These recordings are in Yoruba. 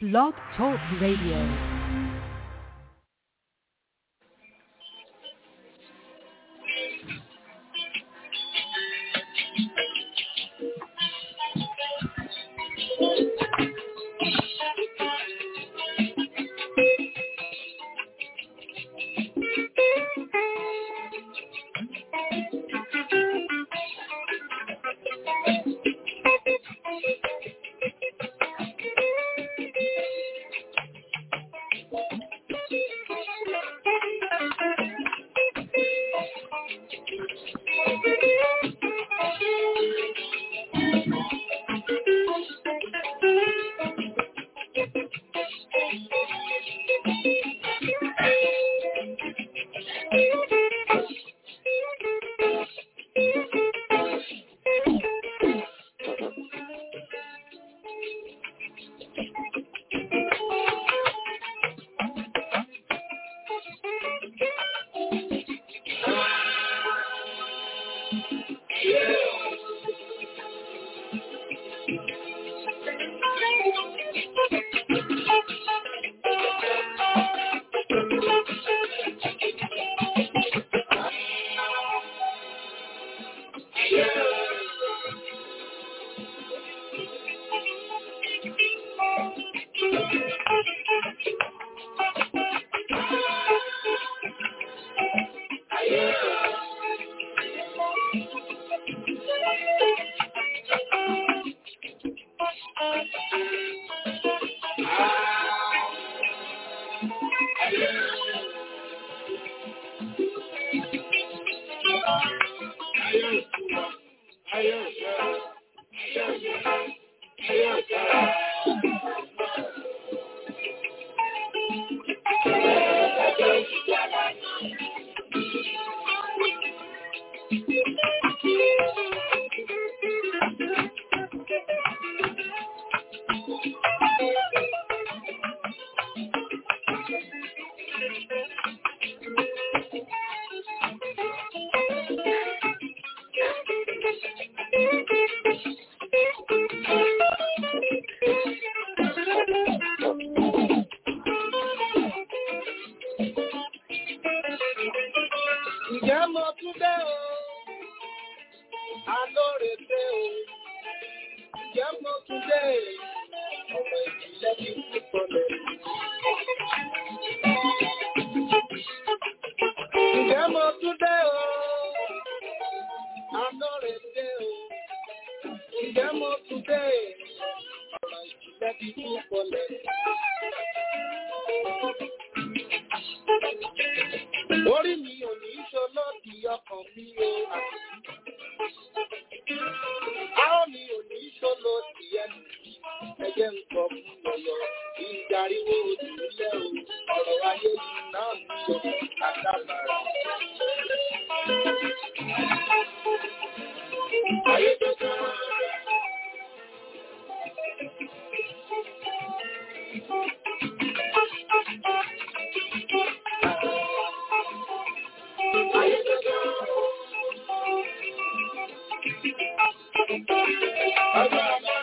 Blog Talk Radio. Ǹjẹ́ mo tún dé o? Alóore dé o. Ǹjẹ́ mo tún dé? Ọmọ ìjìnlẹ̀ ti kú sọlẹ̀. Ǹjẹ́ mo tún dé o? Alóore dé o. Ǹjẹ́ mo tún dé? Ọmọ ìjìnlẹ̀ ti kú sọlẹ̀. Orí mi ò ní ṣolódì ọkàn mi o. Àwọn mi ò ní ṣolódì ẹnu mi. Ẹjẹ́ ń sọ fún ọ̀yọ́. Ìjàríwó òdìlẹ̀ o. Ọ̀rọ̀ ayé yìí náà ní o. Àdàbàrà. Ayé tó tán. Ayé tó tán. Ọjọ́ àbámi.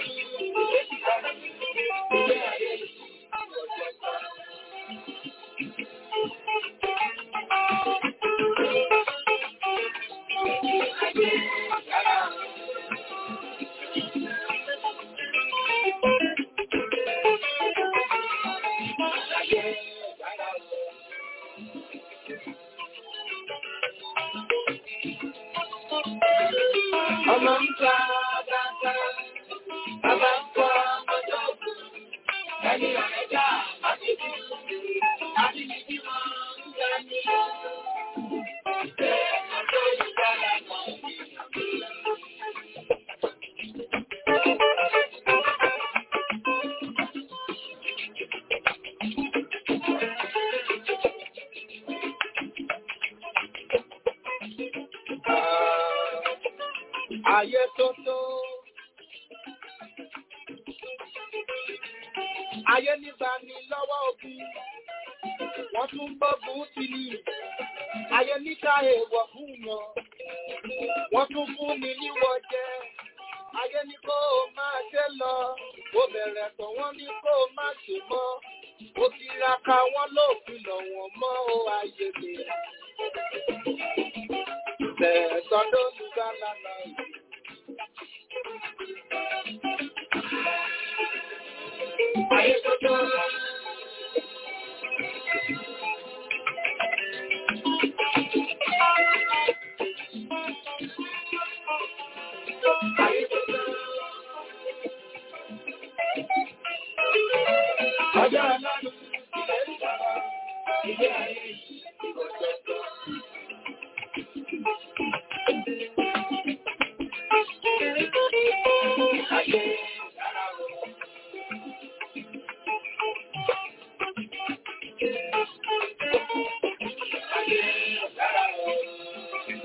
Ilé ayé yìí. Ọjọ́ tán. Ọmọ ń ta bàtà, bàbá ń kọ́ ọmọdé òkú. Ẹni ọ̀rẹ́ jà, àti bí àti bí bí wọ́n ń gbà ní. Ṣé ọjọ́ ìgbàlá kan ní Ayé tó tó. Ayé nígbà ní lọ́wọ́ ogun. Wọ́n tún gbógun ti ní. Ayé níta èèwọ̀ fún wọn. Wọ́n tún fún mi níwọ̀ jẹ. Ayé ní kó o máa ṣe lọ. ó bẹ̀rẹ̀ tọ̀ wọ́n ní kó má ṣe mọ́ ó tiraka wọ́n ló fi lọ̀ wọ́n mọ́ ó ayé mi. bẹ̀rẹ̀ sọdọ́ nígbà lánàá yìí. Ayé tuntun. Ayé tuntun. Ọjọ́ ọlọ́run ilẹ̀ ìjọba, ilé ayé yìí kò tẹ̀tọ̀. Ayé dára o. Ayé dára o.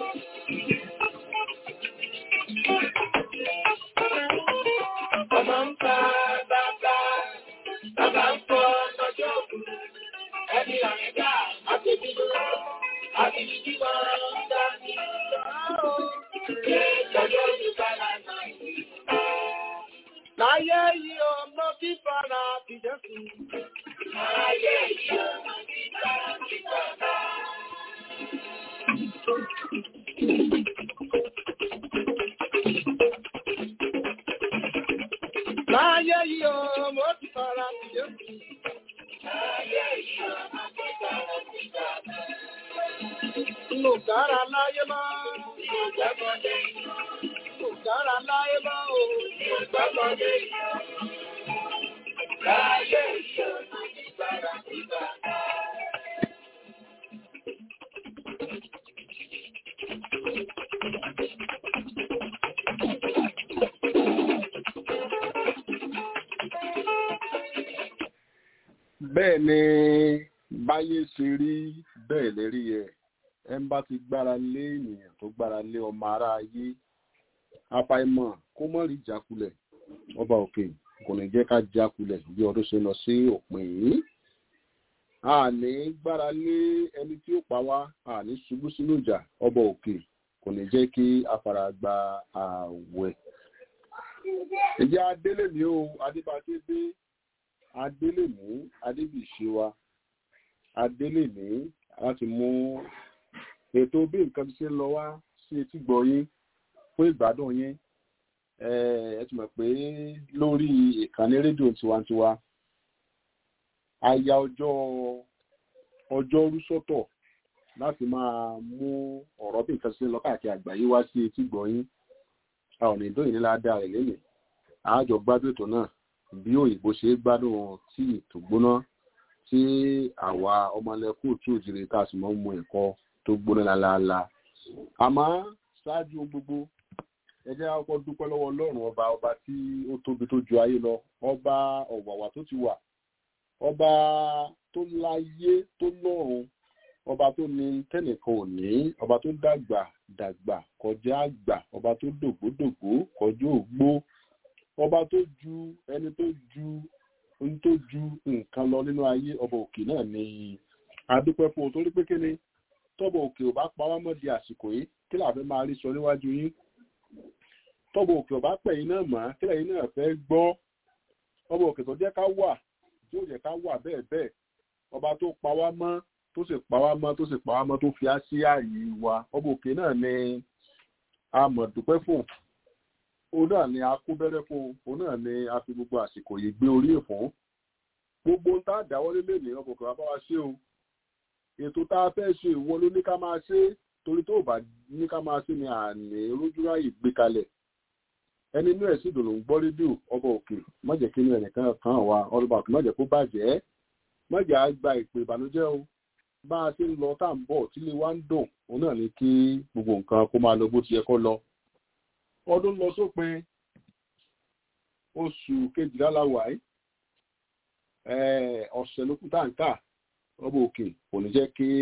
Ọmọ ń pa bàbá, bàbá ń fọ ọjọ́ òkú. Ẹni àrẹ́dá àtẹ̀bí lọ, àbíbí tí wọ́n ń dá ní ìlú. Ṣé ìjọba ìjọba lánàá yìí? Láyé yìí ọmọ fífara fìjẹ́ sí. Láyé yìí ọmọ fífara fìjọba. Láyé yìí ọmọ fífara fìjẹ́ sí. Láyé yìí ọmọ fífara fìjọba. Inú kára láyé máa. Inú gbàgbọ́dé iná. Inú kára láyé máa o. Inú gbàgbọ́dé iná. Láyé yìí ọmọ fífara fìjọba. bẹ́ẹ̀ ni báyé ṣe rí bẹ́ẹ̀ lérí ẹ̀ ẹ̀ ń bá ti gbára lé ènìyàn tó gbára lé ọmọ ara ayé àfàìmọ̀ kó mọ̀ rí jákulẹ̀ ọba òkè kò ní jẹ́ ká jákulẹ̀ bí ọdún ṣe lọ sí òpin yìí a ní gbára lé ẹni tí ó pa wá a ní ṣubú sínú ìjà ọba òkè kò ní jẹ́ kí afárá gba ààwẹ̀ ìjà adélé mi ó adébáté dé adélèmí adébíṣe wa adélèmí láti mú ètò bí nǹkan ti ṣe ń lọ wá sí etí gbọ́ yín fún ìgbádùn yín ẹ ti mọ̀ pé lórí ìkànnì rédíò tiwantiwa a ya ọjọ́ ọjọ́rú sọ́tọ̀ láti máa mú ọ̀rọ̀ bí nǹkan ti ṣe ń lọ káàkiri àgbáyé wá sí etí gbọ́ yín a ò ní dóyìn nílá dáa rẹ̀ lélẹ̀ àájọ gbádùn ètò náà bí òyìnbó ṣe gbádùn tí ètò gbóná tí àwa ọmọlẹ́kù tí ò jìrì tá a sì mọ́ mu ẹ̀kọ́ tó gbóná lálaalá àmọ́ ṣáájú gbogbo ẹ jẹ́ ká kọ́kọ́ dúpẹ́ lọ́wọ́ ọlọ́run ọba ọba tí ó tóbi tó ju ayé lọ ọba ọ̀wàwà tó ti wà ọba tó láyé tó lọ́run ọba tó ní tẹ́nìkan ò ní ọba tó dàgbà dàgbà kọjá àgbà ọba tó dògbódògbó kọjá ògbó ọba tó ju ẹni tó ju ohun tó ju nǹkan lọ nínú ayé ọba òkè náà ni adúpẹ́ fún o torí pé kí ni tọ́bọ̀ òkè ò bá pa wá mọ́ di àsìkò yìí kí làá fẹ́ máa rí sọ níwájú yín tọ́bọ̀ òkè ò bá pẹ̀ yín náà mọ́ kí lẹ́yìn náà fẹ́ gbọ́ ọba òkè tó jẹ́ ká wà tí ó jẹ́ ká wà bẹ́ẹ̀ bẹ́ẹ̀ ọba tó pa wá mọ́ tó sì pa wá mọ́ tó sì pa wá mọ́ tó fi á sí ààyè wa ọba òkè náà ni a mọ̀ dúpẹ́ fún òun náà ni a kó bẹ́rẹ́ fún òun náà ni a fi gbogbo àsìkò yìí gbé orí ìfún gbogbo ń tá a dáwọ́lé lè ní ọkọ̀ kan bá wa ṣe o ètò tá a fẹ́ ṣe ìwọ ló ní ká máa ṣe torí tó bá ní ká máa ṣe ni àní rójúráyè gbé kalẹ̀ ẹni inú ẹ̀ sì dùn ló ń gbọ́ rédíò ọba òkè má jẹ́ kí inú ẹnìkan kan wà ọlọ́ba òkè má jẹ́ kó bàjẹ́ má jẹ́ á gba ìpè ìbànújẹ́ o bá a ṣe ń lọ tá à ń bọ̀ tí ilé wa ń dùn òun náà ni kí gbogbo nǹkan kó máa lọ bó ti yẹ kó lọ ọdún lọ sópin oṣù kejìlá la wà yìí ọ̀sẹ̀ ló kú táǹkà ọba òkè kò ní jẹ́ kí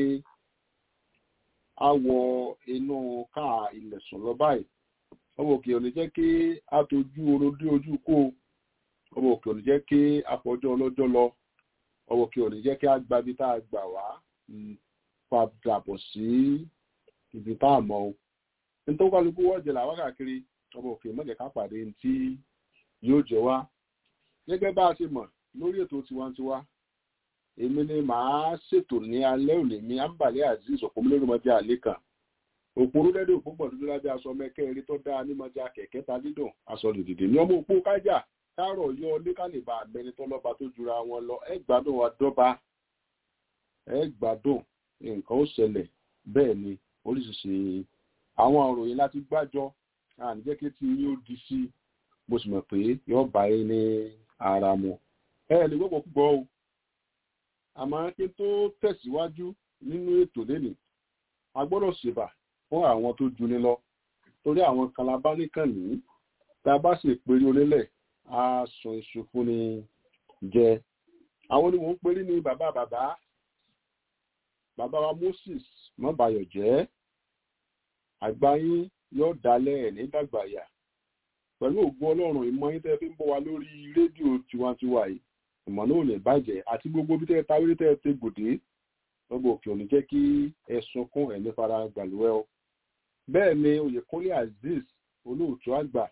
a wọ inú káà ilẹ̀ sùn lọ báyìí ọba òkè ò ní jẹ́ kí a tójú orun dé ojú kó ọba òkè ò ní jẹ́ kí a fọjọ́ ọlọ́jọ́ lọ ọba òkè ò ní jẹ́ kí a gba ibi tá a gbà wá padà bọ̀ sí ibi tá a mọ̀ o nítorí kálukú wọ́ọ̀jẹ̀ làwọn káàkiri ọba òkè mọ̀jẹ̀ ká pàdé tí yóò jẹ wá gẹ́gẹ́ bá a ṣe mọ̀ lórí ètò tiwantiwa èmi ni màá ṣètò ní alẹ́ òní mi àǹbàlẹ́ azeez òpómúlérúmọdé àlẹ́ kan òpóró dẹ́dẹ́ òpópọ̀ dúdú lábẹ́ aṣọ mẹ́kẹ́rin tó dáa nímọ̀já kẹ̀kẹ́ ta dídùn aṣọ lòdìdì ní ọmọ òpó kájà káàrọ̀ yọ lẹ́kàlẹ̀bà àmẹ́ni tó lọ́ba tó jura wọn lọ ẹ gbádùn wa dọ́ba ẹ gbádùn nǹkan ó ṣẹlẹ̀ bẹ́ẹ̀ ni oríṣiríṣi àwọn òròyìn láti gbájọ àníjẹ́ kí tí yóò di sí mo sì mọ̀ pé yóò bá yín ní ara mu ẹ lè gbọ́pọ̀ púpọ̀ o àmọ́ kí n tó tẹ̀síwájú nínú ètò lẹ́nìí a gbọ́dọ̀ ṣèbà fún àwọn tó juni lọ torí àwọn kalabá nìkan nìyí tá a bá sì péré onílẹ̀ á sun iṣu fún ni jẹ àwọn ni mò ń perí ní bàbá bàbá bàbá wa Moses mọ́bàyọ̀ jẹ́ àgbáyín yóò dalẹ̀ ẹ̀ nígbàgbàyà pẹ̀lú ògbó ọlọ́run ìmọ̀ yín tẹ́ fi ń bọ̀ wá lórí rédíò tiwantiwa yìí ìmọ̀ náà ò ní bàjẹ́ àti gbogbo bí tẹ́ ta wírí tẹ́ ti gbòdé lọ́gbọ̀ òkè òní jẹ́ kí ẹ sunkún ẹ̀ ní fara gbàlúwẹ́ o bẹ́ẹ̀ ni oyèkúnlé azeez olóòtú àgbà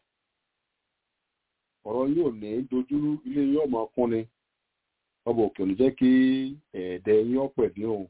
ọ̀rọ̀ yóò ní dojúrú ilé yóò máa kún ni lọ́gbọ̀ òkè òní jẹ́ kí ẹ̀ẹ́dẹ́ yín ọ̀pẹ̀ dín o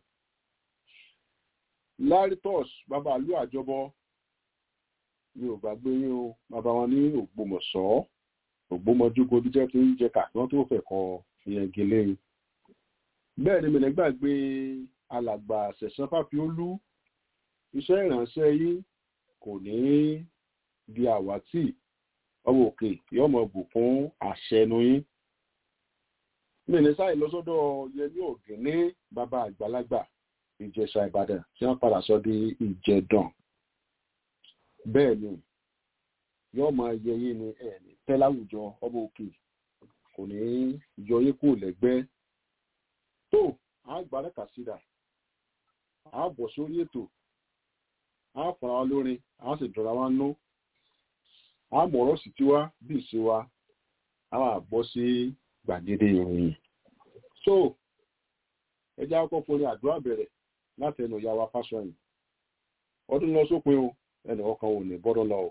laritos bàbá àlú àjọbọ mi ò gbàgbé yín o bàbá wọn ní ògbómọ̀ṣọ́ ògbómọjúgo bí jẹ́ tí ń jẹ kàkán tó fẹ́ kọ ìyẹn gèlè bẹ́ẹ̀ ni mìíràn gbàgbé alàgbà ṣẹ̀ṣán fàfiolú iṣẹ́ ìránṣẹ́ yín kò ní di àwátì ọmọ òkè yóò mọ bùkún àṣẹnu yín mìíràn sáì lọ sọ́dọ̀ yẹmí ògìní bàbá àgbàlagbà ìjẹ̀ṣà ìbàdàn tí wọ́n padà sọ di ìjẹ̀dàn bẹ́ẹ̀ ni yóò máa yẹ yín ní ẹ̀ẹ̀ni tẹ́ láwùjọ ọmọ òkè kò ní yọ yín kúrò lẹ́gbẹ́ tó a gbà rẹ́kà sídà a bọ̀ sórí ètò a fọ̀ra wa lórin a sì dọ̀ra wa nú a mọ̀rọ̀ sí tiwa bí ìṣe wa a máa bọ́ sí gbàgede ìròyìn so ẹ jẹ́ àkọ́kọ́ fún ní àdúrà bẹ̀rẹ̀ láti ẹnu ìyá wa fásọyìn ọdún lọ sópin o ẹnì ọkàn ò ní bọ́dọ̀ lọ o.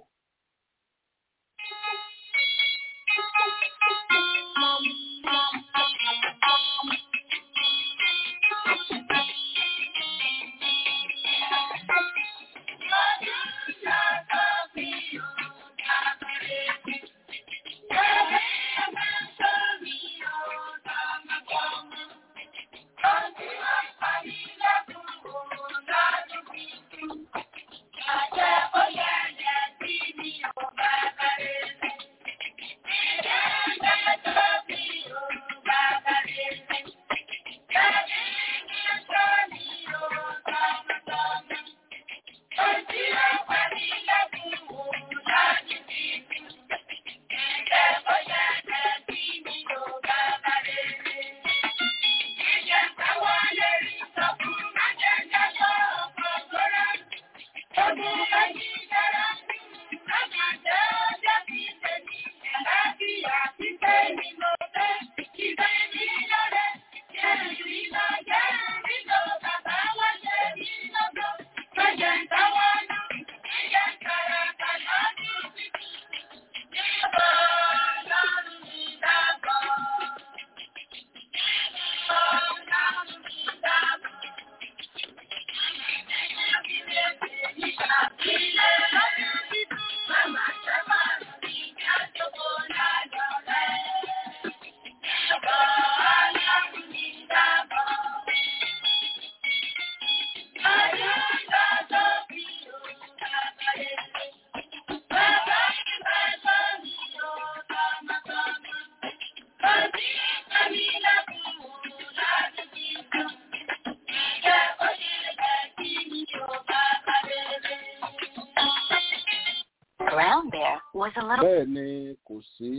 bẹ́ẹ̀ ni kò sí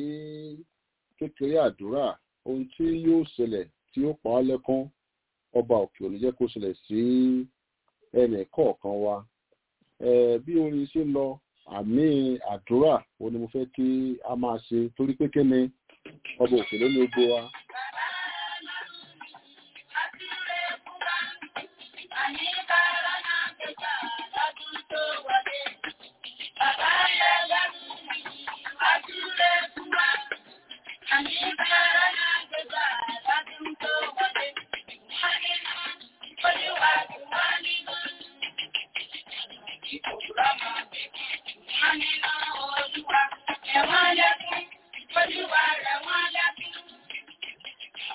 kékeré àdúrà ohun tí yóò ṣẹlẹ̀ tí ó pa á lẹ́kún ọba òkè òní jẹ́ kó ṣẹlẹ̀ sí ẹnì kọ̀ọ̀kan wa bí orin ṣe lọ àmì àdúrà ó ní mo fẹ́ kí a máa ṣe torí pé kí ni ọba òkè ló ní gbogbo wa. Bye.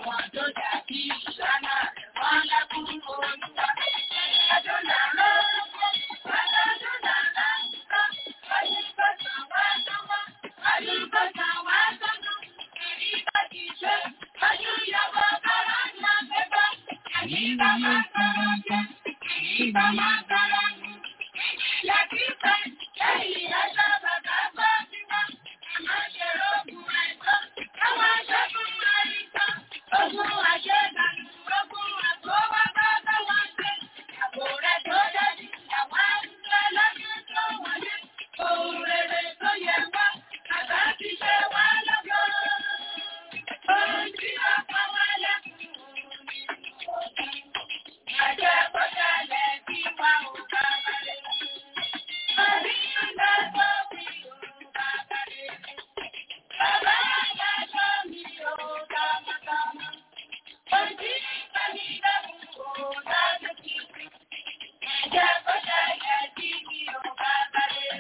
wọn tó dàbí ìlànà wọn lákùn olúwa. Àdúrà ló àdúrà láńkà, àyíkọ̀sán wá sọ́wọ́, àyíkọ̀sán wá sọ́nà, èyí bá ti ṣe, ojú ìyàwó bàrà ńlá pépà, èyí bá máa sọ̀rọ̀ jẹ́, èyí bá máa sọ̀rọ̀ jù. Ìjìyà kíkẹ́, lẹ́yìn ẹjọ́ bàbá gbọ́ sí wa, àmọ́ ṣe rógùn ẹ̀gbọ́n, káwọn aṣẹ́gun àìsàn, ogun àṣẹ́dànù, ogun àgbọ̀wọ́ bá bá wọn ṣe. Àbò rẹ̀ tó dájú, àwọn àwùjọ lọ́dún tó wọlé, ohun rere tó yẹ wá, àgbà ti ṣe wá lọ́gọ́. Ohun tí ó pa wá lẹ́kùn nínú òkun, àjẹ́ kọjá lẹ̀ bí wà ó bá balẹ̀. Orí ìgbà tó bí ó bá balẹ̀. Bàbá àgbà tó mi ò tọmọtọmọ. Ojú ìgbà mi lẹ́kùn ó dájú kìkì. Àjẹ́ kọjá lẹ̀ bí mi ò bá balẹ̀.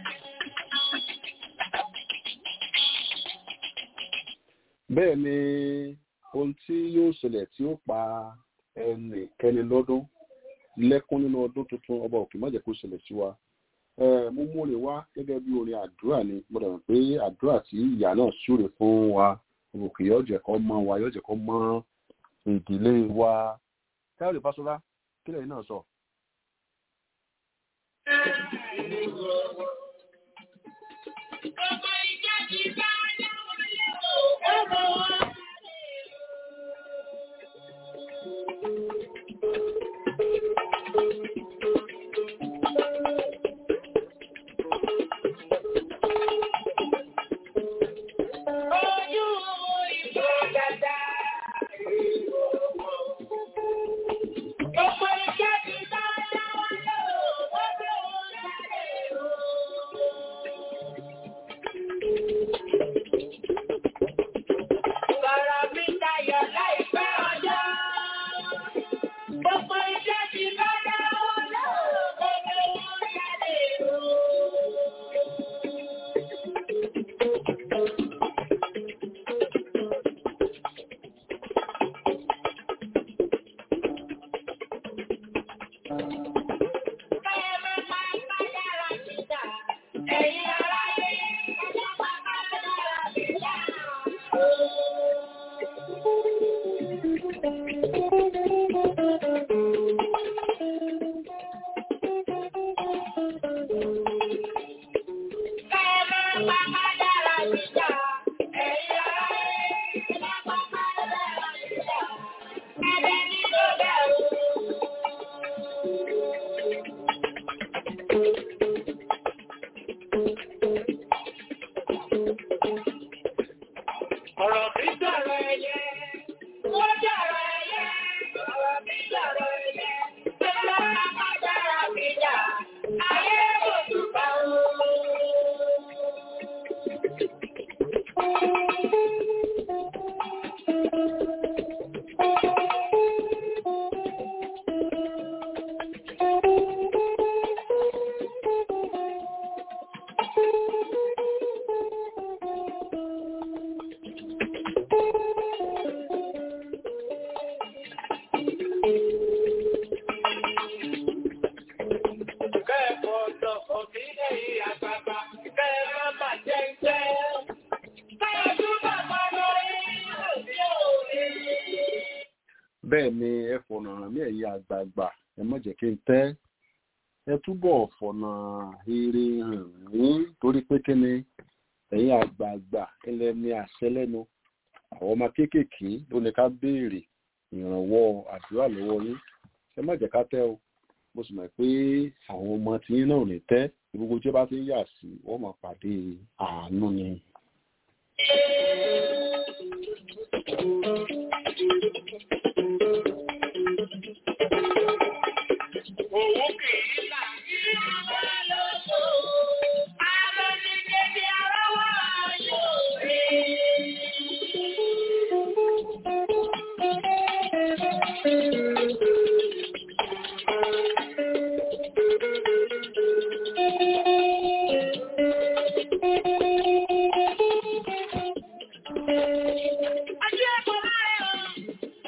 bẹ́ẹ̀ ni ohun tí yóò ṣẹlẹ̀ tí ó pa ẹnìkẹ́ni lọ́dún lẹ́kún nínú ọdún tuntun ọba òkè má jẹ́ kó ṣẹlẹ̀ sí wa Eh, mo mú orin wá gẹ́gẹ́ bí orin àdúrà ni mo dàgbà pé àdúrà tí ìyá náà súre fún wa ọba òkè yóò jẹ́ kó mọ́ wa yóò jẹ́ kó mọ́ ìdílé wa káyọ̀dé fásolá kílẹ̀ yìí náà sọ. Ọmọ ìjọ ti bá dáwọn lé o, ọmọ wọn. Ojú ìgbà dada. Ọmọ ìjọ ti bá dáwọn lé o, ọmọ wọn jáde o. Bọ̀rọ̀ mi dayọ̀ láìpẹ́ ọjọ́. Gbogbo iṣẹ́ ti bá dáwọ́ lọ́wọ́ gbogbo wọn jáde o. Káyọ̀ máa máa bá dára síta. Ẹ̀yin aráyé, ẹjọ́ máa bá dára síta. Káyọ̀ máa bá dára síta. Ẹ̀yin aráyé, ẹjọ́ máa bá dára síta. Ẹ̀dẹ̀ ní kò bẹ̀rù. Ọ̀rọ̀ mi sọ̀rọ̀ ẹyẹ, ó sọ̀rọ̀ ẹyẹ, ọ̀rọ̀ mi sọ̀rọ̀ ẹyẹ, tó lọ́ra má dára mi jà, ayé kò túbà o. Kẹ́ẹ̀kọ́ lọ́kọ̀ mi lẹ́yìn àgbàgbà, kẹ́ẹ̀ má bà jẹ́ iṣẹ́. Kẹ́ẹ̀ túbọ̀ mọ́ lórí òbí òwe. bẹ́ẹ̀ ni ẹ fọ̀nà hàn mí ẹ̀yin àgbààgbà ẹ má jẹ́ kí n tẹ́ ẹ túbọ̀ fọ̀nà rere hàn mí torí pé kí ni ẹ̀yin àgbààgbà ẹlẹ́ ní àṣẹ lẹ́nu àwọn ọmọ kéékèèké ló ní ká béèrè ìrànwọ́ àdúrà lọ́wọ́ yín ẹ má jẹ́ ká tẹ́ o mo sì mọ̀ pé àwọn ọmọ tí yín náà ò ní tẹ́ gbogbo tí ó bá ti ń yà sí wọ́n máa pàdé àánú ni. Òun kì í là kí wá lóko. Àwọn ti débi ara wá yóò rí. Ajé ẹ̀kọ́ máa ń rọ̀.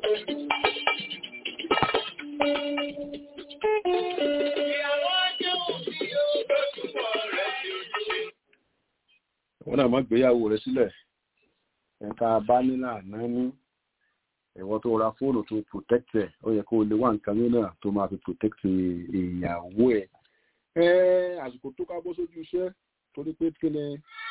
wọn náà má gbéyàwó rẹ sílẹ̀ ẹ̀ka bá nílà náà ní ẹ̀wọ́ tó ra fóònù tó protect ẹ̀ ó yẹ kó o lè wá nǹkan mìíràn tó máa fi protect ìyàwó ẹ̀ ẹ̀ àsìkò tó ká bọ́ sójú iṣẹ́ torí pé kí ni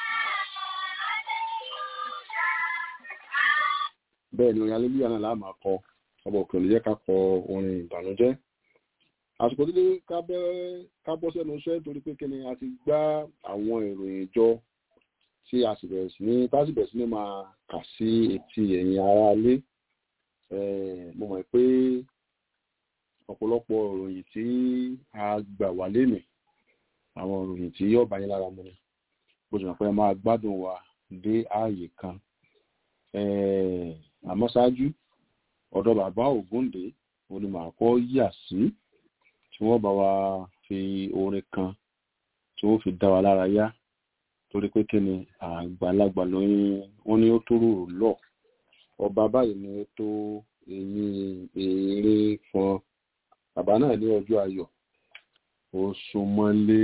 bẹ́ẹ̀ ni orin alẹ́lúyà náà láàmà kọ ọba òkè olè jẹ́ ká kọ orin ìbànújẹ́ àsìkò tó dé ká bọ́ sẹ́nu iṣẹ́ torí pé kí ni a ti gbá àwọn ìròyìn jọ tí a sì bẹ̀rẹ̀ sí ní tá sì bẹ̀rẹ̀ sí ní máa kà sí etí ẹ̀yin aráalé mo mọ̀ pé ọ̀pọ̀lọpọ̀ ìròyìn tí a gbà wá lénìí àwọn ìròyìn tí yóò bá yín lára mu ni bó ṣe mọ̀ pé máa gbádùn wa dé ààyè kan àmọ́ ṣáájú ọ̀dọ̀ bàbá Ògúndé òní màá kọ́ yà sí tí wọ́n bá wa fi orin kan tí wọ́n fi dá wa lára yá torí pé kí ni àgbàlagbà lóyún wọn ni ó tó rò lọ ọba báyìí ni ó tó eyín èrè fún bàbá náà ní ọjọ́ ayọ̀ ó súnmọ́lé.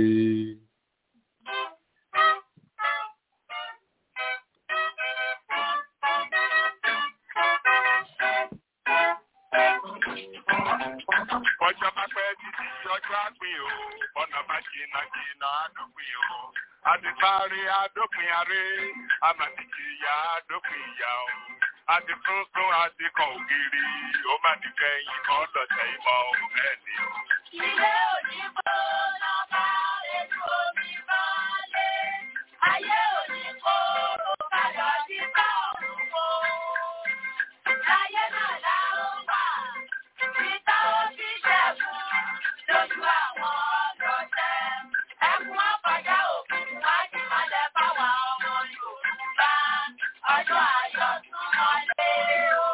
ọjọ́ bá pẹ́ títí ọjọ́ àgbìn o ọ̀nà bá jìnnà jìnnà àdópin o àtìparí àdópin aré àmàtìjìyà àdópin ìyá o àti tuntun àti kan ògiri ó má ti kẹ́yìn kan lọ́tẹ̀ ìmọ̀ o bẹ́ẹ̀ ni o. Ilé òyìnbó lọ́ba ètò omi balẹ̀. Ayé òyìnbó padà sí bá ọ̀run wo. Láyé náà la ó wà. Títà ó fi ṣẹ́gun lójú àwọn ọlọ́tẹ̀. Ẹkún ọ̀pàdá òkun wá ní mọ́lẹ̀ fáwọn ọmọ Yorùbá. Ọjọ́ ayọ̀ tún wọlé o.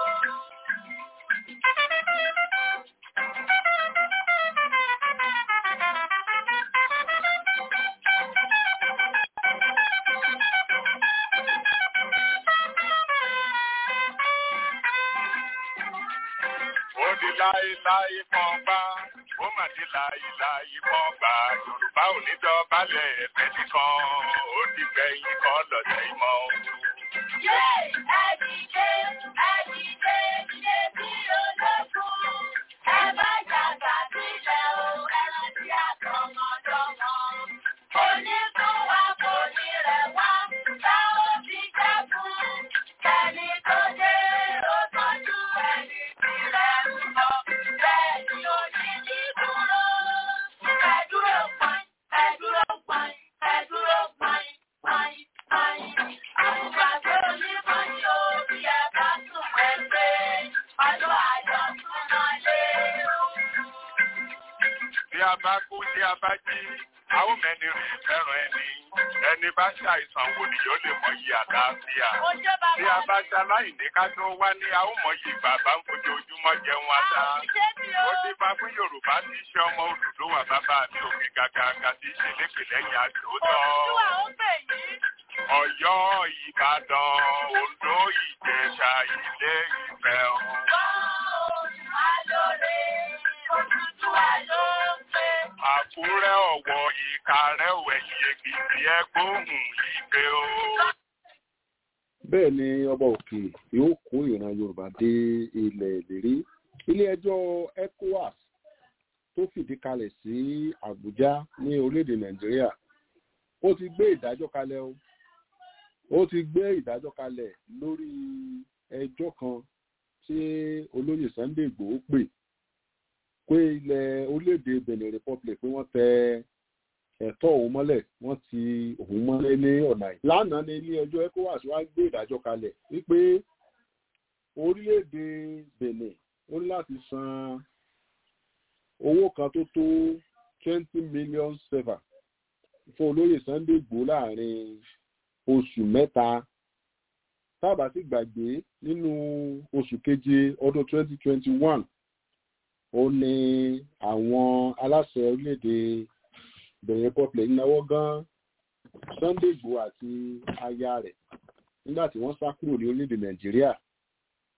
ó di láéláé kan gbá ó mà di láéláé kan gbá yorùbá ò ní dọ̀bálẹ̀ ẹ̀fẹ́ nìkan ó di gbẹ̀yìn kan lọ́tẹ̀ ìmọ̀ o. Yé! Ẹ̀dìdé, ẹ̀dìdé, ṣe bí ológun. Ẹ bá jàgbá sílẹ̀ o, ẹran tí a tọmọdọ́mọ. Onígun wa kò ní rẹ̀ wá, tá ó fi jẹ́kun. Ẹni tó dé, ó tọ́jú ẹni tí rẹ̀ ń bọ̀. Bẹ́ẹ̀ ni ó ní ní dúró. Ẹ dúró pọ́n, ẹ dúró pọ́n, ẹ dúró pọ́n, pọ́n, pọ́n. Àgbàdo onímọ̀ni orí ẹ bá tún ẹgbẹ́. Ọdún ayọ̀ tún wọlé o. bí a bá kú tí a bá jí a ó mẹ́ni rí fẹ́ràn ẹni ẹni bá ṣàìsàn wo ni yóò lè mọyì àlàáfíà Ojú bàbá bí a bá ṣaláìní ká tó wá ní a ó mọyì bàbá ń fojoojúmọ́ jẹun ata Ṣé ti o? ó ti bá fún yorùbá tí í ṣe ọmọ Odùduwà bàbá mi òkè gàgàgà tí í ṣe lépè lẹ́yìn àṣòótọ́ Òdùdúwà ó pè yín. Ọ̀yọ́ Ìbàdàn Oǹdó Ìjẹ̀ṣà Ilé Ifẹ̀ o. Olùwà lóore, Òdùdúwà ló ń pè. Àkúrẹ́ Ọ̀wọ̀ Ìkàrẹ́ Òwẹ̀yìn Èkìtì ẹgbóhùn ìgbé o. bẹ́ẹ̀ ni ọba òkè yóò kó ìran yorùbá dé ilẹ̀ ìlérí ilé-ẹjọ́ ecowas tó fìdí kalẹ̀ sí àbújá ní orílẹ̀-èdè nàìjíríà ó ti gbé ìdájọ́ kalẹ̀ o ó ti gbé ìdájọ́ kalẹ̀ lórí ẹjọ́ kan tí olóyè sunday igbòho pè pé ilẹ̀ orílẹ̀-èdè benin republic pé wọ́n tẹ ẹ̀tọ́ òun mọ́lẹ̀ wọ́n ti òun mọ́lẹ̀ ní ọ̀nà yìí. lánàá ní ilé ẹjọ́ ecowas wá gbé ìdájọ́ kalẹ̀ wípé orílẹ̀-èdè benin ó ní láti san owó kan tó tó twenty million sefa fún olóyè sunday igbó láàrin oṣù mẹ́ta tábà sì gbàgbé nínú oṣù keje ọdún twenty twenty one ó ní àwọn aláṣẹ orílẹ̀-èdè benin republic náwó gan sunday igbó àti aya rẹ̀ nígbà tí wọ́n sá kúrò ní orílẹ̀-èdè nàìjíríà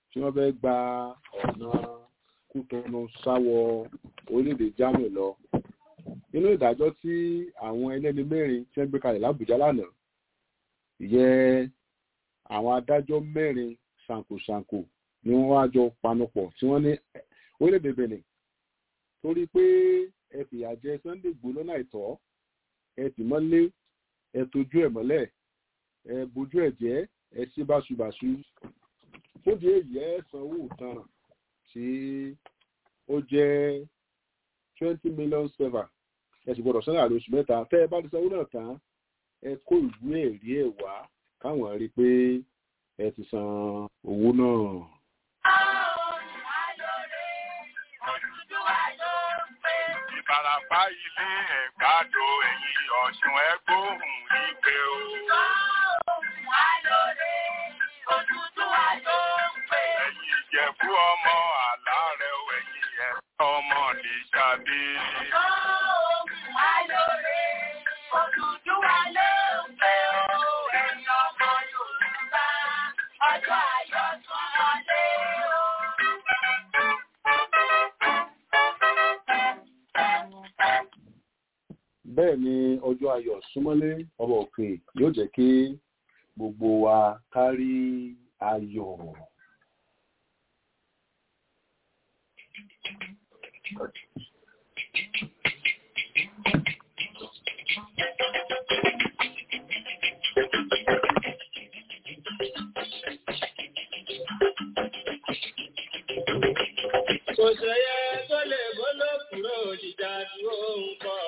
tí wọ́n fẹ́ gba ọ̀nà kútọ́nù sáwọ orílẹ̀-èdè Germany lọ nínú ìdájọ́ tí àwọn ẹlẹ́ni mẹ́rin tí wọ́n gbé kalẹ̀ lábùjá lánàá ìyẹn àwọn adájọ́ mẹ́rin ṣàǹkóṣàǹkó ni wọ́n wá jọ panupọ̀ tí wọ́n ní orílẹ̀-èdè Benin torí pé ẹ fìyà jẹ Sunday Igboho lọ́nà àìtọ́ ẹ tì mọ́lé ẹ tójú ẹ̀ mọ́lẹ̀ ẹ bójú ẹ̀ jẹ́ ẹ ṣe báṣubàṣu fúndì èyí ẹ sanwó ìtanràn tí ó jẹ́ twenty million seven ẹ sì gbọ́dọ̀ sọ́nà àlóṣù mẹ́ta tẹ́ ẹ bá ti sanwó náà tán ẹ kó ìwé ẹ̀rí ẹ̀ wá káwọn rí i pé ẹ ti san owó náà. Ìbàràpá ilé ẹ̀gbádò ẹ̀yìn ọ̀ṣun ẹgbóhùn ìpè o. Ẹ̀yin ìjẹ̀bú ọmọ àlárẹ̀ o, ẹ̀yin ẹ̀ ọmọ lè ṣàbí. bẹ́ẹ̀ ni ọjọ́ ayọ̀ súnmọ́lé ọba òkè yóò jẹ́ kí gbogbo wa kárí ayọ̀. Kò sẹ́yẹ tó lè bọ́lọ́ kúrò jíjà dúró ń kọ́.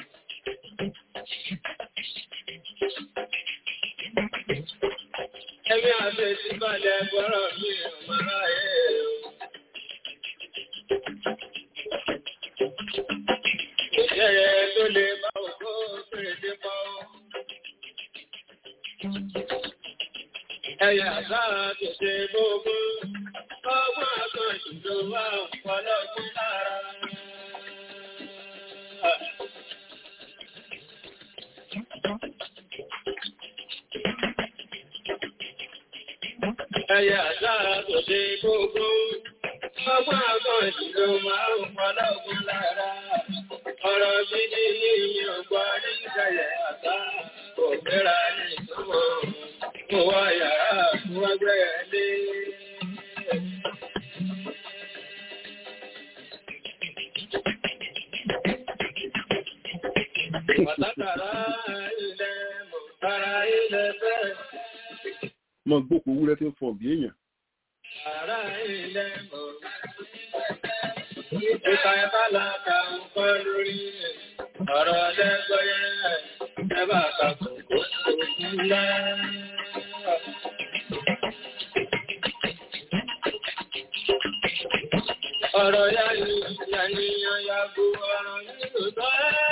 Ẹbí àfẹ́ ti balẹ̀ gbọ́rọ̀ mi ò máa ráyè o. Kò sẹ́yẹ tó lè bá òkú fèrèsé pọ́. Ẹyà sáà tó ṣe gbogbo. Ọgbọ́n àkànjù ló wà ọ̀pọ̀lọpọ̀ lára. Ẹyẹ àdára tó ṣe gbogbo. Ọgbọ́n àkànjù ló máa ń pọ̀lọpọ̀ lára. Ọ̀rọ̀ gidi ní ìyẹn ọgbà ní ìṣẹ̀lẹ̀ àtà. Kò gbéra ní ìtumọ̀. Mo wá yàrá fún ẹgbẹ́ ẹlé. mọ gbókò wúrẹ́ tí ń fọ̀ bí èèyàn. Ìka ẹ̀bá láta ń kọ́ lórí ọ̀rọ̀ lẹ́gbọ́yẹ́ ẹbá kàkùnkùn ńlá. Ọ̀rọ̀ yá ni ìyàníyàn yàgbó ọ̀rọ̀ nínú tọ́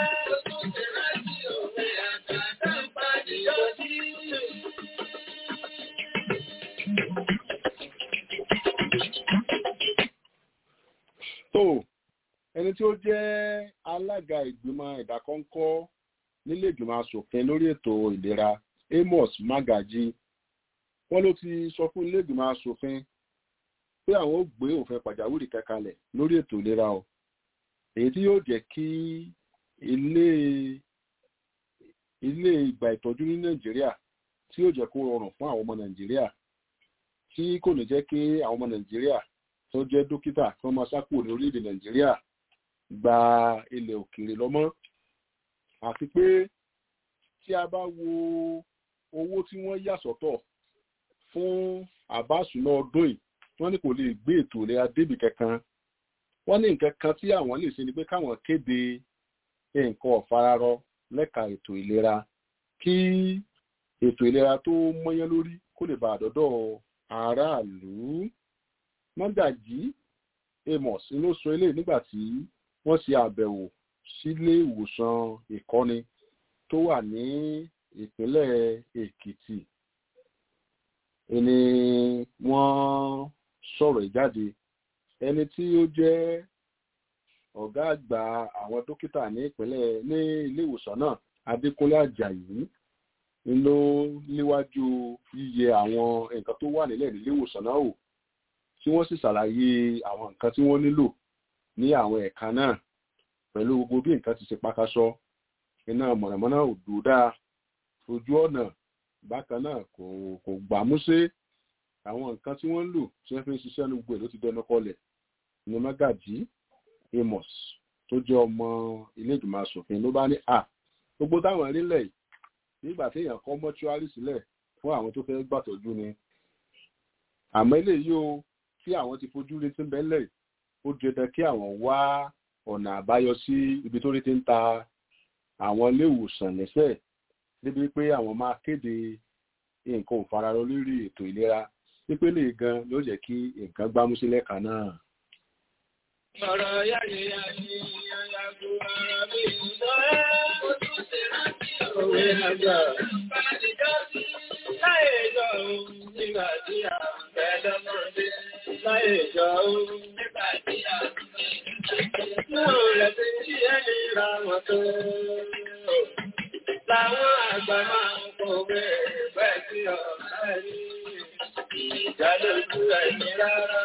tó ẹni tí ó jẹ́ alága ìgbìmọ̀ ìdákọ́ńkọ́ nílé ìgbìmọ̀ asòfin lórí ètò ìlera Amos Magaji wọ́n ló ti sọ fún ilé ìgbìmọ̀ asòfin pé àwọn ó gbé òfin pàjáwìrì kankanlẹ̀ lórí ètò ìlera o èyí tí yóò jẹ́ kí ilé ilé ìgbà ìtọ́jú ní Nàìjíríà tí yóò jẹ́ kó rọrùn fún àwọn ọmọ Nàìjíríà tí kò ní jẹ́ kí àwọn ọmọ Nàìjíríà tó jẹ́ dókítà kí wọ́n máa sá kúrò ní orílẹ̀-èdè Nàìjíríà gba ilẹ̀ òkèèrè lọ́mọ́ àti pé tí a bá wo owó tí wọ́n yà sọ́tọ̀ fún àbáṣùná ọdún yìí wọ́n ní kò lè gbé ètò ìlera débì kankan wọ́n ní nǹkan kan tí àwọn lè ṣe ni pé káwọn kéde nǹkan ọ̀fararọ lẹ́ka ètò ìlera kí ètò ìlera tó mọ́yán lórí kó lè bá àdọ́dọ̀ aráàlú mọ́gàjí amos ló sọ eléyìí nígbà tí wọ́n ṣe àbẹ̀wò sílé ìwòsàn ìkọ́ni tó wà ní ìpínlẹ̀ èkìtì ẹni wọ́n sọ̀rọ̀ ìjáde ẹni tí ó jẹ́ ọ̀gá àgbà àwọn dókítà ní ìpínlẹ̀ ní ilé ìwòsàn náà adékúnlé àjàyí ló léwájú yíyẹ àwọn nǹkan tó wà nílẹ̀ nílé ìwòsàn náà wò tí wọ́n sì ṣàlàyé àwọn nǹkan tí wọ́n nílò ní àwọn ẹ̀ka náà pẹ̀lú gbogbo bí nǹkan ti ṣe pákásọ iná mọ̀nàmọ́ná ò dúró dáa ojú ọ̀nà bákan náà kò kò gbàmúṣé àwọn nǹkan tí wọ́n ń lò tí wọ́n fi ń ṣiṣẹ́ ní gbogbo ẹ̀ ló ti dẹnu kọlẹ̀ ní Magaji Amos tó jẹ́ ọmọ ilé ìgbìmọ̀ asòfin ló bá ní à gbogbo táwọn rílẹ̀ yìí nígbà tí èèyàn kọ́ mọ́ṣúárì sílẹ̀ fún àwọn tó fẹ́ gbàtọ́jú ni àmọ́ eléyìí o tí àwọn ti fojú rí tí ń bẹ́lẹ̀ ó dandan kí àwọn wá ọ̀nà àbáyọ sí ibi tó rí ti ń ta àwọn ilé ìwòsàn lẹ́sẹ̀ débi pé àwọn máa kéde nǹkan òfararọ lórí ètò ìlera pípélé gan ló jẹ́ kí nǹkan gbámúsí lẹ́ka náà. Ọ̀rọ̀ yáyé yáyé yáyàgò ara mi ìtọ́rẹ́ ojú ti rántí òwe àgbà. Bàdìjọ́ sí láyé ìjọ òun nígbà tí a fẹ́ lọ́mọdé. Láyé ìjọ òun nígbà tí a fẹ́ Náà rẹ̀ ti tí ẹni ra wọn tó. Láwọn àgbà máa ń kọ̀wé bẹ́ẹ̀ sí ọ̀rẹ́ ní ìjà lójú ẹni rárá.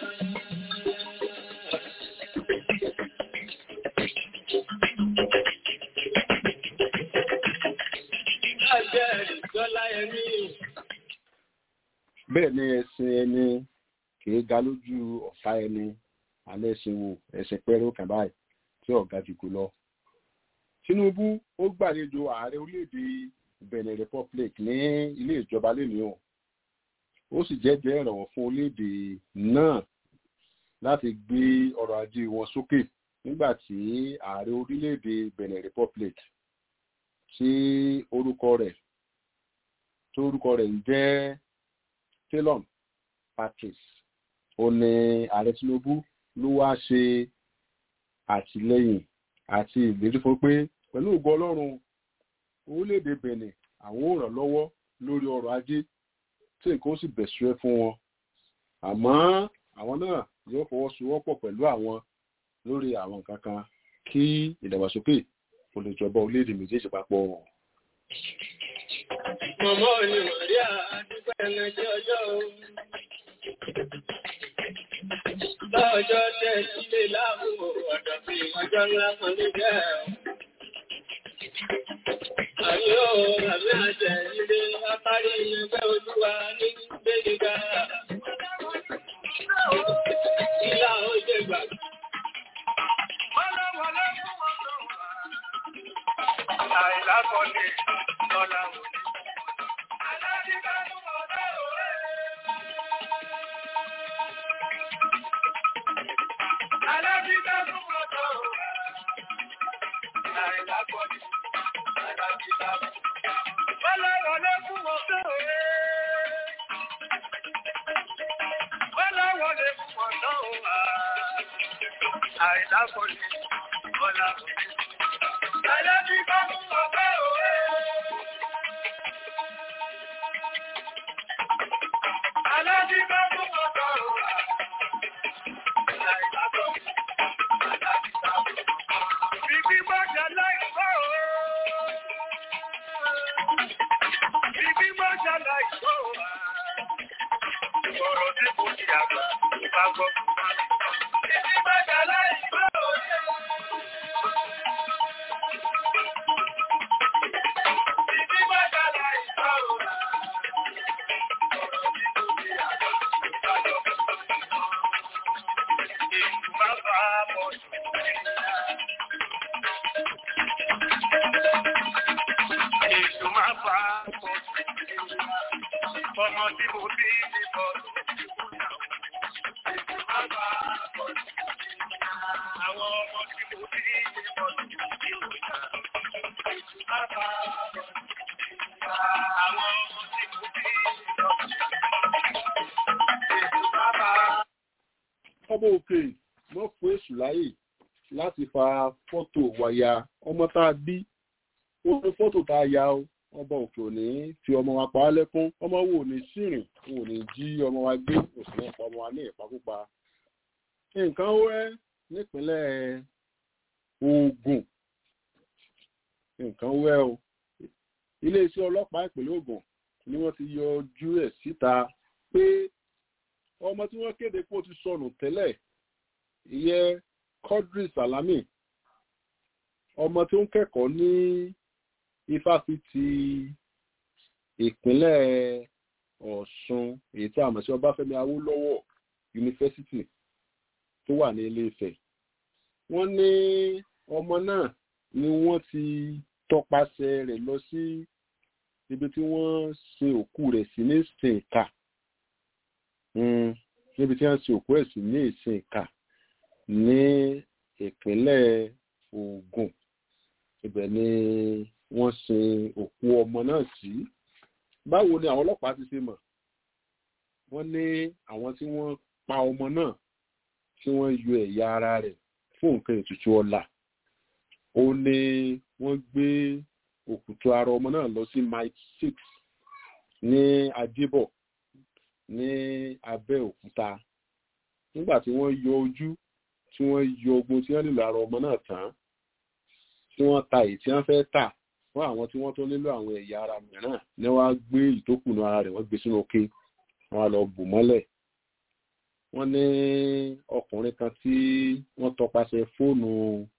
bẹ́ẹ̀ ni ẹ̀sìn ẹni kìí ga lójú ọ̀tá ẹni alẹ́ ẹ̀sìn wo ẹ̀sìn pẹ́rẹ́ òkàn báyìí tí ọ̀gá ti kú lọ. Tinubu ó gbàlejò ààrẹ orílẹ̀-èdè Benin Republic ní ilé ìjọba lónìí o ó sì jẹ́jẹ́ ìrànwọ́ fún orílẹ̀-èdè náà láti gbé ọrọ̀ ajé wọn sókè nígbà tí ààrẹ orílẹ̀-èdè Benin Republic tí orúkọ rẹ̀ tó orúkọ rẹ̀ ń jẹ́ Talon Patrice ó ní ààrẹ Tinubu ló wá ṣe àtìlẹ́yìn àti ìlérí fún pé pẹ̀lú ògo Ọlọ́run orílẹ̀-èdè Benin àwọn ò ràn lọ́wọ́ lórí ọrọ̀ ajé tí nǹkan ó sì bẹ̀sùrẹ́ fún wọn àmọ́ àwọn náà yóò fọwọ́sowọ́pọ̀ pẹ̀lú àwọn lórí àwọn nǹkan kan kí ìdàgbàsókè kò lè jọba orílẹ̀-èdè méjèèjì papọ̀. Mọ̀mọ́ ni Màríà dúpẹ́ ẹlẹ́jẹ́ ọjọ́ o. Lọ́jọ́ tẹ̀ sílé láàbò ọ̀dọ̀ fi ọjọ́ ńlá kan ní jẹ́ ẹ̀. Àmì ó àmì àjẹ́ ilé apárí ẹgbẹ́ olúwa ní Gbéniga. Ìlà ó jẹ gbà. Àìlákọ̀ọ́lé lọ́la òní. Àìlákọ̀ọ́lé lọ́la òní. Àìlábí bá mú ọgbẹ́ òwe. Àìlábí bá mú ọgbẹ́ òwe. Bíbí bọ́jà láìpẹ́ òwe. Bíbí bọ́jà láìpẹ́ òwe. Ọ̀rọ̀ tí kò ní àgbà bá gbọ́. Bíbí bọ́jà láìpẹ́ òwe. Bíbí bọ́jà láìpẹ́ òwe. Èṣù máa bá pọ̀ ọmọ tí mo bí ní bọ́ọ̀lù. Èṣù máa bá pọ̀ àwọn ọmọ tí mo bí ní bọ́ọ̀lù. Èṣù máa bá pọ̀ àwọn ọmọ tí mo bí ní bọ́ọ̀lù. Èṣù máa bá ọmọ òkè mọ́ fún èṣù láyè láti fa fọ́tò wàyà ọmọ tá a bí ó ní fọ́tò tá a ya o ọba òkè ò ní fi ọmọ wa pa á lẹ́kún ọmọ wo ò ní sírìn ò ní jí ọmọ wa gbé òsì náà pa ọmọ wa ní ìpakúpa nǹkan wẹ́ nípínlẹ̀ Ògùn nǹkan wẹ́ o iléeṣẹ́ ọlọ́pàá ìpínlẹ̀ Ògùn ni wọ́n ti yọjú ẹ̀ síta pé ọmọ tí wọ́n kéde pé ó ti sọnù tẹ́lẹ̀ ìyẹn Quadri Salami ọmọ tí ó ń kẹ́kọ̀ọ́ ní ifásitì ìpínlẹ̀ Ọ̀ṣun èyí tí a mọ̀ sí Ọbáfẹ́mi Awólọ́wọ̀ yunifásitì tó wà ní Ilé-Ifẹ̀ wọ́n ní ọmọ náà ni wọ́n ti tọpasẹ̀ rẹ̀ lọ sí ibi tí wọ́n sin òkú rẹ̀ sí ní ìsìnká níbi tí wọ́n sin òkú rẹ̀ sí ní ìsìnká ní ìpínlẹ̀ Ògùn ibẹ̀ ni wọ́n sin òkú ọmọ náà sí báwo ni àwọn ọlọ́pàá ti ṣe mọ̀ wọ́n ní àwọn tí wọ́n pa ọmọ náà tí wọ́n yọ ẹ̀yà ara rẹ̀ fún nǹkan ètùtù ọlà ó ní wọ́n gbé òkùtù ara ọmọ náà lọ sí mile six ní Adébọ̀ ní Abẹ́òkúta nígbà tí wọ́n yọ ojú tí wọ́n yọ ogun tí wọ́n nílò ara ọmọ náà tán tí wọ́n ta èyí tí wọ́n fẹ́ tà fún àwọn tí wọ́n tó nílò àwọn ẹ̀yà ara mìíràn ní wọ́n á gbé ìtókùnú ara rẹ̀ wọ́n gbé sínú òkè wọ́n á lọ bù mọ́lẹ̀ wọ́n ní ọkùnrin kan tí wọ́n tọpasẹ̀ fóònù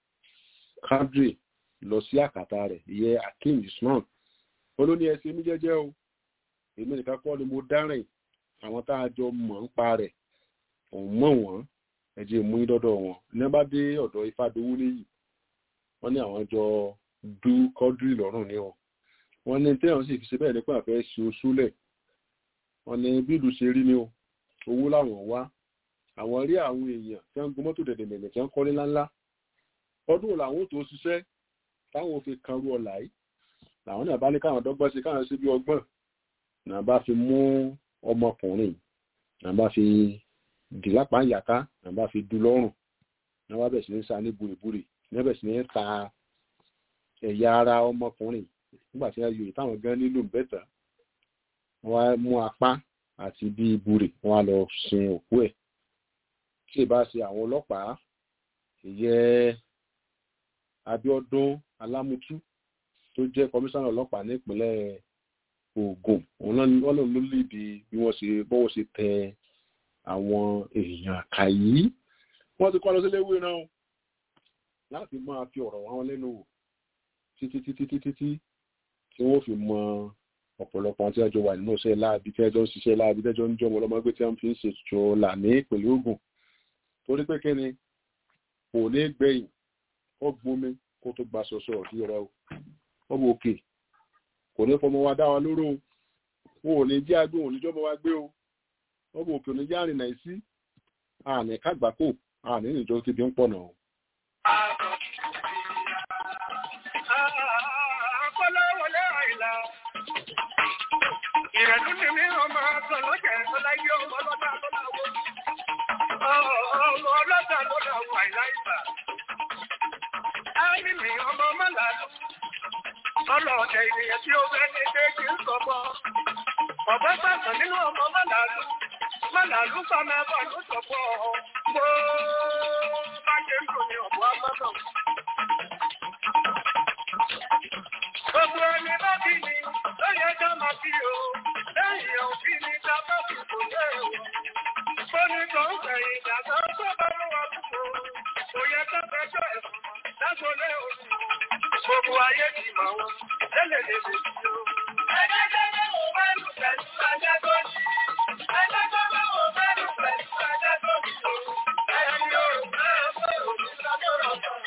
Quadri lọ sí àkàtà rẹ̀ ìyẹn Akeem Usman ó ló ní ẹsẹ̀ mi jẹ́jẹ́ o èmi nìkan kọ́ ni mo dárìn àwọn tá a jọ mọ̀ ń pa rẹ̀ òun mọ̀ wọ́n ẹ̀jẹ̀ mú dọ́dọ̀ wọn ní wọ́n bá dé ọ̀dọ̀ Ifádowó níyì wọ́n ní àwọn jọ du Quadri lọ́rùn ní wọn wọ́n ní tẹ́wọ̀n sì fi ṣe bẹ́ẹ̀ nípa àfẹ́ ṣe oṣúlẹ̀ wọ́n ní bí ìlú ṣe rí ni o owó làwọn wá àwọn rí àwọn èèyàn tí wọ́n ń gun mọ́tò dẹ̀dẹ̀dẹ̀dẹ̀ tí wọ́n kọ́lé ńláńlá ọdún làwọn tó ṣiṣẹ́ táwọn fi kan rú ọ̀la yìí làwọn náà bá ní káwọn dọ́gbọ́n sí káwọn sí bí ọgbọ́n náà bá fi mú ọmọkùnrin náà bá fi dì lápá ìyàká náà bá fi du lọ́rùn náà bá bẹ̀ sí ní sa ní burìburì náà bẹ̀ sí ní ta ẹ̀yà ara ọmọkùnrin nígbà tí wọ́n yọ ìtàwọn gan nílò bẹ́tà wọ́n á mú apá àti bí burì wọ́n á lọ sin òkú ẹ̀ tí ì bá ṣe àwọn ọlọ́pàá ìyẹ́ Abíọ́dún Alámútú tó jẹ́ kọmíṣánná ọlọ́pàá nípínlẹ̀ Ògùn òun wọ́n lòun ló lìdí bí wọ́n ṣe bọ́wọ́ ṣe tẹ àwọn èèyàn àkà yìí wọ́n ti kọ́ lọ sílé ìwé náà láti máa fi ọ̀rọ̀ wọn lẹ́nu wò títí títí títí tí tí wọ́n fi mọ ọ̀pọ̀lọpọ̀ tí ẹjọ́ wà nínú iṣẹ́ láàbí tí ẹjọ́ ń ṣiṣẹ́ láàbí tí ẹjọ́ ń jọmọ ọlọ́mọgbé tí wọ́n fi ń ṣètò là ní ìpínlẹ̀ Ògùn torí pé kí ni kò ní gbẹ̀yìn ó gbomi kó tó gba ṣọṣọ ọ̀dí rẹ o ọmọ òkè kò ní fọmọ wa dá wa lóró o wọn ò ní jẹ́ agbó òní jọmọ wa gbé o ọmọ òkè òní jẹ́ àrìnà ìsí àní kágbákò àní ìjọ ti bí ń pọ̀ náà. Ìrẹ̀lú ni mí ọmọ ọ̀sán lọ́jẹ̀ ọláyé ọmọ ọlọ́dà lọ́láwọ́. Ọmọ ọlọ́dà lọ́láwọ́ àìláìsà. Áyí mi ọmọ mọ́làlú. Ọlọ́ọ̀dẹ̀ ènìyàn tí ó fẹ́ ní déjì ń sọ̀bọ̀. Ọ̀bá gbàgbọ́ nínú ọmọ mọ́làlú. Mọ́làlú fama bọ̀ ló sọ̀bọ̀. Mo bá ṣe ń dùn ní ọ̀bọ̀ amọ́nà. Gbogbo ẹni bá bí mi, ó yẹ ká máa bí o. Lẹ́yìn òbí mi ta bá fi kò lé o. Fóní kan gbẹ̀yìn ìdàgbà tó bá ló wà púpọ̀. Kò yẹ ká fẹjọ́ ẹ̀sùn lágbo lé o. Gbogbo ayé ti mọ̀ wọn, lélẹ̀ lè lè fi o. Ẹgbẹ́ tó bá wò mẹ́rù pẹ̀lú ajá tó ní. Ẹgbẹ́ tó bá wò mẹ́rù pẹ̀lú ajá tó ní o. Ẹni o, máa fẹ́ òní lọ́dọ̀ọ̀rọ̀ kan.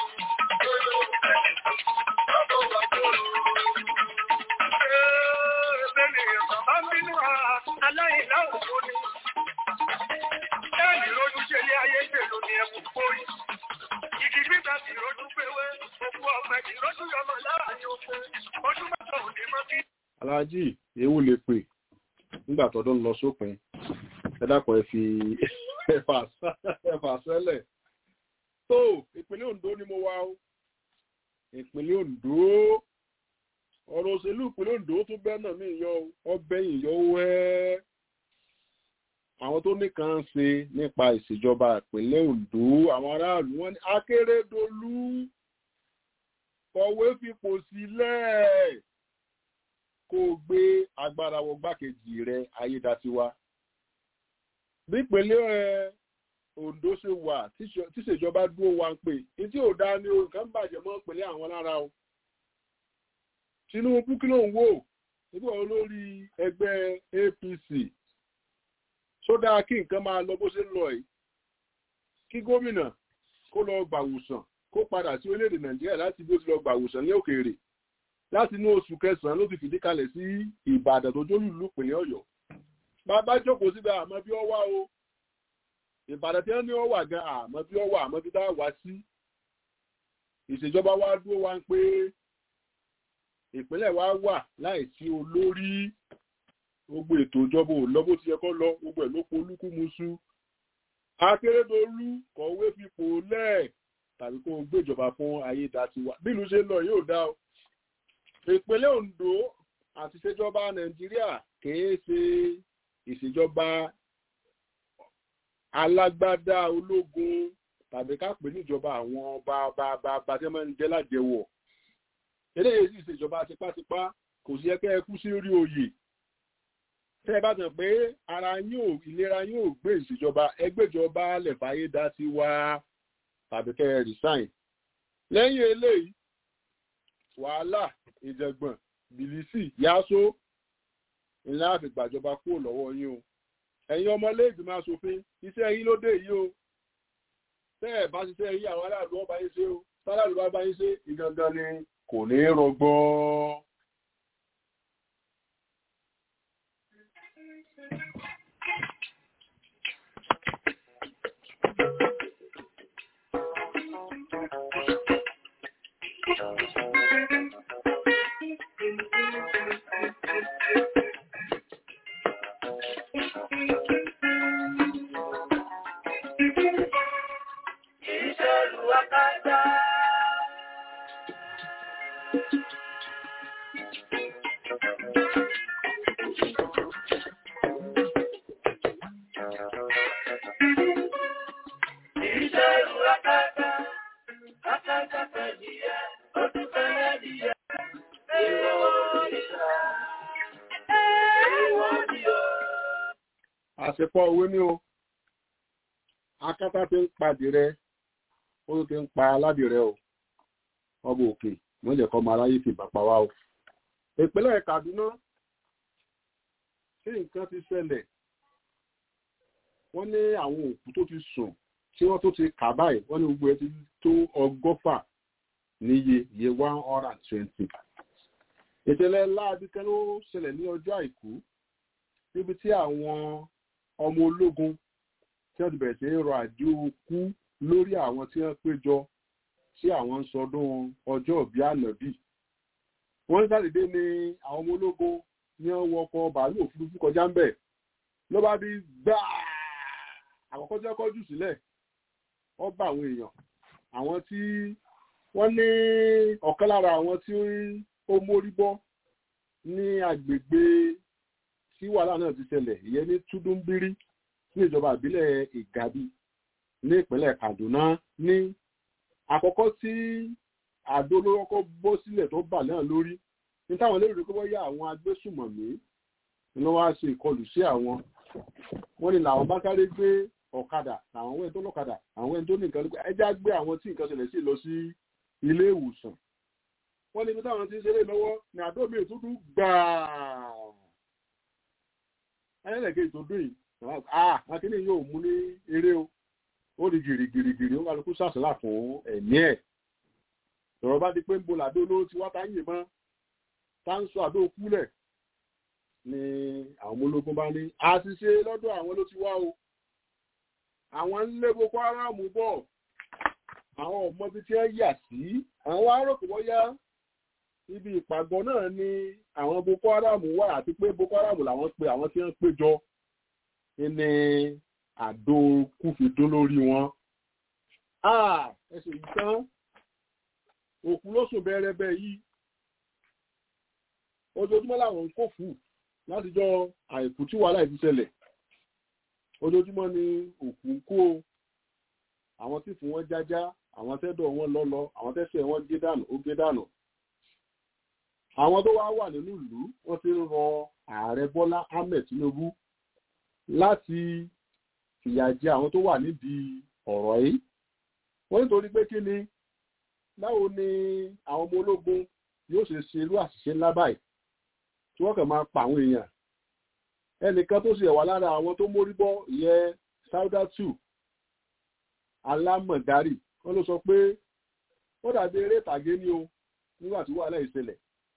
aláàjì ewu lè pè nígbà tọdún lọ sópin ẹ dákun ẹ fi ẹfà sẹ́lẹ̀ tó ìpínlẹ̀ Ondo ni mo wá o ìpínlẹ̀ Ondo ọ̀rọ̀ òṣèlú ìpínlẹ̀ Ondo tó bẹ́ẹ̀ náà mí yọ ọbẹ̀yìn yọ wẹ́ àwọn tó nìkan ṣe nípa ìṣèjọba ìpínlẹ̀ Ondo àwọn aráàlú wọn ní Akérédolú kọ̀wé fipò sílẹ̀ kó o gbé agbára wọ gbákejì rẹ Ayédatiwa bí ìpínlẹ̀ Ondo ṣe wà tíṣèjọba dúró wa ń pè ní tí ò dáa ní o nǹkan bàjẹ́ mọ́ ìpínlẹ̀ àwọn lára o Tinubu kí ló ń wò nígbà olórí ẹgbẹ́ APC sódà kí nǹkan máa lọ bó ṣe ń lọ yìí kí gómìnà kó lọ gbàwòsàn kó padà sí orílẹ̀-èdè Nàìjíríà láti bí ó ti lọ gbàwòsàn ní òkèèrè láti inú oṣù kẹsàn-án ló ti fìdí kalẹ̀ sí Ìbàdàn tó jólù ìlú ìpínlẹ̀ Ọ̀yọ́ bàbá jókòó síbẹ̀ àmọ́ bí ó wá o Ìbàdàn tí wọ́n ní ó wà gan àmọ́ bí ó wà àmọ́ bí tá wá sí ìṣèjọba wa dúró wá ń pé ìpínlẹ̀ wa wà láìsí olórí gbogbo ètò ìjọba ò lọ bó ti yẹ kó lọ gbogbo ẹ̀ ló polúkú musu Akérédolú kọ̀wé fipò lẹ̀ tàbí kó o gbéjọba fún ayédatiwa bí ìlú ṣe ń lọ yóò dá o ìpínlẹ̀ Ondo àti ìṣèjọba Nàìjíríà kìí ṣe ìṣèjọba alágbádá ológun tàbí ká pè níjọba àwọn bàbá bàbá tí wọ́n ń jẹ́ lájẹwọ̀ eléyìí sì ìṣèjọba tipátipá kò sí ẹkẹ́ ẹkú sí orí oyè tẹ́ ẹ bá tàn pé ara yóò ìlera yóò gbé ìṣèjọba ẹgbẹ́jọba lẹ̀fàyè dá sí wa tàbí kẹ́ ẹ resign lẹ́yìn eléyìí wàhálà ìjẹ̀gbọ̀n bìlísì yáṣó ńlá àfi gbàjọba kúrò lọ́wọ́ yín o ẹ̀yin ọmọléègbìmọ̀ asòfin iṣẹ́ yín ló dé yìí o tẹ́ ẹ̀ bá ṣiṣẹ́ yín àwọn aráàlú ọba yín ṣe o sáràlú bá bá yín ṣe ìgangan ni kò ní rọgbọ. Ìṣèlú akátá. Ìṣèlú akátá. Akátá fẹ̀díyẹ, ó tún fẹ́rẹ́ díẹ̀. Èèwọ̀ ni ó. Èèwọ̀ ni ó. àṣepọ̀ owó ní o akátá ti ń padì rẹ ó ti ń pa aládìrẹ o ọba òkè wọ́n jẹ́ kọ́ máa ráyè fi bàpá wa o ìpínlẹ̀ Kaduna tí nǹkan ti ṣẹlẹ̀ wọ́n ní àwọn òkú tó ti sùn tí wọ́n tó ti kà báyìí wọ́n ní gbogbo ẹ ti tó ọgọ́fà níye iye one hundred and twenty ìṣẹ̀lẹ̀ láabi kan ló ṣẹlẹ̀ ní ọjọ́ àìkú níbi tí àwọn ọmọ ológun tí wọ́n ti bẹ̀rẹ̀ sí í rọ àdí okú lórí àwọn tí wọ́n péjọ tí àwọn ń sọdún ọjọ́ ìbí ànábì wọ́n sàdédé ní àwọn ọmọ ológun ní wọ́n wọkọ̀ bàálù òfurufú kọjá ń bẹ̀ ló bá bí gbáà àkọ́kọ́ tí wọ́n kọjú sílẹ̀ wọ́n bá àwọn èèyàn àwọn tí wọ́n ní ọ̀kan lára àwọn tí ó mórí bọ́ ní agbègbè tí wàhálà náà ti ṣẹlẹ̀ ìyẹn ní túdúnbírí ní ìjọba ìbílẹ̀ ìgàbí ní ìpínlẹ̀ Kaduna ní àkọ́kọ́ tí àdó olóró kọ́ bọ́ sílẹ̀ tó bà náà lórí ní táwọn lérò pé wọ́n yá àwọn agbésùmọ̀mí ni wọ́n wá ṣe ìkọlù sí àwọn wọ́n ní làwọn bá sáré gbé ọ̀kadà àwọn ẹni tó lọ́kadà àwọn ẹni tó ní nǹkan lókè ẹjá gbé àwọn tí nǹkan ṣẹlẹ̀ sí lọ sí ilé ìwòsàn wọ́n ní ibi táwọn ti ń ṣeré lọ́wọ́ ní àdó mi ìtúdú gbàá ayẹ́lẹ̀kẹ́ tó dùn yìí ah akíní yóò mú ní eré o ó di gìrìgìrìgìrì ó kálukú sàṣàlà fún ẹ̀mí ẹ̀ lọ́rọ̀ bá di pé ń bo làdó olóró ti wá tá ń yìnbọn tá ń sọ àdó kúlẹ̀ ni àwọn ọmọ ológun bá ní àṣìṣe lọ́dọ̀ àwọn ló ti wá o àwọn ń lé boko haram bọ̀ àwọn ọmọ bíi tí wọ́n yà sí àwọn wá rò pé wọ́n yá ibi ìpàgọ́ náà ni àwọn boko haram wà àti pé boko haram làwọn pe àwọn tí wọ́n péjọ ní àdó kúfìdó lórí wọn. ẹsẹ̀ yìí tán òkú ló sùn bẹ́ẹ̀rẹ́bẹ́ yìí ojoojúmọ́ làwọn ń kó fù látijọ́ àìkú tí wàhálà ìfi ṣẹlẹ̀ ojoojúmọ́ ni òkú ń kó àwọn tí fún wọn jájá àwọn tẹ́dọ̀ wọn lọ́lọ́ àwọn tẹ́sẹ̀ wọn gé dànù ó gé dànù àwọn tó wá wà nínú ìlú wọ́n ti ń rọ ààrẹ Bọ́lá Ahmed Tinubu láti fìyà jẹ àwọn tó wà nídìí ọ̀rọ̀ yìí wọ́n nítorí pé kí ni báwo ni àwọn ọmọ ológun yóò ṣe ṣe irú àṣìṣe ńlá báyìí tí wọ́n kàn máa pa àwọn èèyàn ẹnìkan tó ṣe wà lára àwọn tó mórí bọ́ ìyẹn saudatu alámọ̀dárì wọ́n ló sọ pé ó dàbí eré ìtàgé ní o nígbà tí wàhálà ìṣẹ̀lẹ̀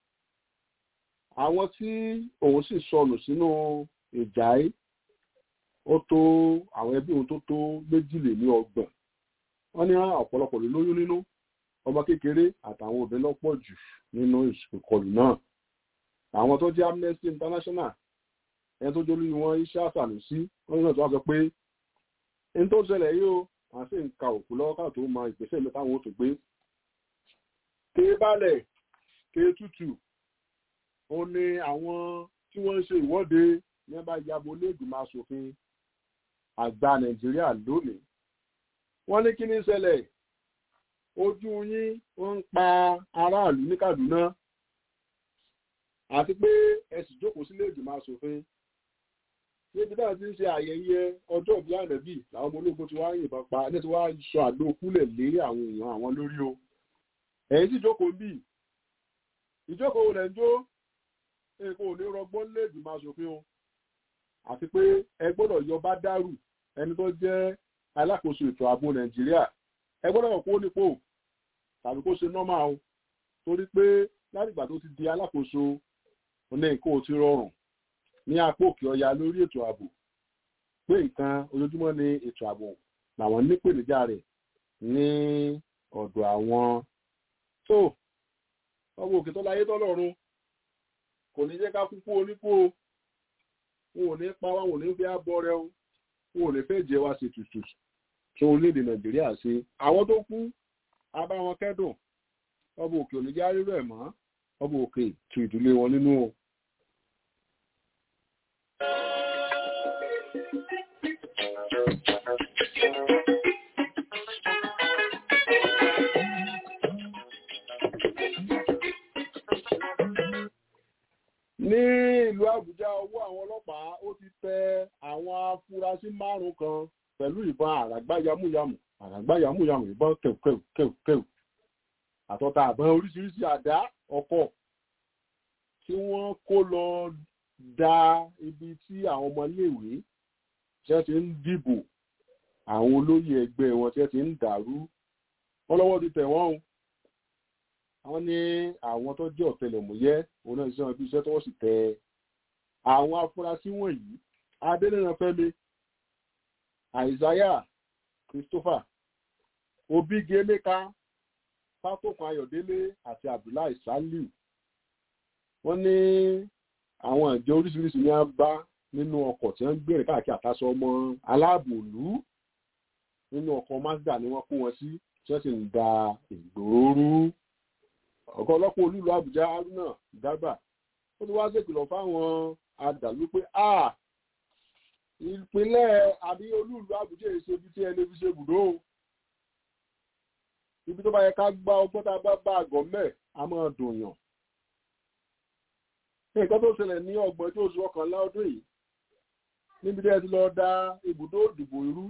àwọn tí òun sì sọnù sínú ìjà yìí ó tó àwọn ẹbí òun tó tó méjìléní ọgbọ̀n wọ́n ní ọ̀pọ̀lọpọ̀ ló lóyún nínú ọmọ kékeré àtàwọn obìnrin lọ́pọ̀ jù nínú ìkọlù náà àwọn tó jẹ́ Amnesty International ẹni tó jólú wọn iṣẹ́ àṣàlùsí wọ́n ní náà tó wá sọ pé ní tó ṣẹlẹ̀ yìí o àwọn sì ń ka òkú lọ́wọ́ káà tó mọ ìgbésẹ̀ mi táwọn ò tó gbé ké balẹ̀ ké tútù ó ní àwọn tí wọ́n ń ṣe ìwọ́de ní bá yabo lẹ́gbìmọ̀ asòfin àgbà Nàìjíríà lónìí wọ́n ní kí ní ṣẹlẹ̀ ojú yín wọ́n ń pa aráàlú ní Kaduna àti pé ẹ sì jókòó sílé ìgbìmọ̀ asòfin níbi náà ti ń ṣe ayẹyẹ ọjọ́ ìbí ànẹ́bì làwọn ọmọ ológun ti wá yìnbọn pa ẹni tí wàá sọ àdó kúlẹ̀ lé àwọn èèyàn àwọn lórí o ẹ̀yin sì jókòó ń bì ìjókòó rẹ̀ ń jó èkó ò ní rọgbọ́n lé ìgbìmọ̀ asòfin o àti pé ẹ gbọ́dọ̀ yọ bá dárù ẹni tó jẹ́ alákòóso ètò ààbò Nàìjíríà ẹ gbọ́dọ̀ kó nípò tàbí kó ṣe nọ́mà o torí pé látìgbà tó ti di alákòóso ní nǹkan ò ti rọrùn ní apá òkè ọya lórí ètò ààbò pé nǹkan ojoojúmọ́ ní ètò ààbò làwọn nípèníjà rẹ̀ ní ọ̀dọ̀ àwọn tó ọmọ òkè tó láyé tọ́lọ́run kò ní jẹ́ ká kúkú oníkó wọn ò ní pa wá wọn ò ní fi ábọ̀ rẹ o wọn ò ní fẹ́ jẹ́ wá sí tutù tó orílẹ̀-èdè Nàìjíríà ṣe àwọn tó kú abá wọn kẹ́dùn ọmọ òkè ò ní já rírọ̀ ẹ̀ mọ́ ọmọ òkè tu ìdílé wọn nínú o. ní ìlú Àbújá ọwọ́ àwọn ọlọ́pàá ó ti tẹ àwọn afurasí márùn kan pẹ̀lú ìbọn àràgbá yamuyamu àràgbá yamuyamu ìbọn kẹ̀kẹ̀kẹ̀kẹ̀ àtọ́ta àbọn oríṣiríṣi àdá ọkọ̀ tí wọ́n kó lọ da ibi tí àwọn ọmọléèwé tí wọ́n ti ń dìbò àwọn olóyè ẹgbẹ́ wọn tí wọ́n ti ń dàrú wọ́n lọ́wọ́ ti tẹ̀ wọ́n o àwọn ní àwọn tó jẹ́ ọ̀tẹlẹ̀múyẹ́ òun náà ṣiṣẹ́ ibi iṣẹ́ tó wọ́n sì tẹ àwọn afurasí wọ̀nyí adẹ́nìrànfẹ́mi àìsáyà christopher obìgì emeka pátókan ayọ̀délé àti abdullahi saliu wọ́n ní àwọn ìjọ oríṣiríṣi ní a bá nínú ọkọ̀ tí wọ́n ń gbèrè káàkiri àtàṣọ ọmọ aláàbòlú nínú ọkọ̀ mazda ni wọ́n kó wọn sí tí wọ́n sì ń da ìgboro rú ọ̀gá ọlọ́pàá olúlu àbújá haruna dábà ó ti wá ṣèkìlọ̀ fáwọn adàlú pé a ìpínlẹ̀ àbí olúlu àbújá èso ibi tí ẹni fi ṣe bùdó o ibi tó bá yẹ ká gbá ọgbọ́n tá a bá bá àgọ́ mẹ́ a máa dùn yàn nǹkan tó ṣẹlẹ̀ ní ọgbọ̀n tó oṣù ọkànlá ọdún yìí níbi tí ẹ ti lọ da ibùdó ìdìbò irú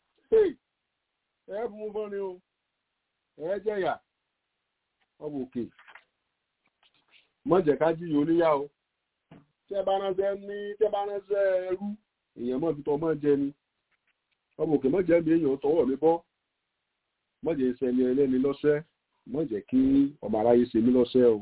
ẹ bú fún ni o ẹ jẹyà ọmọ òkè mọ̀jẹ̀ ká jíyàn oníyà o tí ẹ bá ránṣẹ́ ní tí ẹ bá ránṣẹ́ ẹrú èèyàn mọ̀ fi tọ́ mọ́ jẹ ni ọmọ òkè mọ̀jẹ̀ mi èèyàn tọwọ́ mi bọ́ mọ̀jẹ̀ ìṣẹ̀lẹ̀ ẹlẹ́ni lọ́sẹ̀ mọ̀jẹ̀ kí ọmọ aráyé ṣe mí lọ́sẹ̀ o.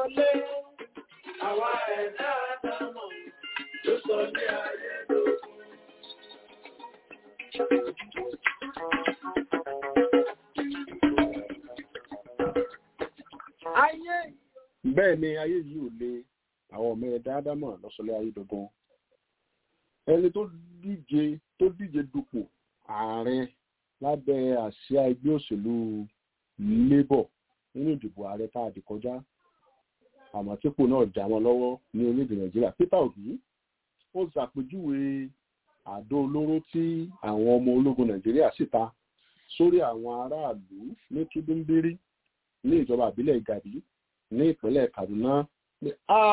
wọlé. Àwa ẹ̀dá àdámọ̀ ló sọ ní ayé lókun. Ayé bẹ́ẹ̀ ni ayé yìí ò le àwọn ọmọ ẹ̀dá ádámọ̀ lọ́sọ̀lẹ̀ ayé dandan ẹni tó díje tó díje dupò ààrẹ lábẹ́ àsíá ẹgbẹ́ òṣèlú labour nínú ìdìbò ààrẹ tá a dì kọjá àmọ́ típò náà já wọn lọ́wọ́ ní orílẹ̀-èdè nàìjíríà peter obi ó ṣàpèjúwe àdó olóró tí àwọn ọmọ ológun nàìjíríà sì ta sórí àwọn aráàlú ní túndúnbírí ní ìjọba àbílẹ̀ ìgàdí ní ìpínlẹ̀ kaduna pé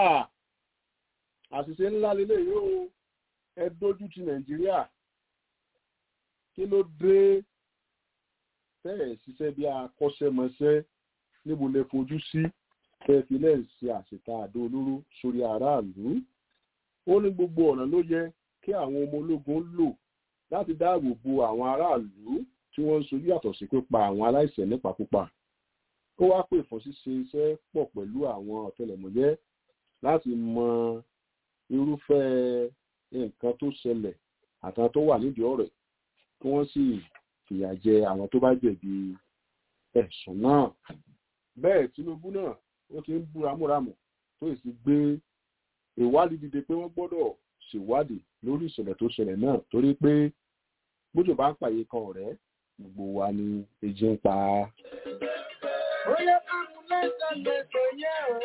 àṣìṣe ńlá lélẹ̀ yóò ẹ dójú ti nàìjíríà kí ló dé bẹ́ẹ̀ ṣiṣẹ́ bí akọ́ṣẹ́mọṣẹ́ níbo lè fojú sí tẹ́filẹ̀ ṣe àṣìta àdó olóró sórí aráàlú ó ní gbogbo ọ̀nà ló yẹ kí àwọn ọmọ ológun lò láti dáàbò bo àwọn aráàlú tí wọ́n ń sojú yàtọ̀ sí pípa àwọn aláìṣẹ̀ nípakúpa ó wá pè fún ṣíṣe iṣẹ́ pọ̀ pẹ̀lú àwọn ọ̀tẹlẹ̀múyẹ́ láti mọ irúfẹ́ nǹkan tó ṣẹlẹ̀ àtàwọn tó wà nídìí ọ̀rẹ́ kí wọ́n sì fìyà jẹ àwọn tó bá jẹ̀bi ẹ̀sùn náà bẹ́ẹ̀ tinubu náà ó ti ń bú ramúramù tó sì gbé ìwádìí dìde pé wọ́n gbọ́dọ̀ ṣèwádìí lórí ìṣẹ̀lẹ̀ tó ṣẹlẹ̀ náà torí pé bójú bá ń pàyè kan ọ̀rẹ́ gbogbo wa ni èjì ń pa á. Bóyá ká mú lẹ́sẹ̀ lẹ́sẹ̀ yẹ̀ o.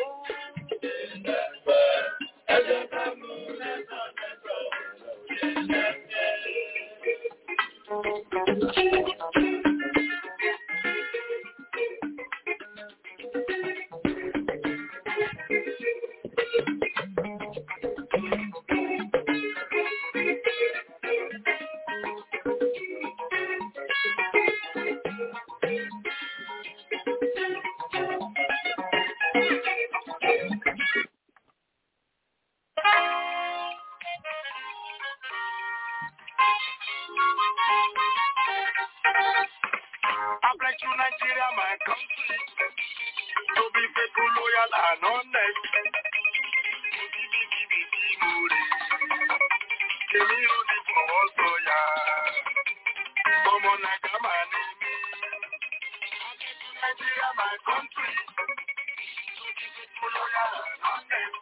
Ẹ jẹ́ ká mú lẹ́sẹ̀ lẹ́sẹ̀ I pledge to Nigeria, my country, to be faithful, loyal, and honest. Èmi ò ní fọwọ́ sọ̀yà, ọmọ Nàìjíríà máa ní mí. I pledge to Nigeria, my country, to be faithful, loyal, and honest.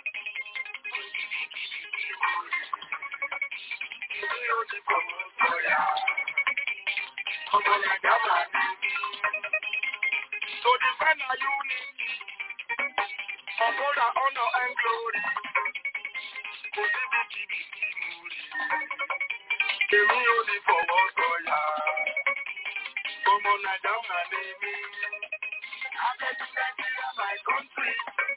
Èmi ò ní fọwọ́ sọ̀yà. ọmọ Nàìjíríà máa ní mí. To defend our unity, uphold our honor and glory. Kò síbi kíbi tí mo rí. Èmi ò ní fọwọ́ sọ̀yà. Ọmọ Nàìjíríà máa ní mí. Akẹ́kọ̀ọ́ Nàìjíríà my country.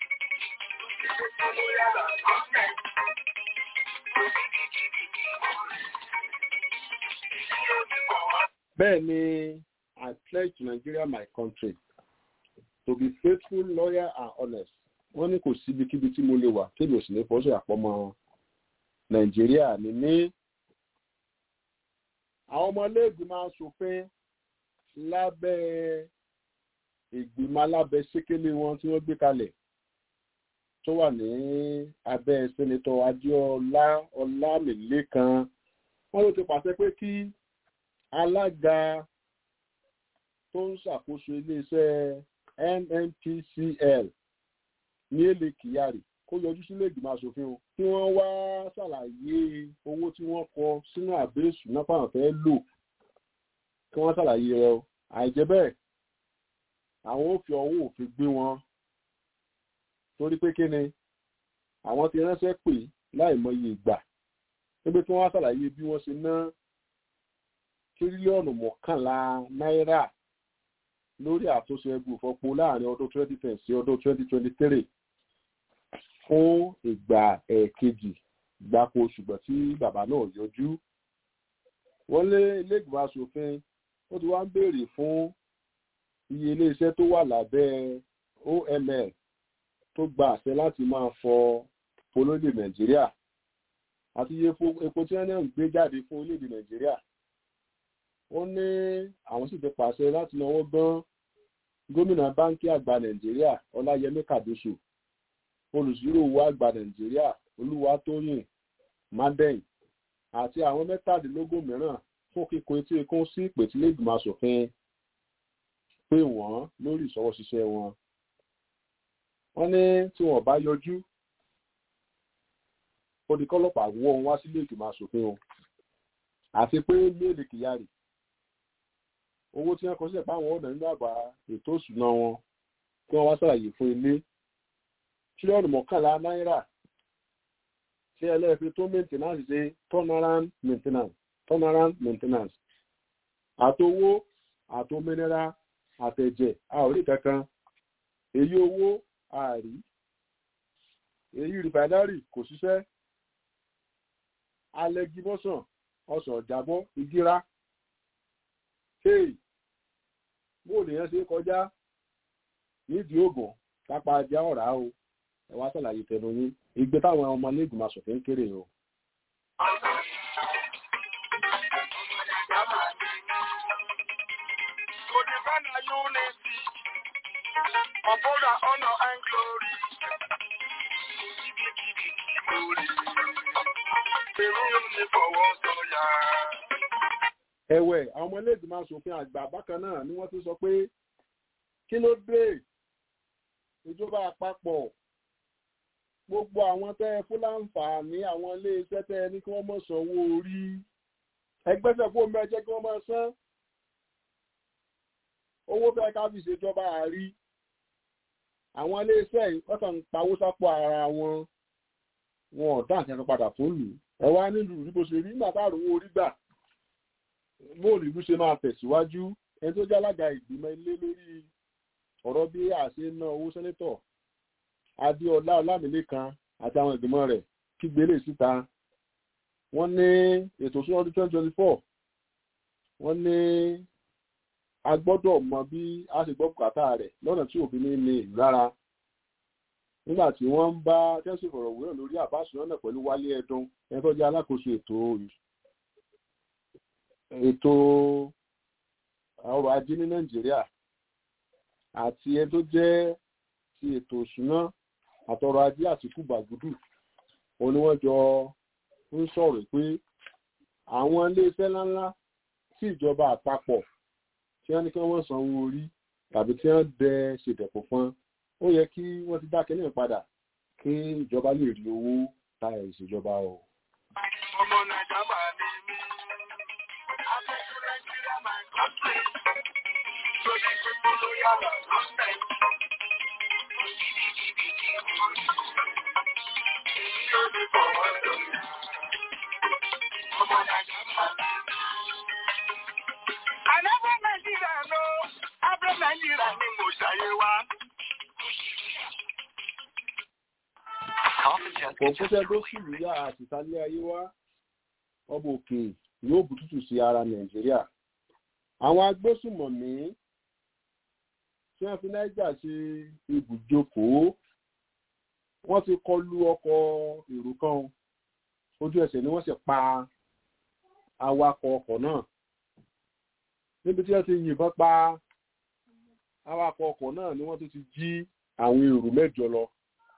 Ọmọ yàrá gọ́ọ̀mẹ̀. Kò síbi kíbi tí mo rí. Èmi ò ní fọwọ́ bẹ́ẹ̀ ni i pledge to nigeria my country to be faithful loyal and honest wọ́n ní kò síbikíbi tí mo lè wà kébì òsì ní fọ́sọ̀ àpọ́mọ nàìjíríà ní ní àwọn ọmọlẹ́gbìmọ̀ asòfin lábẹ́ ìgbìmọ̀ alábẹ́ sékélé wọn tí wọ́n gbé kalẹ̀ tó wà ní abẹ́ sẹ́nitọ́ adéọlá ọlámìlẹ́kan wọ́n ló ti pàṣẹ pé kí alága tó ń ṣàkóso iléeṣẹ́ nnpcl ní èlé kyari kó yọjú sílé ìgbìmọ̀ asòfin o kí wọ́n wá ṣàlàyé owó tí wọ́n kọ sínú àbẹ́sù náà fáwọn fẹ́ lò kí wọ́n ṣàlàyé rẹ o àìjẹ́ bẹ́ẹ̀ àwọn ò fi ọwọ́ òfin gbé wọn torí pé kíni àwọn ti ránṣẹ́ pè láìmọye ìgbà níbi tí wọ́n wá ṣàlàyé bí wọ́n ṣe ná tírílíọ̀nù mọ́kànlá náírà lórí àtúnṣe ẹgbẹ́ ìfọpo láàrin ọdún 2010 sí ọdún 2023 fún ìgbà ẹ̀ẹ̀kejì gbáko ṣùgbọ́n tí bàbá náà yọjú. wọ́n lé iléègbìmọ̀ asòfin ó ti wá ń béèrè fún iye iléeṣẹ́ tó wà lábẹ́ oml tó gba àṣẹ láti máa fọ polóde nàìjíríà àti iye epo tí wọ́n náà ń gbé jáde fún orílẹ̀-èdè nàìjíríà ó ní àwọn sì ti pàṣẹ láti náwó gan gómìnà báńkì àgbà nàìjíríà ọláyẹmí kàdóso olùsírò owó àgbà nàìjíríà olúwatóyìn madẹ́yìn àti àwọn mẹ́tàdínlógún mìíràn fún kíkó etí ikún sí ìpètílẹ̀ ìgbìmọ̀ asòfin pé wọ́n lórí ìṣọwọ́ṣiṣẹ́ wọn. wọ́n ní tí wọ́n bá yọjú ó di kọ́lọ́pàá wọ́ wọn wá sílé ìgbìmọ̀ asòfin o àti pé méèlì kyari owó tí wọ́n kọ sílẹ̀ fáwọn ọ̀dọ́ nínú àbá ètò ìṣúná wọn kí wọ́n wá ṣàlàyé fún ilé tírílíọ̀nù mọ́kànlá náírà tí ẹlẹ́ẹ̀fẹ́ tó maintenance ṣe turnaround maintenance turnaround maintenance àtowó àtòmìnira àtẹ̀jẹ̀ a ò rí kankan èyí owó àárí èyí rìfàdárì kò ṣiṣẹ́ alẹ́gí bọ́sàn ọsàn jábọ́ igíra hey bó lèèyàn ṣe kọjá nídìí ògùn kápá ajá ọ̀rá o ẹ wá sàlàyé tẹnu yín ìgbé táwọn ọmọ iléègbìmọ̀ asòfin kéré o. To defend our unity, uphold our honor and glory. Glory. Èmi ò ní fọwọ́ sọ̀yà. ẹ̀wẹ̀ àwọn ọmọ iléègbìmọ̀ asòfin àgbà bákan náà ni wọ́n ti sọ pé kí ló dé ìjọba àpapọ̀ gbogbo àwọn tẹ́ ẹ fún láǹfààní àwọn iléeṣẹ́ tẹ́ ẹ ní kí wọ́n mọ̀ sanwó orí ẹgbẹ́sẹ̀ fún omi ẹjẹ́ kí wọ́n mọ̀ san owó fẹ́ ká fi ṣèjọba àárí àwọn iléeṣẹ́ yìí wọ́n kàn ń pawó sápò ara wọn wọn ò dá nǹkan kan padà fún lù ẹ wá nílùú rí bó ṣe rí nígbà táàrùn owó orí gbà bóòlù ìlú ṣe máa tẹ̀síwájú ẹni tó jẹ́ alága ìgbìmọ̀ ilé lórí ọ̀rọ̀ bí àṣẹ ná owó sẹ́nẹ́tọ̀ adéọlá ọlámìlẹ́kan àti àwọn ìgbìmọ̀ rẹ̀ kígbe lè síta wọ́n ní ètò ìṣúná ọdún twenty twenty four wọ́n ní a gbọ́dọ̀ mọ bí a ṣe gbọ́ bùkátà rẹ̀ lọ́nà tí òfin ní ní ìlara nígbà tí wọ́n ń bá tẹ́sí ìfọ̀rọ̀wérọ̀ lórí àbá ìṣúná náà pẹ̀lú wálé ẹdun ẹni tó jẹ́ alákòóso ètò ètò ọrọ̀ ajé ní nàìjíríà àti ẹni tó jẹ́ ti ètò ìṣúná àtọrọ̀ ajé àtìkú gbàgùdù òun ni wọ́n jọ ń sọ̀rọ̀ pé àwọn iléeṣẹ́ ńláńlá tí ìjọba àpapọ̀ tí wọ́n ní kí wọ́n sanwó orí tàbí tí wọ́n dẹ ṣèdẹ̀kọ̀ fún ó yẹ kí wọ́n ti dákẹ́ náà padà kí ìjọba lè rí owó ta ìṣèjọba o. Ọmọ Nàìjíríà máa ní mí. Afẹ́fẹ́ Nàìjíríà máa ń kọ́sẹ̀. Lórí pípọ́ ló yára kọ́sẹ̀. Èmi ò ní fọwọ́ sọ̀yà. Ọmọ Nàìjíríà máa ní mí. Àlẹ́fẹ́ Nàìjíríà ló, Afẹ́ Nàìjíríà ni mo ṣàyẹ̀ wá. kò fúnṣẹ́ tó sì yíyá àtìsálẹ̀ ayé wá ọba òkè yóò bùtùtù sí ara nàìjíríà àwọn agbésùmọ̀mí tí wọ́n fi náíjà ṣe ibùjókòó wọ́n ti kọlu ọkọ̀ èrò kan ojú ẹsẹ̀ ni wọ́n sì pa awakọ̀ ọkọ̀ náà níbi tí wọ́n ti yìnbọn pa awakọ̀ ọkọ̀ náà ni wọ́n tún ti jí àwọn èrò mẹ́jọ lọ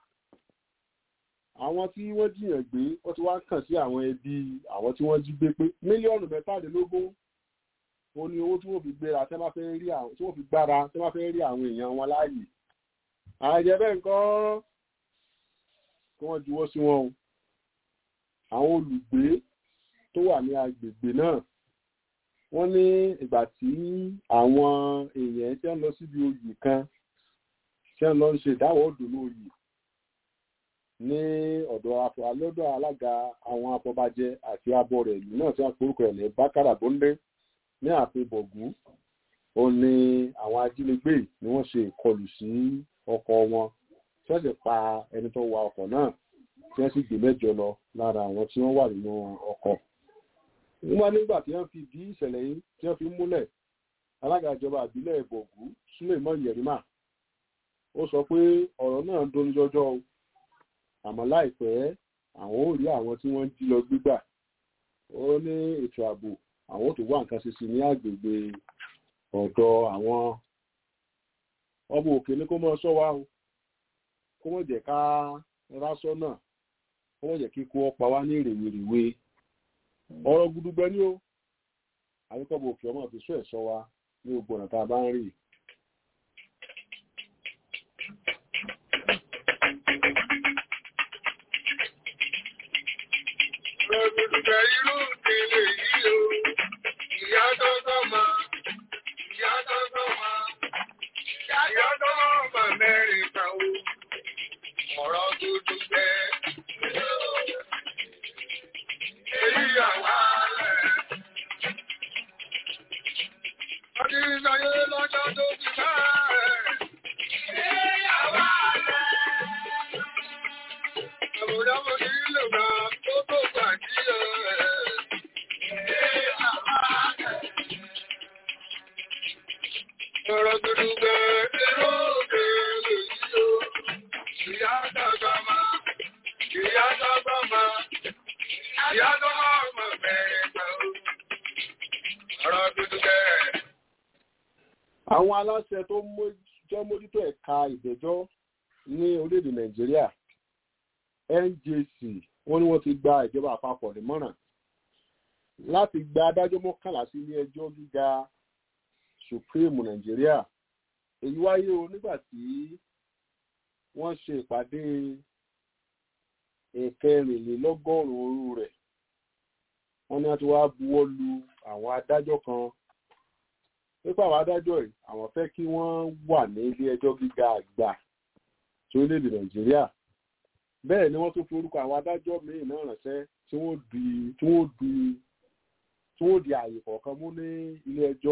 àwọn tí wọ́n jiyàn gbé wọ́n ti wá kàn sí àwọn ẹbí àwọn tí wọ́n jí gbé pé mílíọ̀nù mẹ́tàdínlógún ó ní owó tí wọ́n fi gbéra tí wọ́n fẹ́ rí àwọn tí wọ́n fi gbára tí wọ́n fẹ́ rí àwọn èèyàn wọn láàyè àìjẹ́ bẹ́ẹ̀ nǹkan kí wọ́n juwọ́ sí wọn o àwọn olùgbé tó wà ní agbègbè náà wọ́n ní ìgbà tí àwọn èèyàn tí wọ́n lọ síbi oyè kan tí wọ́n lọ ń ṣe ìdáwọ́ òdòdó oyè ní ọ̀dọ̀ alọ́dọ̀ alága àwọn afọbajẹ àti abọ́ rẹ̀ ìlú náà tí wọ́n porúkọ ẹ̀ ní bákàrà bóńdé ní ààfin bọ̀gú ó ní àwọn ajínigbé ni wọ́n ṣe ìkọlù sí ọkọ̀ wọn tí wọ́n sì pa ẹni tó wa ọkọ̀ náà tí wọ́n sì gbé mẹ́jọ lọ lára àwọn tí wọ́n wà nínú ọkọ̀. wọ́n nígbà tí wọ́n fi bí ìṣẹ̀lẹ̀ yìí tí wọ́n fi múlẹ̀ alága ìjọba àbílẹ̀ bọ̀gú suleiman yerima ó sọ pé ọ̀rọ̀ náà ń dóni jọjọ́ o àmọ́ láìpẹ́ àwọn ò rí àwọn tí wọ́n jí lọ gbígbà ó ní ètò ààbò àwọn ò tó wá nǹkan ṣe sí ní àgbègbè ọ̀dọ̀ àwọn ọmọ òkè ní kó mọ́ sọ wá o kó mọ̀ jẹ́ ká rásọ́nà wọ́n jẹ́ kíkó ọpa wá ní rèwerèwe ọ̀rọ̀ gudugbẹ ní o àyíkọ́bù òkè ọmọ fi sún ẹ̀ṣọ́ wa ní gbogbo ọ̀nà tá a bá ń rí Rọ̀gbùdùgbẹ̀ irú ìdílé yìí o, ìyá tọ́tọ́ ma, ìyá tọ́tọ́ ma, ìyá tọ́tọ́ ma mẹ́rin kan o, ọ̀rọ̀ gudugbẹ̀. Èyí àwa rẹ̀. Ọdún ìsáyé lọ́jọ́ tó ti máa Èyí àwa rẹ̀. Àbùdá mo ní lò bá tó tó gbàdí ẹ̀. Èyí àwa rẹ̀. Ọ̀rọ̀ gudugbẹ̀ irú òkèèrè yìí o. Ìyá dàgbà máa, ìyá dàgbà máa, ìyá dàgbà máa bẹ̀rẹ̀ gbà o. Ọ̀rọ̀ gudugbẹ̀. àwọn aláṣẹ tó jọ mójútó ẹ̀ka ìgbẹ́jọ́ ní orílẹ̀-èdè nàìjíríà njc wọ́n ní wọ́n ti gba ìjọba àpapọ̀ nímọ̀ràn láti gba adájọ́ mọ́kànlá sí ilé ẹjọ́ gíga supreme nàìjíríà èyí wáyé o nígbà tí wọ́n ṣe ìpàdé ìkẹrìnlélọ́gọ́rùn-ún òru rẹ̀ wọ́n ní wọ́n ti wá buwọ́ lu àwọn adájọ́ kan nípa àwọn adájọ́ yìí àwọn fẹ́ kí wọ́n wà ní ilé ẹjọ́ gíga àgbà tí ó lédè nàìjíríà bẹ́ẹ̀ ni wọ́n tún fi orúkọ àwọn adájọ́ míì náà ránṣẹ́ tí wọ́n di tí wọ́n di tí wọ́n di àyè kọ̀ọ̀kan mú ní ilé ẹjọ́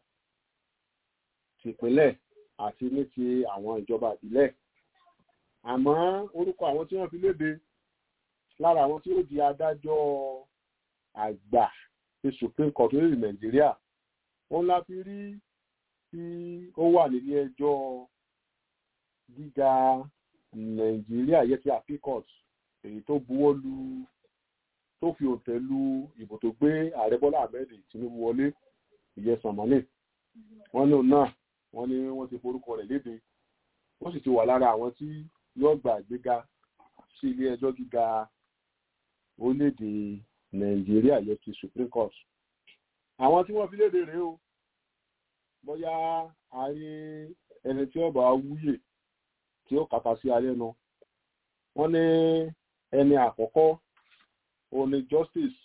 tìpínlẹ̀ àti ní ti àwọn ìjọba ìbílẹ̀ àmọ́ orúkọ àwọn tí wọ́n fi léde lára àwọn tí ó di adájọ́ àgbà ti supreme court orílẹ̀ nàìjíríà òun la fi rí tí ó wà nílé ẹjọ́ gíga nàìjíríà yẹ ti apicot èyí tó buwọ́ lu tó fi òǹtẹ̀ lu ìbò tó gbé ààrẹ bọ́lá ahmed tinubu wọlé ìyẹn sànmọ́nì wọ́n ní òun náà wọ́n ní wọ́n ti forúkọ rẹ̀ léde wọ́n sì ti wà lára àwọn tí yóò gba ìgbéga sí ilé ẹjọ́ gíga orílẹ̀-èdè nàìjíríà yẹ ti supreme court àwọn tí wọ́n fi léde rèé o bóyá ayé ẹni tí ọba wúyè tí ó kàkà sí alẹ́ nu wọ́n ní ẹni àkọ́kọ́ òun ni justice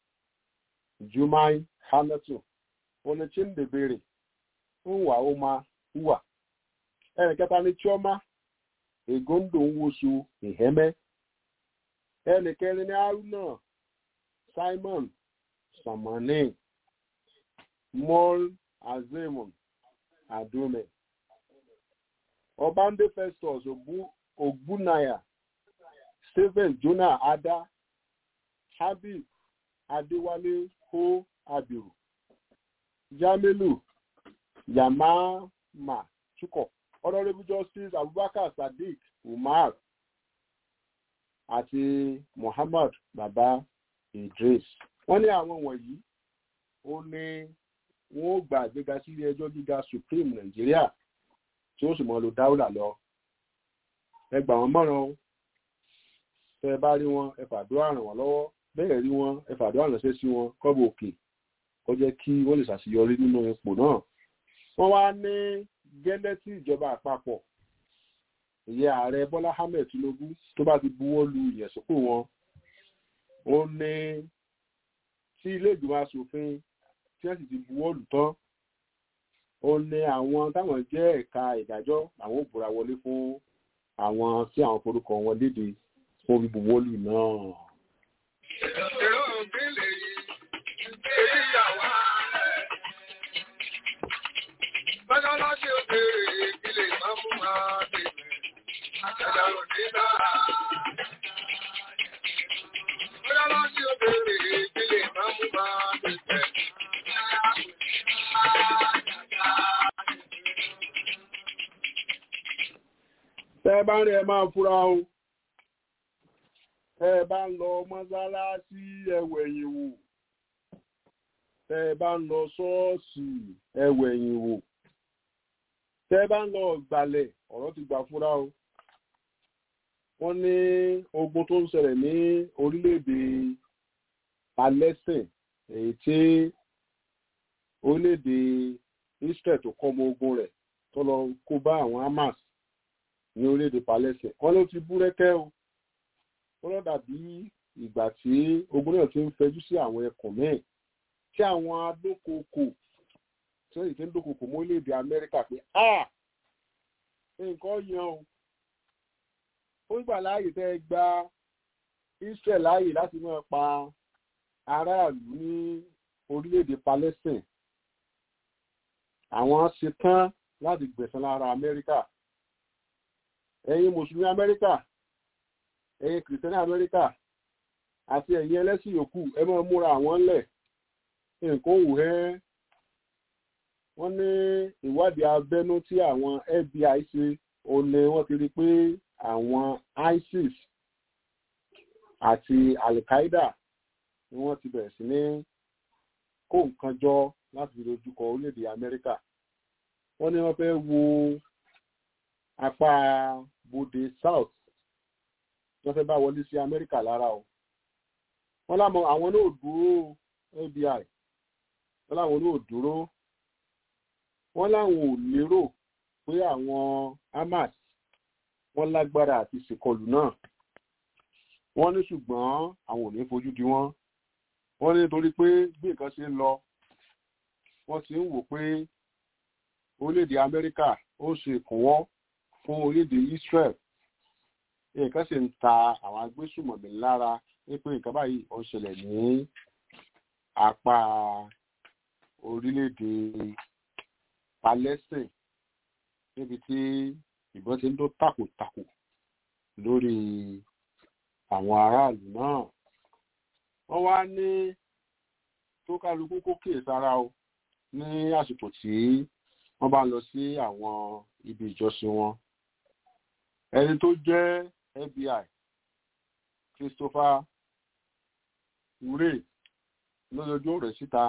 jumai hamilton òun ni chindebere nwa oma uwa ẹni kẹta ni chioma egondo nwosu iheme ẹni kẹrin ni haruna simon samani mol azemon adome ọbande festus ogbunaya stephen jonah ada habib adéwálé ho abiru jamilu yamama chukọ honourable justice abubakar sadiq umar àti muhammad baba idris wọ́n ní àwọn wọ̀nyí ó ní wọ́n ó gba àgbéga sí ilé ẹjọ́ gíga supreme nàìjíríà tí ó sì mọ lo dáúlà lọ ẹ gbà wọ́n mọ̀ràn o tẹ ẹ bá rí wọn ẹ fàdúrà ràn wọ́n lọ́wọ́ bẹ́ẹ̀ rí wọn ẹ fàdúrà ránṣẹ́ sí wọn kọ́bù òkè kó jẹ́ kí wọ́n lè ṣàṣeyọrí nínú ipò náà wọ́n wá ní gẹ́lẹ́ tí ìjọba àpapọ̀ ìyẹn ààrẹ bọ́lá ahmed tinubu tó bá ti buwọ́ lu ìyẹ̀sùpò wọn ó ní tí ilé ìgbìmọ̀ asòfin tí wọ́n sì ti buwọ́ lù tán ó ní àwọn táwọn jẹ́ ẹ̀ka ìdájọ́ àwọn ò búra wọlé fún àwọn tí àwọn forúkọ wọn léde fún bíbuwọ́ lù náà. Èrò òbílẹ̀ yìí, èyí yàwá rẹ̀. Mọ́ṣáláṣí òkèèrè ìpìlẹ̀ máa mú máa tètè. Àjàjà òdì náà. Mọ́ṣáláṣí òkèèrè ìpìlẹ̀ máa mú máa tètè. tẹ́ ẹ bá ń rí ẹ máa fura o tẹ́ ẹ bá ń lọ mọ́sálásí ẹwẹ̀yìn wò tẹ́ ẹ bá ń lọ ṣọ́ọ̀ṣì ẹwẹ̀yìn wò tẹ́ ẹ bá ń lọ gbàlẹ̀ ọ̀rọ̀ ti gbà fúra o wọ́n ní ogun tó ń ṣẹlẹ̀ ní orílẹ̀-èdè palestine èyí tí orílẹ̀-èdè israel tó kọ́ ọmọ ogun rẹ̀ tó lọ kó bá àwọn hamas ní orílẹ̀-èdè palestine wọ́n ló ti búrẹ́kẹ́ o ó lọ́ dàbí ìgbà tí ogun náà ti ń fẹjú sí àwọn ẹkùn míì tí àwọn adókòókò tí wọ́n sì ti ń dókòókò mọ́ orílẹ̀-èdè amẹ́ríkà pé a nǹkan yan o ó gbà láàyè tẹ́ ẹ gba israel láàyè láti máa pa aráàlú ní orílẹ̀-èdè palestine àwọn ṣetán láti gbẹ̀sán lára amẹ́ríkà ẹ̀yin mùsùlùmí amẹ́ríkà ẹ̀yin kìrìsìtẹ́nì amẹ́ríkà àti ẹ̀yin ẹlẹ́sìn yòókù ẹ máa múra àwọn ńlẹ̀ nǹkan òwò ẹ́ wọ́n ní ìwádìí abẹ́nú tí àwọn fbi ṣe ó ní wọ́n ti rí pé àwọn isis àti al-qaeda ni wọ́n ti bẹ̀rẹ̀ sí ní kó nǹkan jọ láti fi dojúkọ orílẹ̀-èdè amẹ́ríkà wọ́n ní wọ́n fẹ́ wo apá bòde south wọ́n fẹ́ bá wọlé sí amẹ́ríkà lára o wọ́n láwọn àwọn náà dúró fbi wọ́n láwọn náà dúró wọ́n láwọn ò lérò pé àwọn hamas wọ́n lágbára àti ṣèkọlù náà wọ́n ní ṣùgbọ́n àwọn ò ní fojú di wọ́n wọ́n ní nítorí pé bí nǹkan ṣe ń lọ wọ́n ti ń wò pé orílẹ̀-èdè amẹ́ríkà ó ṣe ìkùnwọ́ fún orílẹ̀-èdè israel nǹkan sì ń ta àwọn agbésùmọ̀mí lára wípé nǹkan báyìí ó ń ṣẹlẹ̀ ní apá orílẹ̀-èdè palestine níbi tí ìbọn ti ń dó tàkòtàkò lórí àwọn aráàlú náà wọ́n wá ní tó kálukú kó kíyèsára o ní àsìkò tí wọ́n bá lọ sí àwọn ibi ìjọsìn wọn ẹni tó jẹ́ fbi christopher ure lójoojúmọ́ rẹ̀ síta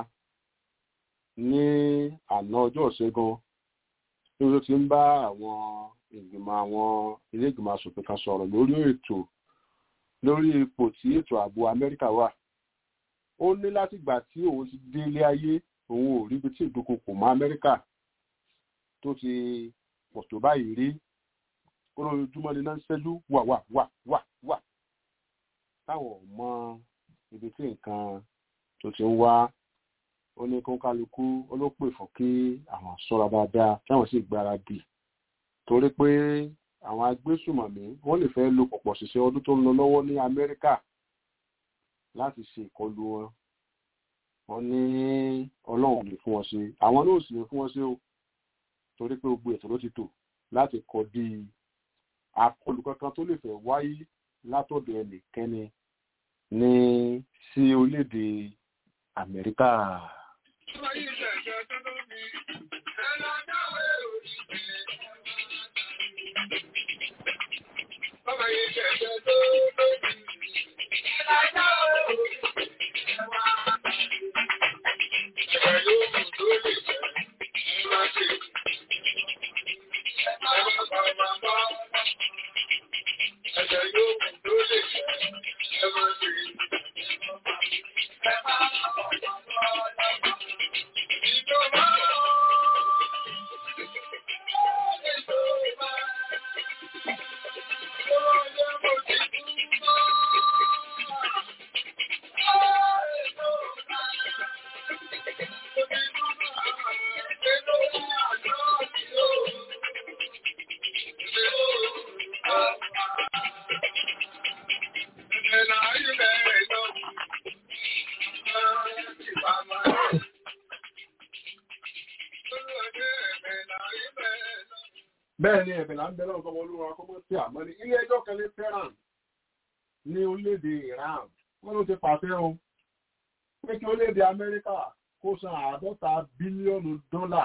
ní àná ọjọ́ ìṣẹ́gun tí ó ti ń bá àwọn ìgbìmọ̀ àwọn ilé ìgbìmọ̀ asòfin kan sọ̀rọ̀ lórí ètò lórí ipò tí ètò ààbò amẹ́ríkà wà ó ní láti gbà tí òun ti dé ilé ayé òun ò ríbi tí ìdúnkokò mọ́ amẹ́ríkà tó ti pọ̀ tó báyìí rí olójoojúmọ́ ni náà ń ṣẹ́jú wà wà wà wà wà táwọn ò mọ ibi tí nǹkan tó ti ń wá ó ní kó kálukú olópè fún kí àwọn ṣọ́ra dáadáa táwọn sì gbáradì torí pé àwọn agbésùmọ̀mí wọ́n lè fẹ́ lo pọ̀pọ̀ ṣiṣẹ́ ọdún tó ń lọ lọ́wọ́ ní amẹ́ríkà láti ṣe ìkọlù wọn wọ́n ní ọlọ́run lè fún wọn ṣe àwọn náà sì lè fún wọn ṣe o torí pé gbogbo ètò ló ti tò láti kọ di àkọlù kankan tó lè fẹ́ wáyé látọ̀dọ̀ ẹnìkẹ́ni ní sí orílẹ̀-èdè amẹ́ríkà. bẹ́ẹ̀ ni ẹ̀bẹ̀ là ń bẹ̀rẹ̀ ọ̀gọ́mọ olúwa kọ́mọ́ sí àmọ́ ní ilé ẹjọ́ kan ní tehran ní orílẹ̀-èdè iran wọ́n ló ti pàṣẹ o pé kí orílẹ̀-èdè amẹ́ríkà kó san àádọ́ta bílíọ̀nù dọ́là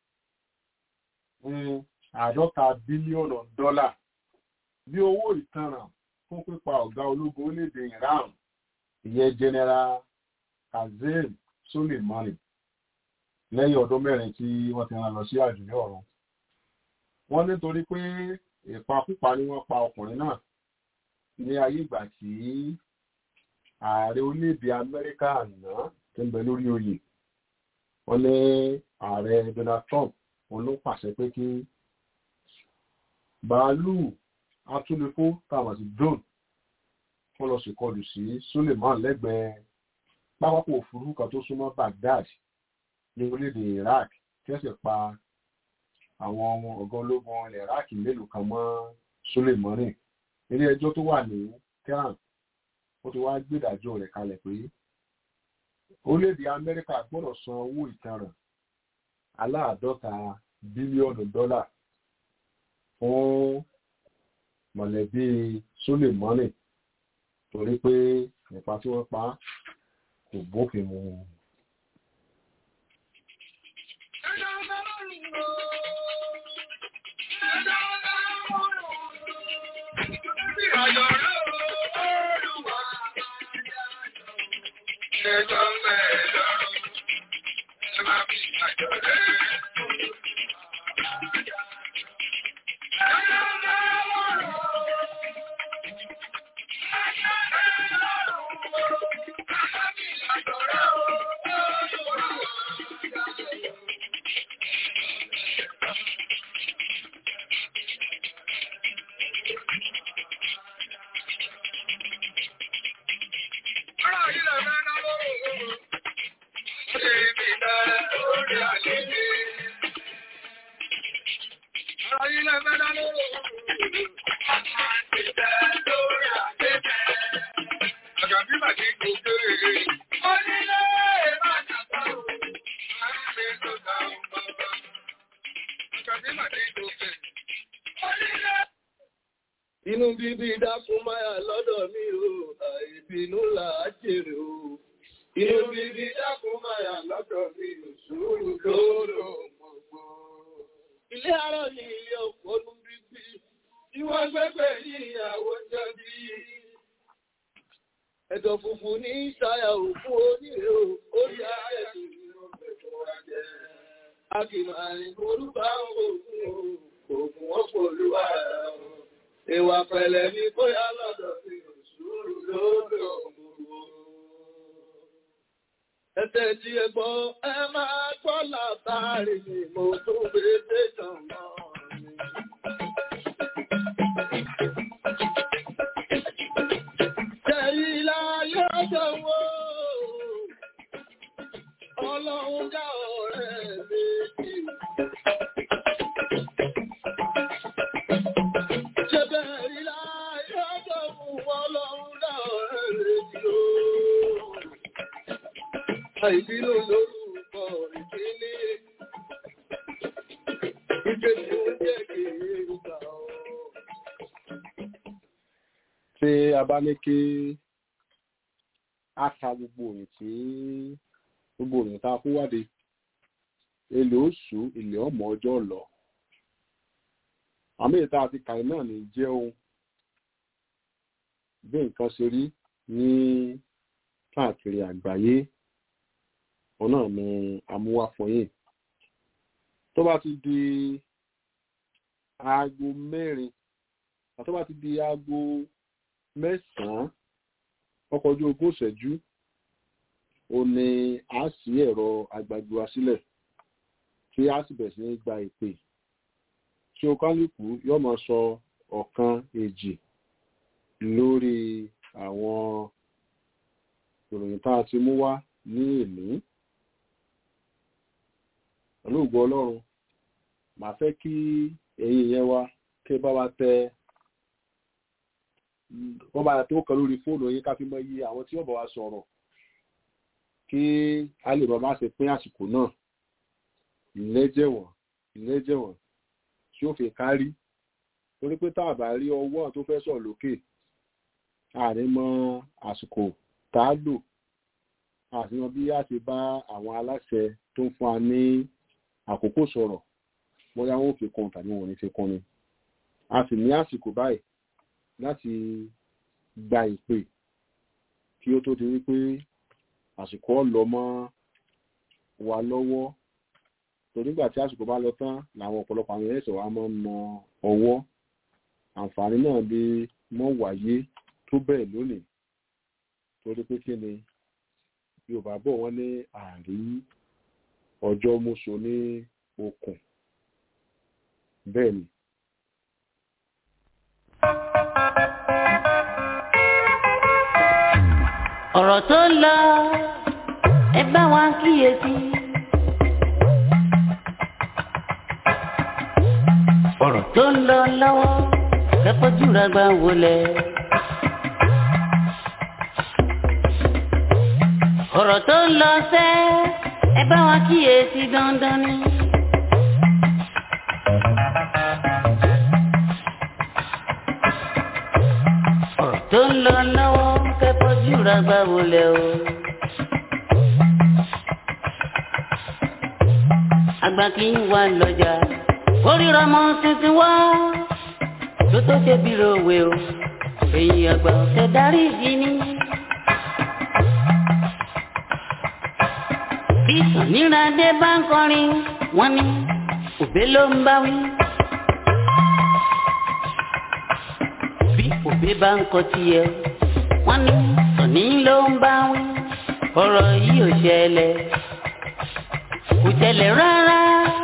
àádọ́ta bílíọ̀nù dọ́là bí owó ìtanràn fún pípa ọ̀gá ológun orílẹ̀-èdè iran ìyẹn general kazeem soleimani lẹ́yìn ọdún mẹ́rin tí wọ́n ti rán lọ sí àjùlé ọ̀run wọ́n nítorí pé ìpakúpa ni wọ́n pa ọkùnrin náà ní ayé ìgbà tí ààrẹ orílẹ̀-èdè amẹ́ríkà àná tó ń bẹ lórí oyè wọ́n ní ààrẹ donald trump wọn ló pàṣẹ pé kí bàálù atúnlẹ̀kó táwọn sí drone wọ́n lọ ṣèkọlù sí suleiman lẹ́gbẹ̀ẹ́ pápákọ̀ òfurufú kan tó súnmọ́ baghdad ní orílẹ̀-èdè iraq tí wọ́n sì pa àwọn ọmọ ọ̀gá ológun ilẹ̀ iraq mélòó kan mọ́ suleiman ilé ẹjọ́ tó wà ní tehran ó ti wá gbèdàjọ́ rẹ̀ kalẹ̀ pé orílẹ̀-èdè amẹ́ríkà gbọ́dọ̀ san owó ìtanràn aláàdọ́ta bílíọ̀nù dọ́là fún mọ̀lẹ́bí suleiman torí pé nípa tí wọ́n pa kò bófin mu. Inú bíbí dákun máyà lọ́dọ̀ mi o, àìbínú là á jèrè o. Inú bíbí dákun máyà lọ́dọ̀ mi o, sùúrù lóró gbogbo. Ilé arọ́ ni ilé òpónú bíbí, tí wọ́n gbẹ́gbẹ́ ní ìyàwó jẹ́bí. Ẹ̀dọ̀ funfun ní ìṣàyà òkú oníre o, orí ayẹ̀dù ni ó fẹ̀fọ́ wa jẹ́. A kì máa rìn orúkọ àwọn òkun o, òkun ọ̀pọ̀ olúwa rẹ̀ o. Ìwà pẹ̀lẹ́ ní bóyá lọ́dọ̀ sí òṣùrù lódò gbogbo. Ẹ̀tẹ̀ tí ẹ gbọ́, ẹ máa gbọ́ látàrí ni mo tó gbé tẹ̀sán mọ́ ni. Jẹ̀rí láyé ọjọ́ wo, ọlọ́run dá ọ̀rẹ́ méjì. Àìbínú lórúkọ ìdílé, ìgbé tí ó jẹ́ kìí ìgbà ọ̀. tí a bá ní kí a ka gbogbo òyìn tí gbogbo òyìn tá a kó wáde èlé oṣù ilẹ̀ ọmọ ọjọ́ lọ àmì ìta àti kàì náà ní jẹ́ ohun bí nǹkan ṣe rí ní káàkiri àgbáyé òun náà ni amúwáfọyín tó bá ti di aago mẹ́rin àti tó bá ti di aago mẹ́sàn-án ọkọ̀ ojú ogún ìṣẹ́jú ó ní a sí ẹ̀rọ agbàgbé wa sílẹ̀ tí a sì bẹ̀rẹ̀ sí ní gba ìpè tí o kálukú yóò máa sọ ọ̀kan èjì lórí àwọn ìròyìn tá a ti mú wá ní ìní pẹ̀lú ògbọ́ ọlọ́run màá fẹ́ kí ẹ̀yin yẹn wá kí ẹ bá wa tẹ wọ́n bá tó kàn lórí fóònù yín ká fi mọ iye àwọn tí wọ́n bá wa sọ̀rọ̀ kí a lè bá má ṣe pín àsìkò náà ìlẹ́jẹ̀wọ̀n ìlẹ́jẹ̀wọ̀n tí ó fi kárí torí pé tá a bá rí ọwọ́ tó fẹ́ sọ̀ lókè àárín mọ àsìkò tá a lò àfihàn bí a ṣe bá àwọn aláṣẹ tó ń fún wa ní àkókò sọ̀rọ̀ bóyá wọn ò fi kún tàbí wọn ò ní fi kún ni a sì ní àsìkò báyìí láti gba ìpè kí ó tó di wípé àsìkò ọ̀lọ́ mọ́ wa lọ́wọ́ tó nígbà tí àsìkò bá lọ tán làwọn ọ̀pọ̀lọpọ̀ àwọn ẹ̀sẹ̀ wa máa ń na ọwọ́ àǹfààní náà lè mọ́ wáyé tó bẹ́ẹ̀ lónìí torí pé kí ni yorùbá bọ̀ wọ́n ní àrí ọjọ́ mọ́ṣọ ní okùn bẹ́ẹ̀ ni. ọ̀rọ̀ tó ń lọ ẹ bá wa kíyèsí. ọ̀rọ̀ tó ń lọ lọ́wọ́ kẹ́kọ̀ọ́ jùlọ gbà wọlé. ọ̀rọ̀ tó ń lọ sẹ́ ẹ bá wa kíyèsí dandan ni. ọ̀rọ̀ tó ń lọ lọ́wọ́ kẹ́kọ̀ọ́ jùlọ gbà wọlé o. àgbà kì í wà lọ́jà oríra ọmọ tuntun wá tó tó ṣe bí rowe o èyí àgbà ọ̀sẹ̀ darí ìdí ni. bí sàníràdé bá ń kọrin wọ́n ní òbé ló ń bá wí. bí òbé bá ń kọ tiẹ̀ wọ́n ní sàní ló ń bá wí. ọ̀rọ̀ yìí ò ṣẹlẹ̀ kò ṣẹlẹ̀ rárá.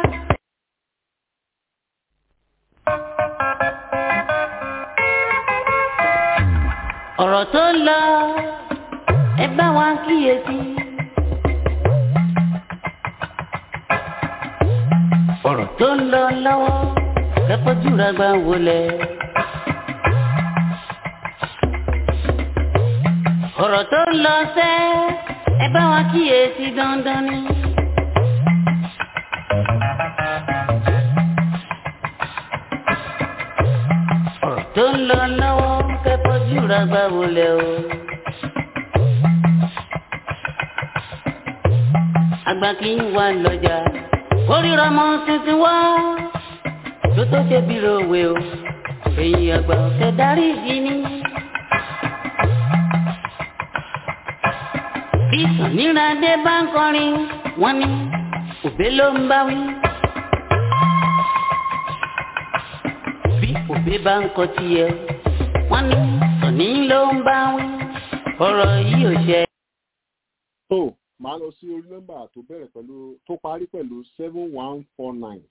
ọ̀rọ̀ tó ń lọ ẹ bá wa kíyèsí. ọ̀rọ̀ tó ń lọ lọ́wọ́ kẹ́kọ̀ọ́ jùlọ gbà wọlé. ọ̀rọ̀ tó ń lọ sẹ́ ẹ bá wa kíyèsí dandan ni. ọ̀rọ̀ tó ń lọ lọ́wọ́ kẹ́kọ̀ọ́ jùlọ gbà wọlé o. àgbà kì í wà lọ́jà oríra ọmọ tuntun wá tó tó ṣe bí rowe o èyí àgbà ọ̀sẹ̀ darí ìdí ni. bí sàníràdé bá ń kọrin wọ́n ní òbé ló ń bá wí. bí òbé bá ń kọ tiẹ̀ wọ́n ní sàní ló ń bá wí. ọ̀rọ̀ yìí ò ṣe. tó máa lọ sí orí nọ́mbà tó bẹ̀rẹ̀ pẹ̀lú tó parí pẹ̀lú seven one four nine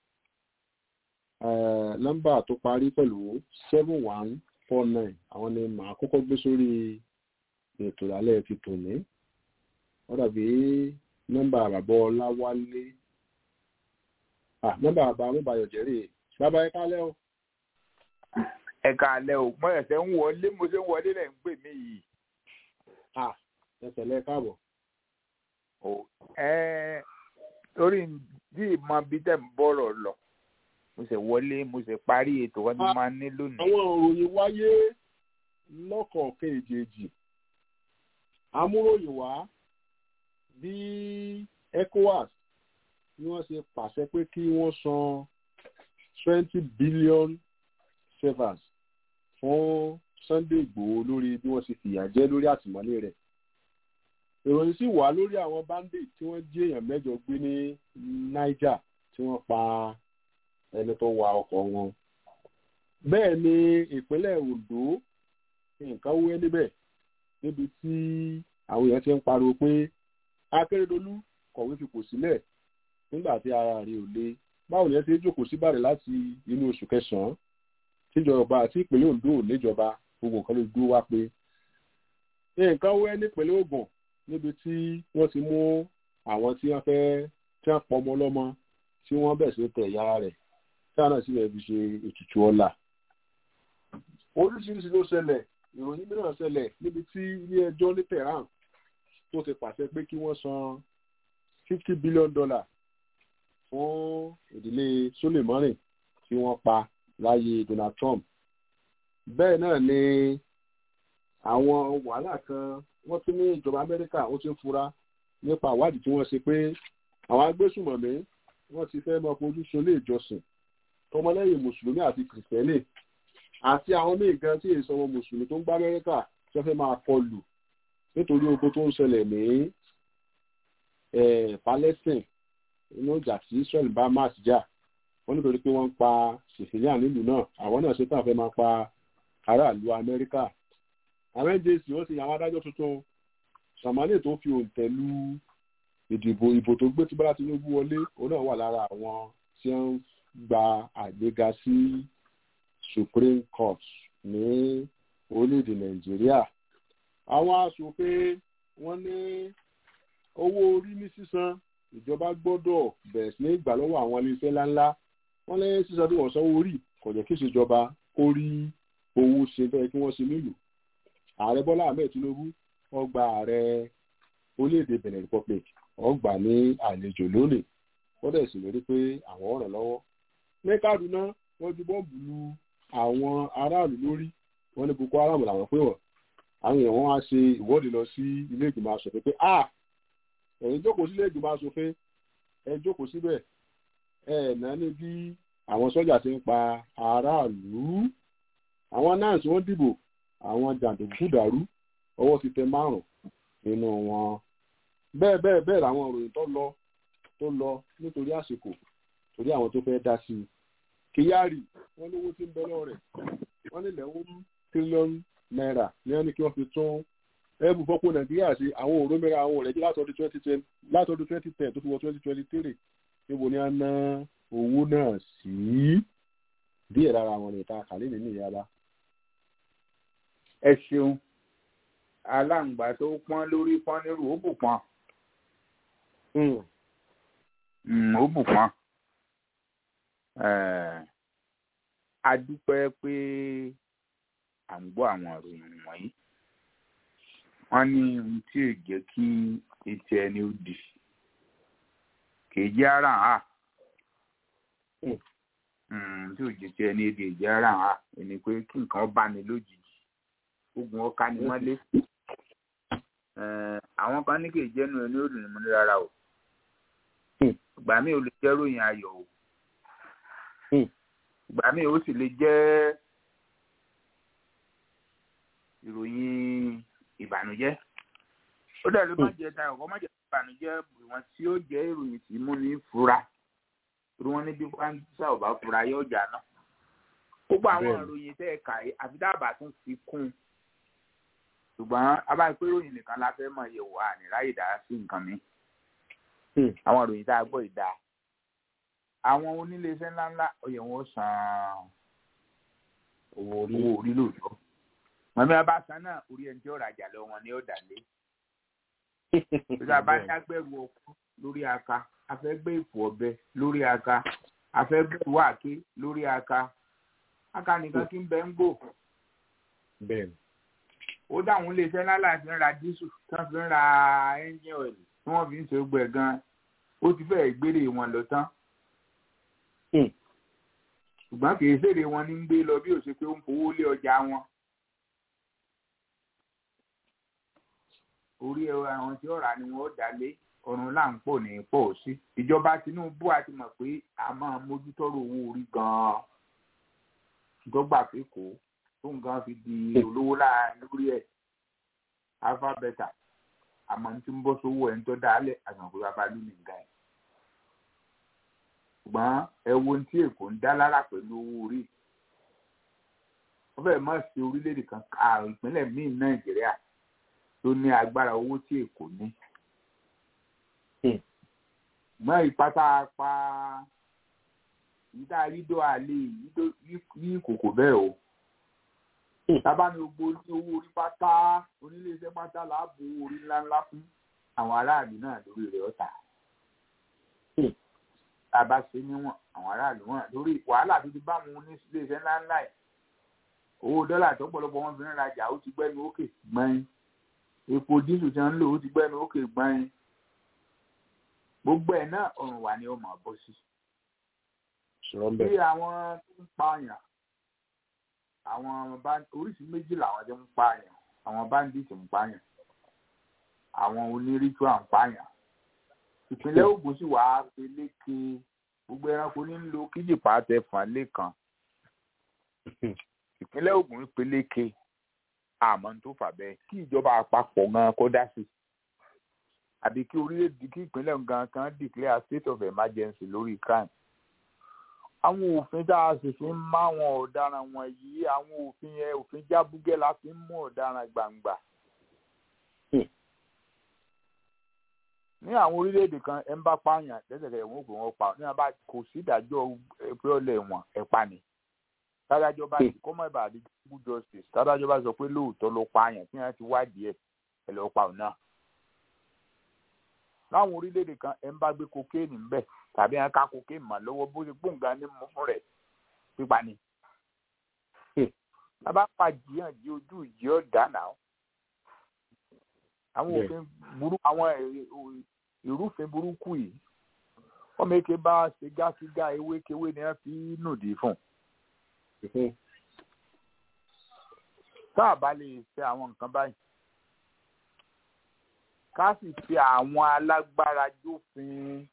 nọ́mbà tó parí pẹ̀lú seven one four nine àwọn ni màá kọ́kọ́ gbé sórí ètò ìlàlẹ́ ti tòní wọ́n dàbí nọ́mbà àbàbọ̀ ọláwálé ah nọ́mbà àbá amúbayọ̀ jẹ́rìí bàbá ẹ kálẹ́ o. ẹ káalẹ́ o mo ẹsẹ̀ ń wọlé mo ṣe ń wọlé lẹ̀ ń pè mí yìí. ah ẹsẹ̀ lẹ káàbọ̀. o ẹ torí bí ìmọ̀ bí tẹ̀ ń bọ̀rọ̀ lọ mo ṣe wọlé mo ṣe parí ètò wọn ni máa ní lónìí. àwọn òròyìn wáyé lọ́kọ̀ọ̀kan èjèèjì amúròyìn wá bí ecowas bí wọ́n ṣe pàṣẹ pé kí wọ́n san twenty billion severs fún Sunday Igboho lórí bí wọ́n ṣe fìyà jẹ lórí àtìmọ́lé rẹ̀ ìròyìn sì wà lórí àwọn bandit tí wọ́n jí èèyàn mẹ́jọ gbé ní Niger tí wọ́n pa ẹni tó wa ọkọ̀ wọn bẹ́ẹ̀ ni ìpínlẹ̀ Ondo nǹkan wé níbẹ̀ níbi tí àwọn èèyàn ti ń pariwo pé Akérédolú kọ̀wé fipò sílẹ̀ nígbà tí ara rẹ̀ ò le báwo ni ẹ ti jókòó síbàrẹ̀ láti inú oṣù kẹsàn-án tíjọba àti ìpínlẹ̀ Ondo ò níjọba gbogbo nǹkan ló dúró wá pé nǹkan wẹ́ nípínlẹ̀ Ògùn níbi tí wọ́n ti mú àwọn tí wọ́n fẹ́ tí wọ́n pọ̀ ọmọ ọlọ́mọ tí wọ́n bẹ̀ sí tẹ̀ ìyá rẹ̀ tí wọ́n náà sì rẹ̀ fi ṣe ètùtù ọlà. oríṣiríṣi ló ṣẹlẹ̀ ìròyìn mìíràn ṣẹlẹ̀ níbi tí ilé ẹjọ́ ní Tehran tó ti pàṣẹ pé kí wọ́n san fifty billion dollar fún ìdílé Soleimani tí wọ́n pa láyé Donald Trump bẹ́ẹ̀ náà ni àwọn wàhálà kan wọ́n tún ní ìjọba Amẹ́ríkà ó ti ń fura nípa ìwádìí tí wọ́n ṣe pé àwọn agbésùmọ̀mí wọ́n ti fẹ́ máa fojú sun ilé ìjọsìn tọmọlẹ́yìn mùsùlùmí àti kìrìsìtẹ́nì àti àwọn míì gan tí èso ọmọ mùsùlùmí tó ń gbá Amẹ́ríkà tí wọ́n fẹ́ máa kọlù nítorí ogun tó ń ṣẹlẹ̀ ní Palestine inú ìjà tí Israel bá Hamas jà wọ́n nítorí pé wọ́n ń pa civilian nílùú náà àwọn náà ṣe tàn fẹ́ máa pa aráàlú Amẹ́ríkà àwọn njc wọ́n ti yan àwọn adájọ́ tuntun sàmánì tó fi òǹtẹ̀ lu ìdìbò ìbò tó gbé tí bọ́lá tinubu wọlé òun náà wà lára àwọn tí wọ́n gba àgbéga sí supreme court ní orílẹ̀-èdè nàìjíríà àwọn aṣòfin wọ́n ní owó orí ní sísan ìjọba gbọ́dọ̀ bẹ̀rẹ̀ sí ní gbà lọ́wọ́ àwọn iléeṣẹ́ ńláńlá wọ́n lẹ́yìn sísan tí wọ́n sanwó orí kò jẹ́ kí ìṣèjọba kó rí owó ṣe bẹ́ẹ̀ kí wọ́n ṣe nílùú ààrẹ bọ́lá ahmed tinubu ọgbà ààrẹ orílẹ̀-èdè benin republic ọgbà ní àlejò lónìí wọ́n dẹ̀ sì lérí pé àwọn ọ̀ràn lọ́wọ́ ní kaduna wọ́n ju bọ́ọ̀bù lu àwọn aráàlú lórí wọ́n ní boko haram làwọn pé wọ́n àwọn èèyàn wọn á ṣe ìwọ́de lọ sí ilé ìgbìmọ̀ asòfin pé a ẹ̀yin jókòó sí ilé ìgbìmọ̀ asòfin ẹ jókòó síbẹ̀ ẹ náà ní bí àwọn sọ́jà ti ń pa aráàlú àwọn nans wọ́n dìbò àwọn jàǹdùkú dàrú ọwọ́ ti tẹ márùn nínú wọn bẹ́ẹ̀ bẹ́ẹ̀ bẹ́ẹ̀ làwọn ìròyìn tó lọ tó lọ nítorí àsìkò torí àwọn tó fẹ́ dá sí i kyari wọ́n lówó tí ń bẹ lọ́wọ́ rẹ̀ wọ́n nílẹ̀ ó tírílíọ̀nù náírà ní wọ́n ní kí wọ́n fi tún ẹ̀bù fọ́pọ̀ nàìjíríà sí àwọn òrómìnira àwọn òrẹ́jì látọdún twenty ten látọdún twenty ten tó fi wọ twenty twenty three níbo ni a ná owó náà sí díẹ̀ lára àwọn ìta kàlẹ́ nínú ìyára. ẹ ṣeun aláǹgbá tó pọ́n lórí pọ́n nírú ó bù pọ́n ó bù pọ́n a dúpẹ́ pé à ń gbọ́ àwọn ìròyìn wọ̀nyí wọ́n ní ohun tí ò jẹ́ kí etí ẹni ó di kì í jẹ́ ara hàn tí ò jẹ́ tí ẹni èdè jẹ́ ara hàn ẹni pé kí nǹkan bá ní lójijì ogun ọ̀ka ni mọ́lé àwọn kan ní kì í jẹ́nu ẹni ó dùn ní mọ́lé rárá o ìgbà míì ó lè jẹ́ ròyìn ayọ̀ o ìgbà míì ó sì lè jẹ́ ìròyìn ìbànújẹ́ ó dẹ̀ ló má jẹ́ tayọ̀ kọ́ má jẹ́ ìbànújẹ́ ìwọ̀n tí ó jẹ́ ìròyìn tí mú ní fura torí wọ́n ní bí pàǹtísà ò bá fura yóò jà náà gbogbo àwọn ìròyìn tẹ́ ẹ kà yìí àfi dábàá tún fi kún un ṣùgbọ́n abáyé pé ìròyìn nìkan la fẹ́ mọ̀ yẹ̀wò àní ráyè dá sí nǹkan mi àwọn ìròyìn tá a gbọ́ ìdá àwọn oníléeṣẹ́ ńláńlá oyè wọn ó san owó orí lóòótọ́ mọ̀mí abáṣán náà orí ẹni tí ó rajà lọ wọn ni ó dà lé ìjọba bá dágbẹ́rù ọkọ lórí aka afẹ́gbẹ́ ìfò ọ̀bẹ lórí aka afẹ́gbẹ́ ìwáàké lórí aka aka nìkan kí ń bẹ ń gbò ó dáhùn iléeṣẹ́ ńlá láti ń ra dísù tí wọ́n fi ń ra ẹ́ńjìn ọ̀ẹ̀lì tí wọ́n fi ń ṣe gbẹ̀ gan ó ti fẹ́ẹ̀ gbére wọn lọ tán ṣùgbọ́n kì í ṣèrè wọn ní ń gbé lọ bí ó ṣe pé ó ń fowó lé ọjà wọn. orí àwọn tí ọ̀rà ni wọ́n dá lé ọ̀run là ń pò ní pọ̀ sí. ìjọba Tinubu a ti mọ̀ pé a máa mójútọ́rọ̀ owó orí gan-an dọ́gba pé kò tó nǹkan fi di olówó láàrin lórí ẹ̀ alphabeta àmọ́ tí ń bọ́ sówó ẹ̀ ń tọ́ dálẹ̀ àgbọ̀n pé bàbá lù mí nǹkan ẹ̀. ṣùgbọ́n ẹ wo ohun tí Èkó ń dá lára pẹ̀lú owó orí wọ́n fẹ́ẹ̀ má ṣe orílẹ̀-èdè kan ìpínlẹ̀ míì Nàìjíríà tó ní agbára owó tí èkó ní. mọ ìpátá pa ìdá yídó àlè yí kòkò bẹ́ẹ̀ o. tábà ní gbogbo ní owó orí pátá oníléeṣẹ́ pátá láàbò orí ńláńlá fún àwọn aráàlú náà lórí rẹ̀ ọ̀tà. tábà ṣe níwọ̀n àwọn aráàlú wọn lórí wàhálà tó ti bá wọn ní iléeṣẹ́ ńláńlá ẹ̀ owó dọ́là tó pọ̀lọpọ̀ wọn fi ń rajà ó ti gbẹ́nu ókè gbọ́n epo dísù tí wọ́n ń lò ó ti gbẹ́nu ókè gbọ́n gbogbo ẹ̀ náà ọ̀run wà ní ọmọ bọ́ sí. bí àwọn tó ń pààyàn àwọn oríṣi méjì làwọn tó ń pààyàn àwọn bandits ń pààyàn àwọn onírìtúà ń pààyàn ìpínlẹ̀ Ògùn sì wàá peléke gbogbo ẹranko ní ń lo kíjìpá tẹ fàn lẹ́kan ìpínlẹ̀ Ògùn peléke àmọ́ tó fà bẹ́ẹ̀ kí ìjọba àpapọ̀ gan kó dá sí àbí kí orílẹ̀-èdè kí ìpínlẹ̀ gan kan declare state of emergency lórí crime àwọn òfin tá a sì fi ń má àwọn ọ̀daràn wọ̀nyí àwọn òfin yẹn òfin jábúgẹ́ la fi ń mú ọ̀daràn gbangba. ní àwọn orílẹ̀-èdè kan ẹ̀ ń bá pààyàn lẹ́sẹ̀kẹsẹ̀ wọn ò pè wọ́n pa ní wọn bá kò sí ìdájọ́ pé ọ̀lẹ̀ wọn ẹ̀ pa ni. tádájọ́ bá ti kọ́mọ́ ìbàdí good justice tádájọ́ bá sọ pé lóòótọ́ ló pààyàn tí wọ́n ti wádìí ẹ̀ ẹ̀ lọ́ọ́ pa òun náà. láwọn orílẹ̀-èdè kan ẹ̀ ń bá gbé kokéènì ń bẹ̀ tàbí ẹ̀ ń ká kokéènì mọ́ lọ́wọ́ bó ṣe gbóǹgà ní mú fún rẹ̀ pípa ni. bàbá pa jiyàn jí ojú ìjì ọ̀dà náà àwọn òfin burú àwọn ìrúfin burúkú yìí ọmọ eke bá ṣe gáṣígá ewékewé ni wọn fi nùdí fún tá a bá lè ṣe àwọn nǹkan báyìí ká sì fi àwọn alágbára jófin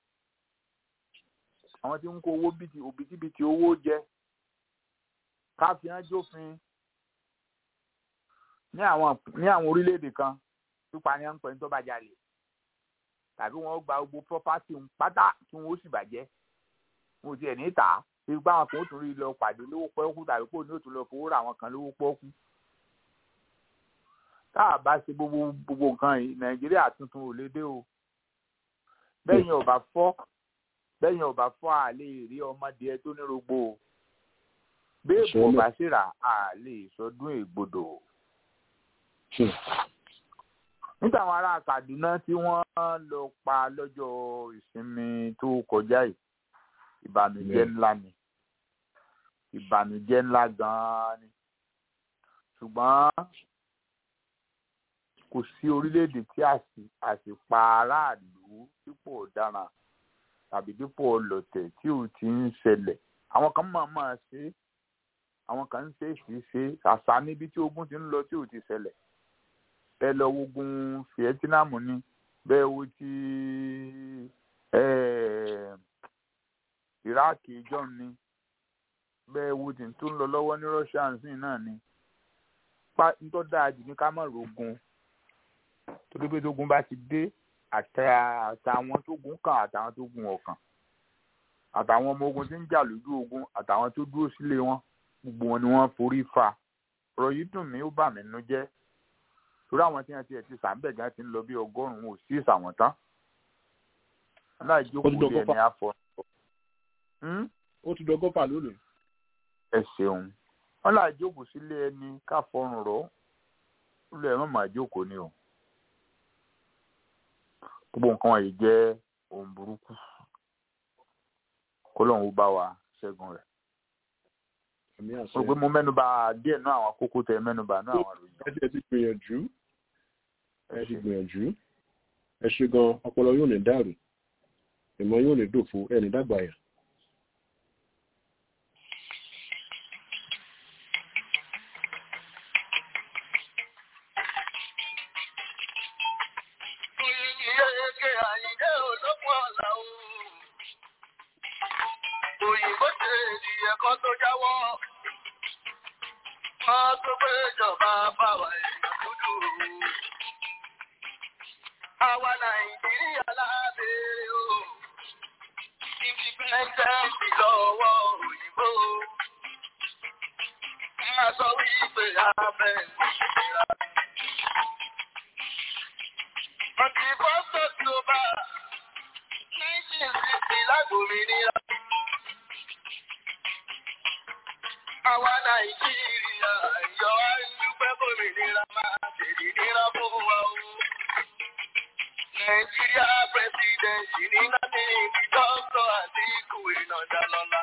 àwọn tí ń kó owó òbítíbitì owó jẹ ká fi hàn jófin ní àwọn ní àwọn orílẹ̀-èdè kan pípa ni wọ́n ń pè ní tó bá jalè tàbí wọ́n gba gbogbo property ń pátá tí wọ́n ó sì bàjẹ́ wọn ò tiẹ̀ ní tà á bí báwọn kan ó tún rí lọ pàdé lówó pọ́ọ́kú tàbí kò ní ó tún lọ fowó ra àwọn kan lówó pọ́ọ́kú. tá a bá ṣe gbogbo gbogbo nǹkan yìí nàìjíríà tuntun ò lè dé o bẹ́yìn ọba fọ́ bẹ́yìn ọba fọ́ à lè rí ọmọdé tó ní rogbo o béèbù ọba síra à lè sọdún ègbodò nígbà àwọn ará Kaduna tí wọ́n lọ pa lọ́jọ́ ìsinmi tó kọjá yìí ìbànújẹ́ ńlá ni ìbànújẹ́ ńlá gan-an ni ṣùgbọ́n kò sí orílẹ̀-èdè tí a sì pa aráàlú dípò ọ̀daràn tàbí dípò ọlọ̀tẹ̀ tí ò ti ń ṣẹlẹ̀ àwọn kan máa máa ṣe àwọn kan ń ṣe é sì ṣe àṣà níbi tí ogun ti ń lọ tí ò ti ṣẹlẹ̀ ẹ lọ wogun Vietnam ni bẹ́ẹ̀ wo ti Iraq john ni bẹ́ẹ̀ wo ti tó ń lọ lọ́wọ́ ní Russia nsìn náà ni pa nítorí dáa jù ní ká má rogun torí pé tógun bá ti dé àtàwọn tó gun kàn àtàwọn tó gun ọ̀kàn àtàwọn ọmọ ogun tí ń jà lójú ogun àtàwọn tó dúró sílé wọn gbogbo wọn ni wọ́n forí fa ọ̀rọ̀ yìí dùn mí ó bà mí nú jẹ́ torí àwọn tí wọn ti ẹ̀ ti sàmbẹ̀ gan ti ń lọ bí ọgọ́rùn-ún ò sí ìsàwọn tán aláìjókòó lé ẹni afọ. ó ti dọgọ́fà lónìí. ẹ ṣeun wọn láìjókòó sílé ẹni káfọrùn rọ ó lè má máa jókòó ni o gbogbo nǹkan wọ̀nyí jẹ́ ohun burúkú kó lóun ó bá wa ṣẹ́gun rẹ̀ mo gbé mo mẹ́nuba díẹ̀ náà àwọn kókó tẹ mẹ́nuba náà àwọn àròyìn. ẹ ti gbìyànjú ẹ ti gbìyànjú ẹ ṣe gan ọpọlọ yóò ní dàrú ìmọ̀ yóò ní dòfo ẹni dàgbà yà. Òyìnbó ṣe ènìyàn kan tó jáwọ́ wọ́n tó pé ìjọba báwa èèyàn dúdú. Àwa Nàìjíríà lábẹ́ o, independence lọ́wọ́ òyìnbó. Má sọ wípé abẹ́ ìṣẹ́ra. Ọ̀tí fọ́sọ̀ tí ó bá 1960 lágbòmìnira. Àwa Nàìjíríà yọ ẹgbẹ́ gómìnira máa tèdí níra fún wa o. Nàìjíríà pẹ̀sidẹ̀ntì ní láti ibi dọ́kítọ̀ àti ikú ìnàjà lọ́la.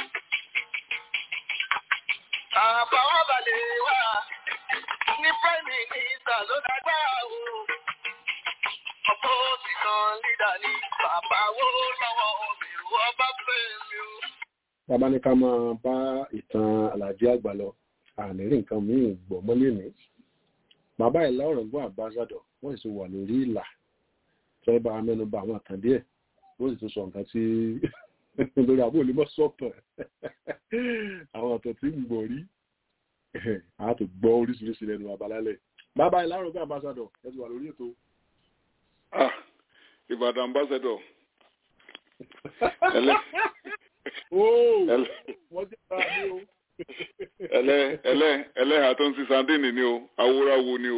Àbáwọ̀ balẹ̀ wá ní Prime Minister ló dágbára o. Ọ̀pọ̀ òsìkàn lídà ní bàbá wo lọ́wọ́ òmìnir ọba fẹ́mi o bàbá ní ká máa bá ìtàn àlàjì àgbà lọ àníri nǹkan míì gbọ́ mọ́lẹ̀ ní bàbá ìlà ọ̀rọ̀gbọ́n àbáṣádọ̀ wọ́n sì wà lórí ìlà fẹ́ bá mẹ́nu bà àwọn àtàn díẹ̀ wọ́n sì tún sọ nǹkan tí lórí àbúrò ní mọ́ sọ́tọ̀ àwọn àtàn tí ń gbọ̀ rí a tó gbọ́ oríṣiríṣi lẹ́nu abalálẹ̀ bàbá ìlà ọ̀rọ̀gbọ́n àbáṣádọ̀ ẹ ti wà lórí ètò. Ìbàdàn ambassador Óò, ẹlẹ́ wọ́n jẹ́ ara mi o. ẹlẹ́ ẹlẹ́ ẹlẹ́hà tó ń sin sandini ni o awúráwo ni o.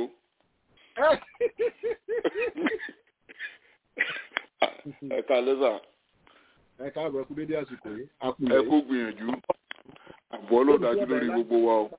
ẹ ká lẹ́sà Ẹ káàbọ̀ ẹkú dédé àsìkò yìí. A kú ẹ ilẹ̀ kó gbìyànjú àbọ̀ ló dájú lórí gbogbo wa o.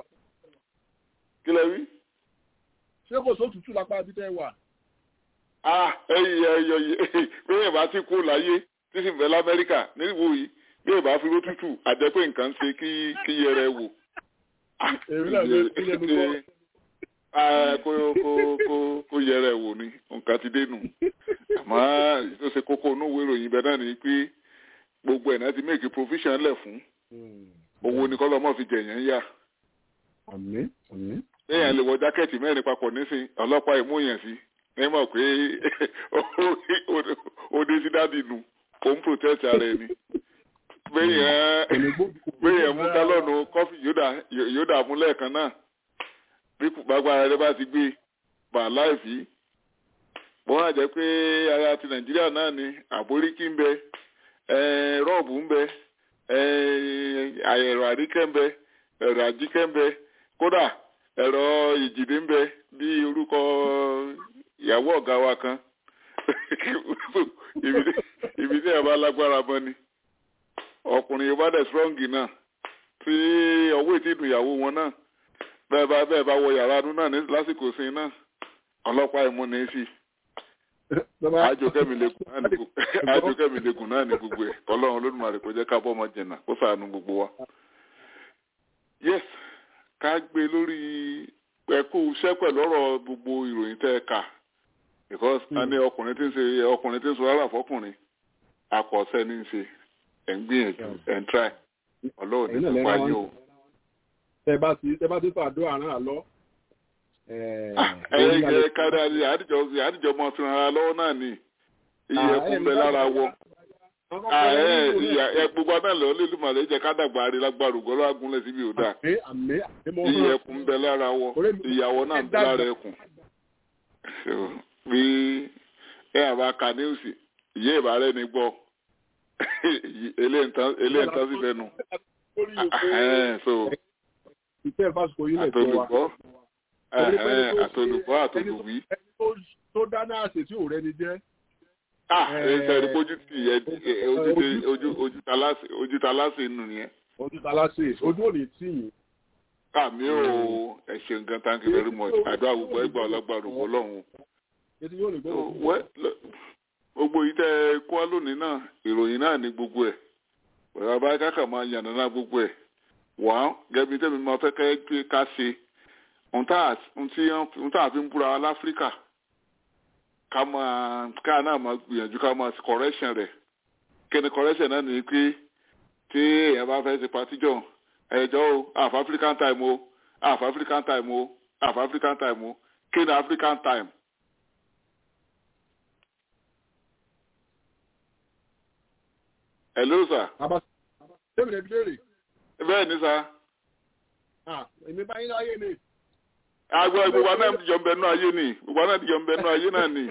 kí lẹ wí. Ṣé kò sótútù lápá abí tẹ́ wà? ah ẹyìn ẹyọ yìí bẹ́ẹ̀ bá ti kú láyé tí sì ń bẹ lamẹ́ríkà níbo yìí bẹ́ẹ̀ bá fi ló tútù àjẹpẹ́ nǹkan ṣe kí kí yẹrẹ wò. Ah, Èmi náà lè kí lẹ́nu gbọ́. Ah, kó kó kó kó yẹrẹ wò ni nǹkan ti dé nù àmọ́ tó ṣe kókó inú ìwé ìròyìn bẹ́ẹ̀ náà ni pé gbogbo ẹ̀ náà ti make provision lẹ̀ fún owó ní kọ́lọ́mọ́ fi jẹ̀yàn yá Àmín, àmín. léèyàn lè wọ jákẹ́ẹ̀tì mẹ́rin papọ̀ nísìn ọlọ́pàá ìmúyàn sí ní mọ̀ pé òde sí dádì nù kò ń protest ara ẹni béèyàn mú gálọ́ọ̀nù kọ́fì yóò dà mú lẹ́ẹ̀kan náà bí gbàgbára rẹ bá ti gbé bà láìfí wọ́n á jẹ́ pé ara ti nàìjíríà náà ni àbóríkí ń bẹ rọ́ọ̀bù ń bẹ ẹ̀rọ àríkẹ́ ń bẹ ẹ̀rọ àjíkẹ́ ń bẹ kódà ẹ̀rọ ìjìdí ń bẹ bí orúkọ ìyàwó ọ̀gá wa kan ibi tí ẹ̀ bá lágbára mọ́ ni ọkùnrin yorùbá dẹ̀ strong náà tí ọwọ́ ètí ìdùn ìyàwó wọn náà bẹ́ẹ̀ bá bẹ́ẹ̀ bá wọ yàrá inú náà ní lásìkò sí náà ọlọ́pàá ìmúni sí àjòkẹ́mi lẹ́kùn náà ní gbogbo ẹ̀ ọlọ́run olódùmarè kò jẹ́ ká bọ́ ọmọ jẹ̀nà kó ṣàánú gbogbo wa. yes ká gbé lórí ẹ̀kú iṣẹ́ pẹ̀lú ọ̀rọ̀ gbogbo ìròyìn tẹ́ ẹ kà because a ní ọkùnrin tí ń ṣe ọkùnrin tí ń sọ rárá fọkùnrin akọ̀ọ̀sẹ́ ní í ṣe ẹ̀ ń gbìyànjú ẹ̀ ń try ọlọ́run ní kó wáyé o. tẹ bá ti tẹ bá ti fàdó àrùn àlọ. ẹ ẹ kárí àdìjọ àdìjọ mọ fi ràn án lọ́wọ́ náà ni iye ẹkún bẹ lára wọ. ẹ gbogbo náà lọ lè lùmọ̀ lè jẹ́ ká dàgbà rí lágbára ògbọ́ lọ́wọ́ agúnlẹ̀ síbi ò dáa. iye ẹkún bẹ lára wọ ìyàwó náà bẹ lára ẹkùn. bí ẹ àbá ka ní òsì ìyé ìbárẹ́ ni gbọ́ eléyìí ń tán sí fẹnu. ìfẹ́ fásitì yìí lè tó wa. àtolùkọ́ àtolùkọ́ àtolùwí. tó dáná àṣẹ tí ò rẹni jẹ́. ẹsẹ̀ rí bójú tì yẹ ojú ta láṣẹ nù yẹn. ojú ta láṣẹ ojú ò ní tì yín. àmì ò ẹ ṣe nǹkan thank you very much àdúrà gbogbo ẹgbàá ọlọ́gbàá rògbò lọ́hùn. gbogbo yìí tẹ ẹ kó wá lónìí náà ìròyìn náà ní gbogbo ẹ̀ pẹ̀lú abáyé kákà máa yànnà náà gbogbo ẹ̀ wà á gẹ́bí tẹ́mi máa fẹ́ kẹ́ ká ṣe ohun tá a fi ń búra láfíríkà ká máa ká náà máa gbìyànjú ká máa ṣe correction rẹ̀ kíni correction náà ní pé tí èèyàn bá fẹ́ ṣe patíjọ́ ẹ̀jọ́ o half african time o half african time o half african time o kíni african time. hello sir. Ṣébìrì ẹbí léèrè. bẹ́ẹ̀ ni sá. èmi bá yín láyé ni. àgbà gbogbo náà ti jọ ń bẹ nú ayé ni gbogbo náà ti jọ ń bẹ nú ayé náà ni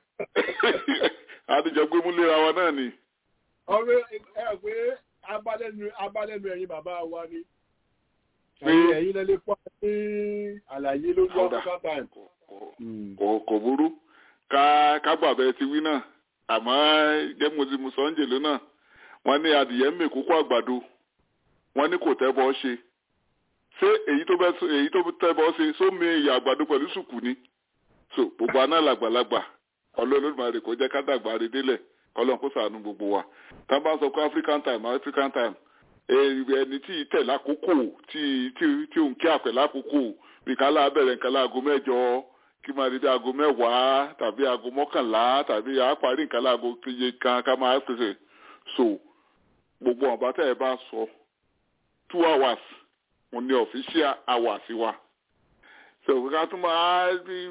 àtijọ́ gbé mú léra wa náà ni. ọ̀rẹ́ ẹ pé abálẹ́nu abálẹ́nu ẹ̀yin bàbá wa ni. ẹ̀yin lẹ́lẹ́ pọ́ ní àlàyé lórí African time. kò burú ká kágbà bẹ́ẹ̀ ti wí náà àmọ́ jẹ́ mo ti mu sọ́njè lónà wọ́n ní adìyẹ ń mèkókó àgbàdo wọ́n ní kò tẹ́bọ̀ ṣe ṣé èyí tó èyí tó tẹ́bọ̀ ṣe sómi ìyá àgbàdo pẹ̀lú sùkù ni so gbogbo aná làgbàlagbà ọlọ́ọ̀lọ́dúnmáre kò jẹ́ ká dàgbà rí délẹ̀ ọlọ́run kó ṣàánú gbogbo wa tá a bá sọ pé african time african time ẹni tí ì tẹ̀ lákòókò tí tí tí òun kí àpẹ̀ lákòókò bí kálá bẹ̀rẹ̀ nǹkan láago mẹ́jọ kí máa di aago mẹ́wàá tàbí aago mọ́kànlá tàbí àáparí nǹkan láago péye kan ká máa pèsè so gbogbo ọ̀bá tẹ́ ẹ bá sọ two hours òun ni official hours wa so ká tún máa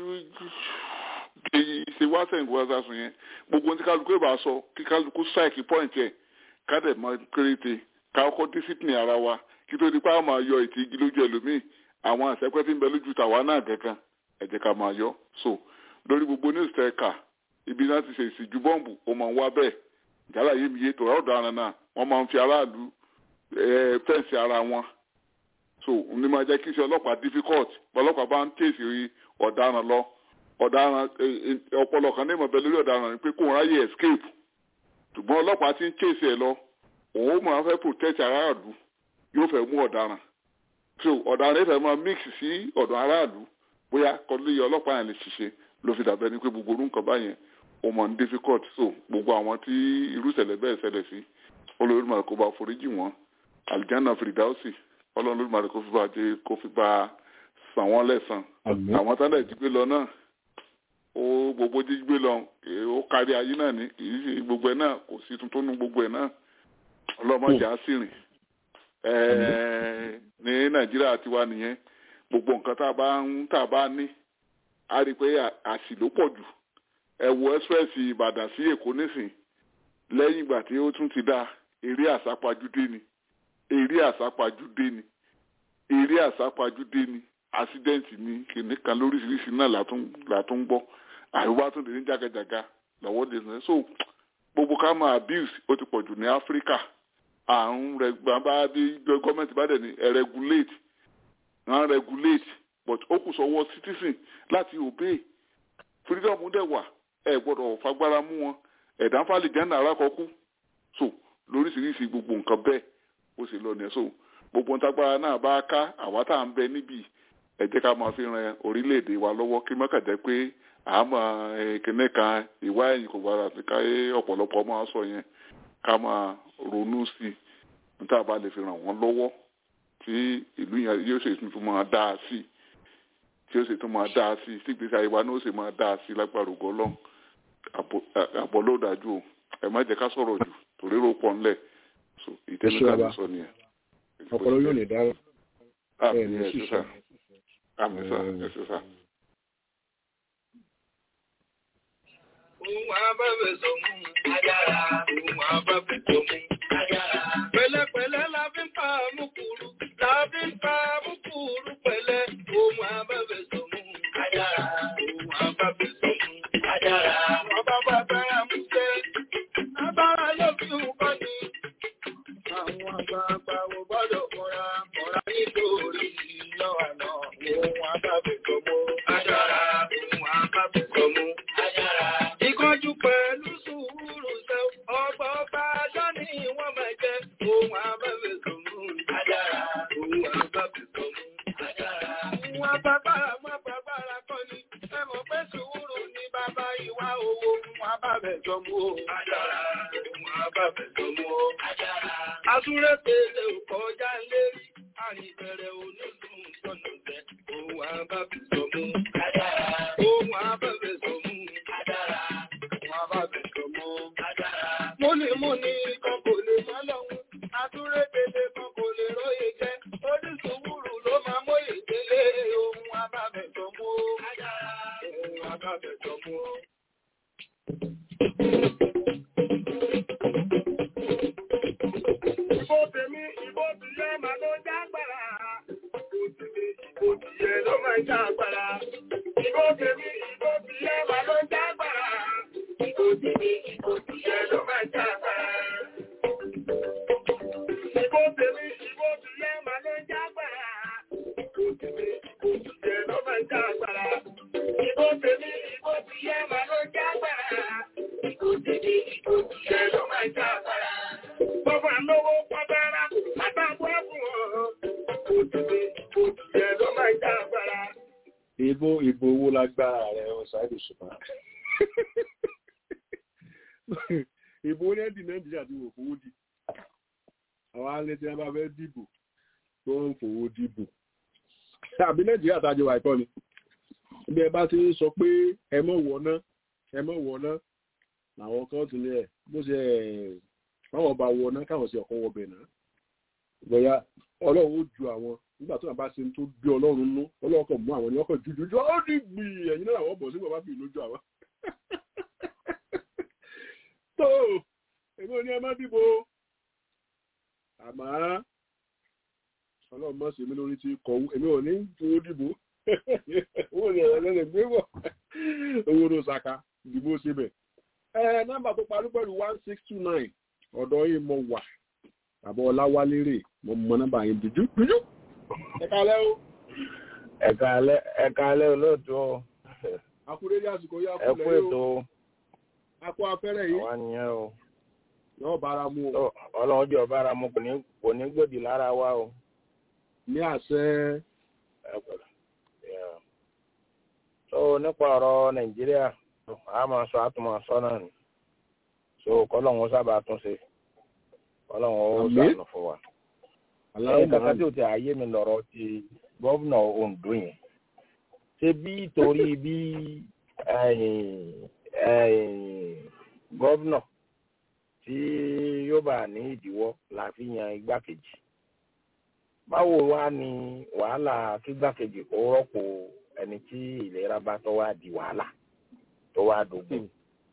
ṣe wá sẹ́yìn kó wá sásùn yẹn gbogbo ohun tí kálukú bá sọ kí kálukú strike point yẹn ká dẹ̀ máa kéréte ká kọ́ discipline ara wa kí tó di pa máa yọ ìtì igi lójú ẹlòmíì àwọn àṣẹpẹ́ tí ń bẹ lójú tàwa náà gangan ẹ jẹ́ ká máa yọ so lórí gbogbo news tẹ́ ká ibi náà ti ṣe ìsìjú bọ́ǹbù ó máa ń wá bẹ́ẹ̀ jálà yé mi yé tòrá ọ̀daràn náà wọ́n máa ń fi aráàlú eh, fẹ́ǹsì ara wọn so ní máa jẹ́ kí iṣẹ́ ọlọ́pàá difficult ọlọ́pàá bá ń tèsì ọ̀daràn lọ ọ̀daràn eh, eh, ọpọlọ kan ní ìmọ̀bẹ lórí ọ̀daràn ni pé kó wọn ráyè escape ṣùgbọ́n ọlọ́pàá ti ń tèsì ẹ̀ lọ òun ó máa fẹ́ protect aráàlú yóò fẹ́ mú ọ̀daràn so ọ̀daràn yẹn fẹ́ máa mix sí ọ̀dọ̀ aráàlú bóyá kọ́lé ọlọ́pàá yẹn lè ṣiṣẹ́ ló fi dàbẹ́ ni pé gbogbo orú nǹkan báyẹn ó mọ̀ ní difficult so gbogbo àwọn tí irú ìṣẹ̀lẹ̀ bẹ́ẹ̀ ṣẹlẹ̀ sí olórí kó bá foríjì wọn aljanna fìdáùsì ọlọ́run lórí màdé kó fi bá jẹ kó fi bá san wọ́n lẹ́san àmín àwọn tálẹ̀ jí gbé lọ náà ó gbogbo jí gbé lọ eh, ó kárí ayé náà ní kì í ṣe gbogbo ẹ̀ náà kò sí tuntun nú gbogbo ẹ̀ náà ọlọ́mọdé á sì rìn Eh, ní nàìjíríà tiwa nìyẹn gbogbo nǹkan tá a bá ń tá a bá ní a rí i pé à- àṣì ló pọ̀ jù ẹ wo express ìbàdàn sí èkó nísìn lẹ́yìn ìgbà tí ó tún ti dá eré àsápajúdé ni eré àsápajúdé ni eré àsápajúdé ni accident ni kìnìún kan lóríṣiríṣi náà látún látún gbọ́ àríwá tún lè ní jágajàga lọ́wọ́ lè sọ so gbogbo ká máa abuse ó ti pọ̀ jù ní áfíríkà àrùn rẹ̀ bá bí gọ́ọ̀mẹ̀ntì bá dẹ̀ ní ẹ regulate wọ́n regulate but ó kù sọ́wọ́ citizen láti obey freedom dẹ̀ wà ẹ gbọ́dọ̀ fagbára mú wọn ẹ̀dá fàlì jẹ́nà arákọ̀ọ́kú so lóríṣiríṣi gbogbo nǹkan bẹ́ẹ̀ ó sì lọ nìyẹn so gbogbo ntagbára náà bá ká àwa tá à ń bẹ níbí ẹ jẹ́ ká máa fi ran orílẹ̀-èdè wa lọ́wọ́ kí mọ́kà jẹ́ pé àmọ́ kìnìún kan ìwá ẹ̀yìn kò gbára sí ká ọ̀pọ̀lọpọ̀ máa sọ yẹn ká máa ronú sí i níta bá lè fi ràn wọ́n lọ́wọ́ tí ìlú yẹn yóò ṣe tún máa dá a sí tí yóò ṣe tún máa dá a sí tí gbèsè àyè wa náà ó sì máa dá a sí lágbára ògo Ọlọ́run àbọ̀ ló dájú o ẹ má jẹ́ ká sọ̀rọ̀ jù torí rò pọ̀ ńlẹ̀ so ìtẹ́nudá ti sọ nìyẹn. ọpọlọ yóò ní dára àmì ẹ ní ẹ̀ sísọ. sísà àmì sà ẹ̀ sísà. Òun abẹ́bẹ̀ sọmú ajára, òun abẹ́bẹ̀ sọmú ajára. Pẹ̀lẹ́pẹ̀lẹ́ la fi ń pa àmúkúrú, la fi ń pa àmúkúrú pẹ̀lẹ́. Òun abẹ́bẹ̀ sọmú ajára, òun abẹ́bẹ̀ sọmú ajára. Ọba bàbá àmúṣe, abára yóò fi nǹkan ní. Àwọn àgbààgbà ò gbọ́dọ̀ kọ́ra, kọ́ra nítorí ìyọ́ àná. Òun abẹ́bẹ̀ sọmú ajára, òun abẹ́bẹ̀ sọmú ajára. Ìkọjú pẹ̀lú sùúrù ṣe ọgbà ọba ajá ni wọ́n máa jẹ́ ohun abẹ́fẹ́ sọ̀mù ajára. Ohun abẹ́fẹ́ sọ̀mù ajára. Ohun abábára mọ́ bàbára kọ́ ni. Ẹ mọ̀ pé sùúrù ni bàbá ìwà owó. Ohun abẹ́fẹ́ sọ̀mù ajára. Ohun abẹ́fẹ́ sọ̀mù ajára. Asúré pèsè òkọjá lérí. Àrìbẹ̀rẹ̀ onídùn sọ̀nà tẹ̀. Ohun abẹ́fẹ́ sọ̀mù ajára. Ohun abẹ́fẹ́ sọ̀mù ajára. Ohun abẹ́fẹ́ sọ̀mù ajára. Múnimúni kan kò lè mọ́ lọ́hún. Asúré pèsè kan kò lè róye jẹ́. Onísùúrù ló máa móye délé. Ohun abẹ́fẹ́ sọ̀mù ajára. Ohun abẹ́fẹ́ sọ̀mù. Ìbò tèmi, ìbò tìyẹ máa ló jágbára. Ìbò tèmi, ìbò tìyẹ ló máa jágbára. Ìbò tèmi, ìbò tìyẹ máa ló jágbára. Ìbò tèmi, ìbò tìyẹ ló máa jágbára. Ìbò tèmi, ìbò tìyẹ máa ló jágbára. Ìbò tèmi, ìbò tìyẹ ló máa jágbára. Ìbò tèmi, ìbò tìyẹ máa ló jágbára. Ìbò tèmi, ìbò tìyẹ ló máa jágbára. Bọ́bá lówó pọ́dára, àtàkùn ẹ̀bùn ọ̀rọ̀. Òtìlé, òtìlé ló máa ń já agbára. ìbò ìbò owó lágbára rẹ ọ̀sáìdì ṣùgbọ́n ìbò ní ẹ̀dì nàìjíríà ti wò fowó di àwọn alẹ́ tí wọ́n bá fẹ́ dìbò tó ń fowó dìbò àbí nàìjíríà tájọ wà ìkọ́ni bí ẹ bá ti ń sọ pé ẹ mọ̀ wọ̀ná ẹ mọ̀ wọ̀ná làwọn kan tún lé ẹ̀ bó ṣe ẹ̀ báwọn bá wọ̀ná káwọn sì ọ̀kan wọbẹ̀ náà bóyá ọlọ́run ó ju àwọn nígbà tó bá ṣe ń tó bí ọlọ́run nú ọlọ́run kan mú àwọn ní ọkọ̀ jújú ó ní gbì ẹ̀yìn náà àwọn bọ̀ sí bàbá fi lójú àwọn. tó èmi ò ní ẹ má dìbò àmọ́ ọlọ́run mọ̀ sí mi lórí ti kọ̀wé èmi ò ní fowó dìbò owó ni ẹ̀rọ lẹ́lẹ̀ gbé bọ̀ owó ló ṣaka dìbò síbẹ̀. ẹ nọ́mbà tó parí pẹ̀lú one six two nine ọ̀dọ̀ yìí mo wà bàbá ọláwálérè mo mọ nọ́mbà yẹn dúdú dúdú ẹ kálẹ́ o ẹ̀ka alẹ́ ẹ̀ka alẹ́ olóòtú o akúrẹ́lẹ́ àsìkò yá ẹ kú kúlẹ̀ ètò o o akó afẹ́rẹ́ yìí àwa nìyẹn o yóò bára mu o Tó, ọlọ́run jẹ́ ọba ara mu kò ní kò ní gbòdì lára wa o ní àṣẹ ẹ pẹ̀lú. Yeah. so nípa ọ̀rọ̀ nàìjíríà a máa sọ àtúmọ̀ sọ náà ni so kọ́lọ́hún sábà tún ṣe kọ́lọ́hún ó Àmín. sànù fún wa. aláwọ̀ ẹ̀yìn kankan tí o ti àyè mi lọ̀rọ̀ ti gọ́vnà ondo yẹn ṣé bí torí bí ẹ̀yìn, ẹ̀yìn, gọ́vnà tí yóò bá ní ìdíwọ́ la fi yan igbákejì báwo wá ní wàhálà kí igbákejì kó rọ́pò ẹni tí ìlera bá tọ́ wá di wàhálà tó wá dógún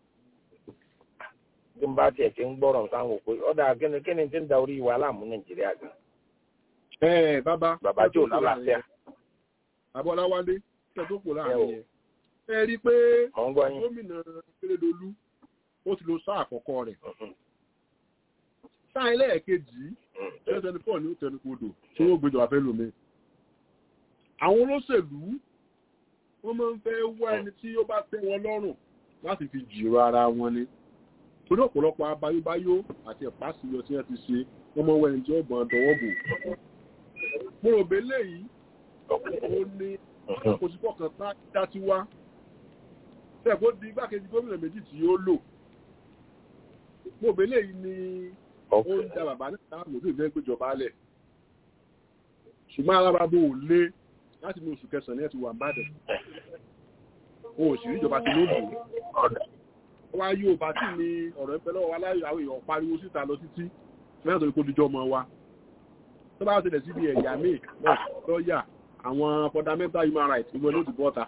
tí n bá tiẹ̀ ti ń gbọ́rọ̀ sáwọn òpè ọ̀dà kíni kíni tí ń da orí wàhálà mú nàìjíríà gan ẹ bàbá bàbá tí ò lálàáfíà bàbá ọláwálé tẹ tó kù Ẹ o. láàrin yẹn ẹ rí i pé mọ̀ ń gbọ́ yín. gómìnà kérédolú ó ti lo sáà àkọ́kọ́ rẹ̀ Mhm. sáà ẹlẹ́ẹ̀kejì Mm. twenty twenty four ní ó tẹnukodò tí wọ́n gbéjọba fẹ́ lómi. àwọn olóṣèlú wọ́n máa ń fẹ́ wá ẹni tí ó bá tẹ́ wọn lọ́rùn láti fi jìrò ara wọn ni. torí ọ̀pọ̀lọpọ̀ abayóbáyó àti ẹ̀pásíyọ tí wọ́n ti ṣe wọ́n máa ń wá ẹni tí ó gbọ́n dọwọ́ bò. mo rò bẹ́ẹ̀ léyìí ó ní Mhm. òṣìpọ̀ kan tá dá ti wá. Ṣé kó di igbákejì gómìnà méjì tí ó lò? Mo bèlè yìí ni ó Ok. ń da bàbá náà láàmú tó ìfẹ́ gbéjọba lẹ̀. Ṣùgbọ́n alábàbò ò lé láti ní oṣù kẹsàn-án ní ẹ̀ ti wà bàdàn. O ò sì rí ìjọba ti lóògùn. Ọ̀dà. Wá yóò bá tí ni ọ̀rọ̀ ń pẹ́ lọ́wọ́ aláyọ̀ àwọn èèyàn pariwo síta lọ títí. Mẹ́rin tó ní kó dijọ́ ọmọ wa. Tó bá ṣẹlẹ̀ síbi ẹ̀yà míì náà lọ́ọ̀yà àwọn fundamental human rights ìwọ̀n ló ti bọ́ta.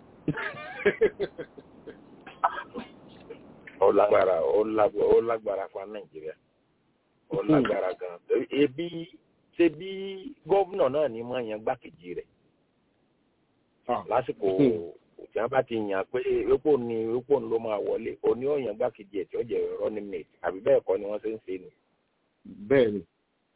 ó lágbára ó lágbára ó lágbára fún nàìjíríà ó lágbára gan ebi ṣe bí gómìnà náà ní máa yan gbákejì rẹ̀ lásìkò tí wọn bá ti yàn pé epo ni epo ni ló máa wọlé òní ó yan gbákejì ẹ̀ tí ó jẹ́ running mate àbí bẹ́ẹ̀ kọ́ ni wọ́n ṣe ń ṣe ni. bẹ́ẹ̀ ni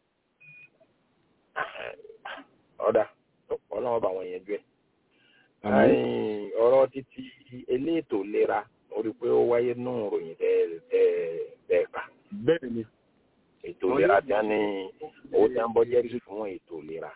ọ̀dà ọlọ́run bá wọn yẹn jẹ́ àmọ́ Ẹ̀yìn, ọ̀rọ̀ títí eléètò ìlera mo rí i pé ó wáyé nù ròyìn tẹ́ tẹ́ tẹ́ kà bẹ́ẹ̀ ni ètò ìlera tí wọ́n ní owó tí wọ́n bọ́jẹ́tì fún ètò ìlera.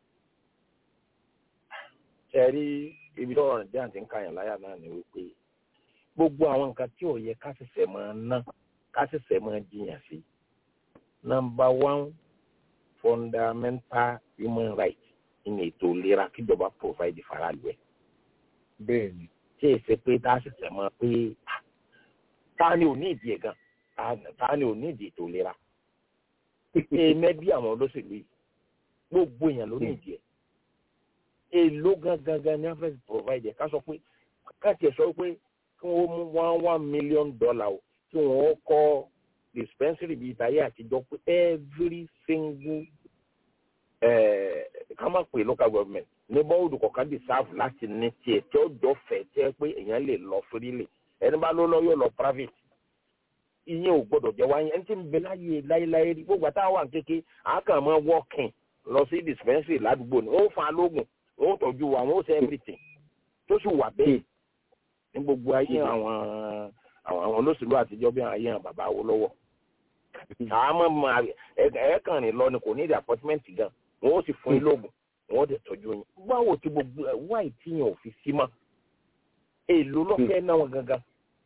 ṣe rí ibi tó rọrùn díẹ̀ àti ń kàyàn láyà náà ni wípé gbogbo àwọn nǹkan tí ò yẹ ká ṣẹ̀ṣẹ̀ máa ná ká ṣẹ̀ṣẹ̀ máa jiyàn sí. nọmba one fundamental human right ní ètò ìlera kíjọba provide faraàlú ẹ̀ bẹ́ẹ̀ ni tí èsì pé tá a ṣẹ̀ṣẹ̀ mọ̀ pé ah, ta ni ò ní ìdí ẹ̀ gan Ta- ta ni ò ní ìdí ètò ìlera èèmẹ́ bí àwọn olóṣèlú yìí gbogbo èèyàn ló ní ìdí ẹ̀ èló gangan gan ni wọ́n fẹ́ provide ẹ̀ ká sọ pé ká tiẹ̀ sọ pé kí wọ́n mú one one million dollar o kí wọ́n kọ́ dispensary bíi ìtayé àtijọ́ pé every single eh, ká má pè local government ní bọ́ọ̀dù kọ̀ọ̀kan di sáàfù láti ní tiẹ̀ tí ó jọ fẹ̀ tí ẹ pé èèyàn lè lọ freely ẹni bá ló lọ yóò lọ private ìyẹn ò gbọdọ̀ jẹ́ wáyé ẹni tí ń bẹ láyé láyéláyé rí gbogbo àtàwọn wà kéke àákàn máa walking lọ sí dispensary ládùúgbò ni ó fa lóògùn ó tọ́jú wa ó ṣe everything tó sì wà bẹ́ẹ̀ ní gbogbo ayé àwọn àwọn àwọn olóṣèlú àtijọ́ bí ayé àwọn bàbá wo lọ́wọ́ àmọ́ máa ẹ̀ẹ́kàn rìn lọ ni kò ní ìdí appointment gan wọn ó sì fún yín lóògùn wọn ó dẹ̀ tọ́jú yín báwo tí gbogbo ẹ̀ wáì tí yẹn ò fi sí mọ́ èlò lọ́fẹ̀ẹ́ náà wọn gangan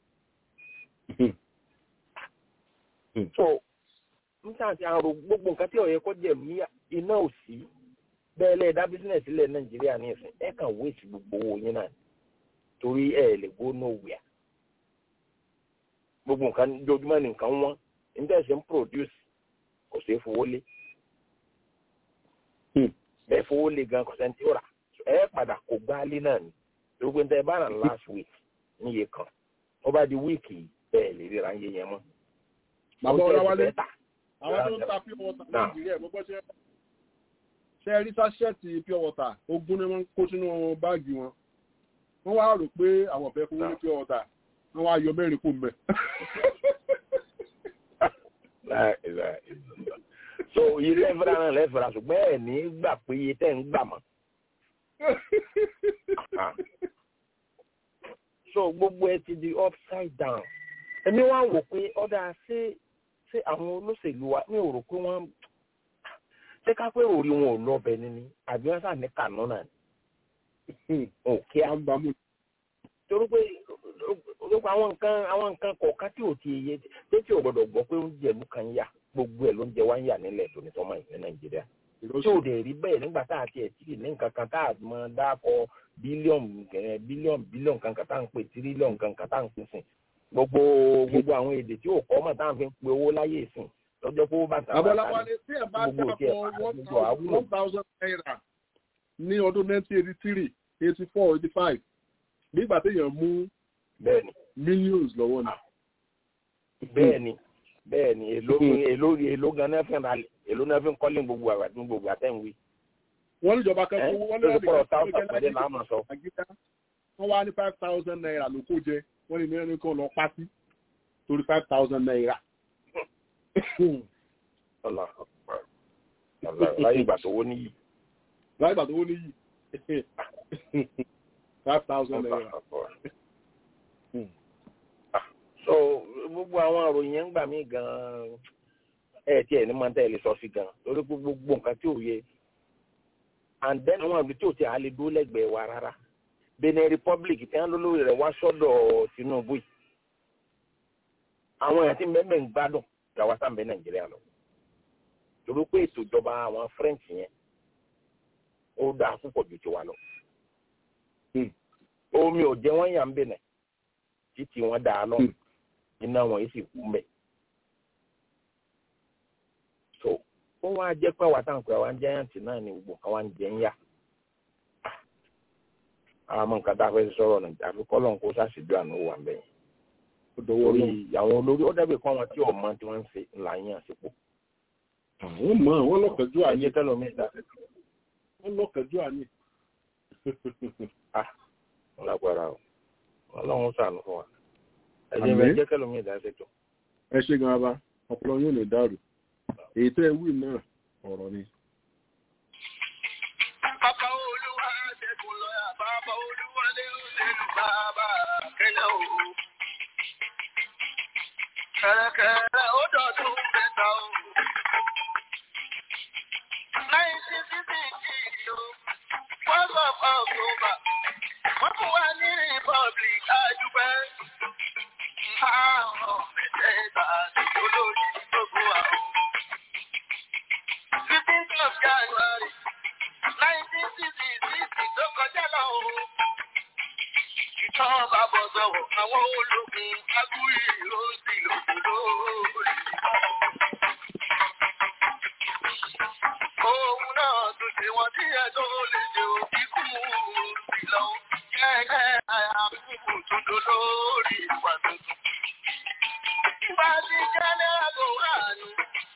so nígbà tí a rò gbogbo nǹkan tí ó yẹ kó jẹ mí iná ò sí bẹ́ẹ̀ lẹ́ẹ̀ dá bísíǹnẹ̀sì ilẹ̀ nàìjíríà ní ìsìn ẹ kàn wéèsì gbogbo owó yín náà torí ẹ lè go nowhere gbogbo nǹkan jojúmọ́ ní nǹkan wọ́n níta ṣe ń produce kò sí fowó lé bẹ́ẹ̀ fowó lé gan kò sẹ́ni tí ó rà ẹ padà kó gbáálé náà ni gbogbo níta ẹ bá rà last week níye kan ó bá di wíìkì bẹ́ẹ̀ lè ríra ń yé yẹn mọ́ bàbá ọláwálé Ó tẹ̀sí bẹ́ẹ̀ àwọn tó ń ta pure water Náà. nàìjíríà mo gbọ́ ṣe ṣe rí sáṣẹ́ẹ̀tì pure water ogún ni wọ́n kó sínú báàgì wọn wọ́n wá rò pé àwọn ọ̀fẹ́ fún wọn ní pure water wọ́n wá yọ mẹ́rin kó mbẹ́. Láì- láì- so iye lẹ́fẹ̀rẹ́ náà lẹ́fẹ̀rẹ́ ṣùgbọ́n ẹ̀ ní gbà pé iye tẹ́ ń gbà mọ́. so gbogbo ẹ ti di upside down èmi wá wò pé ọ̀dà ṣé ṣé àwọn olóṣèlú wa mi ò rò pé wọ́n ṣé ká pé orí wọn ò lọ́bẹ̀ níní àbí wọ́n sàn ní kànú náà ni òkè á àgbàmù torí pé gbogbo àwọn nǹkan àwọn nǹkan kọ̀ọ̀kan tí ò ti yé tí tí ò gbọdọ̀ gbọ́ pé oúnjẹ ìlú kan yà gbogbo ẹ̀ ló ń jẹ wá ń yà nílẹ̀ tó ní sọ́mọ́ ìpínlẹ̀ nàìjíríà tí ò dẹ̀ rí bẹ́ẹ̀ nígbà tá a ti ẹ̀ tí ní nǹkan kan tá a mọ dákọ bílíọ̀nù kẹ̀rẹ̀ bílíọ̀nù bílíọ̀nù kan kan tá à ń pè tírílíọ̀nù kan kan tá à ń pè sìn gbogbo gbogbo àwọn èdè tí ò kọ́ mọ̀ tá à ń fi pe owó láyé ìsìn lọ́jọ́ pé ó bá tà Abọ́láwá ni tí ẹ bá gbogbo òkè dápọ̀ gbogbo àwúlò one thousand naira ní ọdún nineteen eighty three eighty four eighty five nígbà téèyàn mú bẹ́ẹ̀ ni millions lọ́wọ́ ni. bẹ́ẹ̀ ni bẹ́ẹ̀ ni èló èló èló gan náà fi ń ralẹ̀ èló náà fi ń kọ́lé gbogbo àgbà ní gbogbo àtẹ̀wé wọ́n ní ìjọba kan ẹ́ fún wọ́n ní lórí pọ̀rọ̀ ẹnìkan tó táwọn jẹ́ pàdé láti làá mọ̀ sọ. àgídá wọ́n wá ní five thousand naira ló kó jẹ wọ́n ní mẹ́rin kan lọ pátí torí five thousand naira. ọ̀là ọ̀là láyé ìgbà tó wó níyì. láì gbà tó wọ́n níyì five thousand naira. so gbogbo àwọn àròyìn yẹn ń gbà mí gan-an ẹ tiẹ̀ ní máa ń tẹ̀lé sọ sí gan-an torí pé gbogbo nǹkan tí ò yẹ and then àwọn àbí tí ò ti à lè dúró lẹ́gbẹ̀ẹ́ wa rárá Benin Republic tí wọ́n lólórí rẹ̀ wá sọ́dọ̀ Tinubu yìí àwọn èèyàn tí mẹ́mẹ́ ń gbádùn ìyàwó sáǹbẹ́ Nàìjíríà lọ torí pé ètò ìjọba àwọn French yẹn ó dáa púpọ̀ ju tiwa lọ omi ò jẹ́ wọ́n yà ń bẹ̀nẹ̀ títí wọ́n dáa lọ iná wọn yìí sì kú mbẹ̀ so ó wá jẹ́ pé àwa táwọn pé àwa ń jẹ́yàntì náà ni gbogbo àwa ń jẹ́ ń yà àwọn ọmọ nǹkan tá a fẹ́ sọ̀rọ̀ nàìjíríà àfi kọ́ lọ́n kó sàṣìjú àná wà ń bẹ̀yẹn orí àwọn olórí ó dàbí kọ́ wọn tí ọmọ tí wọ́n ń ṣe ńlá yẹn àsìkò àwọn mọ̀ wọ́n lọ́kànjú àyè ayé tẹ́lómi dá wọ́n lọ́kànjú àyè. lágbára o ọlọ́run ṣàánú fún wa ẹ̀jẹ̀ Àmín. bẹ́ẹ̀ jẹ́ tẹ́lómi dá ṣètò ẹ ṣe ganaba ọpọlọ yóò lè dàrú èyí tẹ́ ẹ wí náà ọ̀rọ̀ ni. Bàbá olúwa ṣẹ́gun lọ́yà, bàbá olúwa lé òṣèlú bàbá kẹ́lẹ́ o. Kẹ̀rẹ̀kẹ̀rẹ̀ ó dọ̀tún mẹ́ta o. Nineteen sixty six o, first of October, wọ́n fún wa ní Republic àdúpẹ́. Àwọn mẹ́tẹ̀ẹ̀ta ti olórí gbogbo àwọn. Fifteenth of January nineteen sixty six tó kọjá lọ o. Ìjọba bọ̀ sọ̀rọ̀ àwọn ológun agúrí ló sì lòdì lórí. Òun náà tún ṣe wọ́n tí ẹ tó lè ṣe òbí kú sí lọ. Kẹ́kẹ́ àyàkùkù tún dó lórí ìwà tuntun. Ìgbà tí jẹ́lẹ́ àbò wà nù.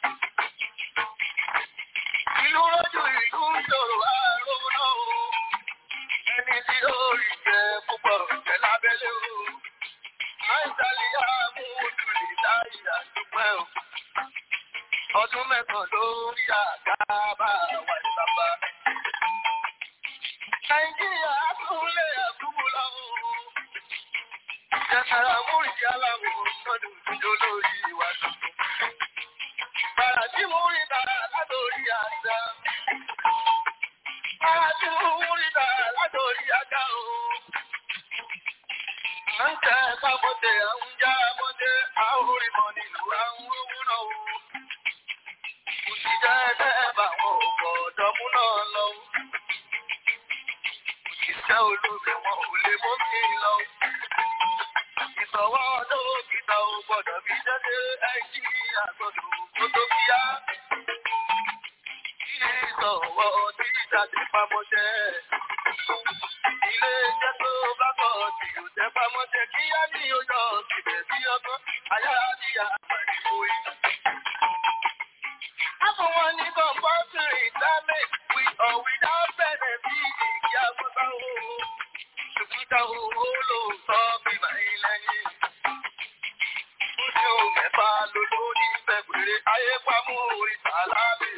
Ìlú lójú ìlú ṣòro àrùn náà o. Ẹni tí ó rí jẹ púpọ̀ jẹ lábẹ́lé o. Àìsàlẹ̀ àmú ojúlé láyé àdúpẹ́ o. Ọdún mẹ́sàn-án ló ń yà gábà wà ìbàbà. Nàìjíríà àtúnlé àtúbù láwọn o. Jẹ́sàrà múrìdí aláwọ̀ lọ́dún ìjọ lórí ìwà tuntun. Bàrà tí mo rí dára látòrí àjà. Bàrà tí mo rí dára látòrí àjà o. À ń tẹ kámọ́tẹ̀, à ń já mọ́tẹ̀, à ń rí mọ́ nílùú, à ń rówó náà o. Kò sì jẹ́ ẹgbẹ́ bá wọn ò gbọ́dọ̀ mú náà lọ. Òṣìṣẹ́ olóògbé wọn ò lè mú mi lọ. Ìsọ̀wọ́ dókítà ò gbọ́dọ̀ bí jáde ẹjí àgbọ̀dọ̀ kó tó kíá. Ìsọ̀wọ́ tí jáde pamọ́ṣẹ́. Ilé iṣẹ́ tó bá kọ̀ tí ò jẹ́ pamọ́ṣẹ́ kíá ní oyọ̀ síbẹ̀ sí ọgbọ́n ayá àti àpàdé orí. Àfọwọ́n ní compulsory retirement with or without benefit ìkí àgbọ̀tà owó. Ṣùgbọ́n owó ló sọ bíbá ìlẹ́yìn. Oṣù mẹ́fà ló lórí Fẹ́bùrẹ́ ayé pamọ́ ìsàlámì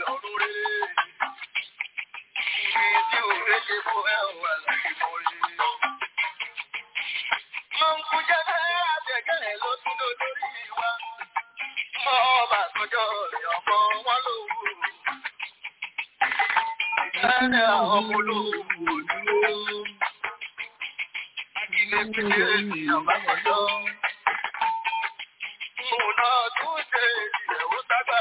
méje fún ẹ wà láti mọ rí. Mo ń kú jẹ́ bẹ́ẹ̀ àtẹ̀gẹ́ ló tún ló lórí wa. Mo bá tọjọ́ rẹ̀ ọmọ wọn lówó. Ìtẹ́lẹ̀ àwọn ọmọ olówó dúró. Ilé pété ní ọba kọjọ́. Mo náà tún ṣe ìyẹ̀wò ságbà.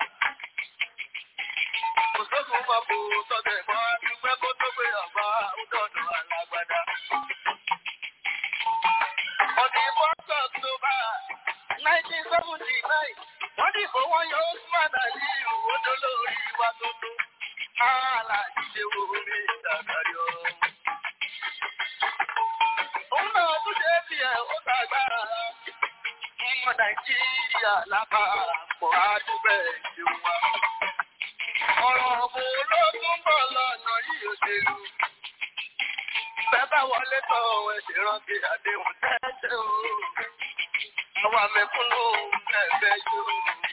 Kò sókun mọ́ kó tọ́tẹ̀ mọ́ dúpẹ́ kó tó gbé ọba ọdọọdọ alágbádá. Ọdún ìfọ́sọ̀ October nineteen seventy nine wọ́n dìbò wọ́n yọ Usman Ali ìwòdó lórí wa tuntun. Aláàjì ṣe wo orí ìdàgbàyọ. Òun náà tún ṣe é fi ẹ̀ ó sàgbára. Ọmọ Nàìjíríà lápapọ̀ àdúgbẹ̀ ìṣeun wa. Ọ̀rọ̀ ọ̀bùn ológun bọ̀ lọ́nà yìí òṣèlú. Bẹ́bá wọlé tọ́ ẹ̀ṣẹ̀ rántí àdéhùn tẹ́tẹ́ o. Àwọn àmẹ́kúnnù ẹ̀fẹ́ yóò.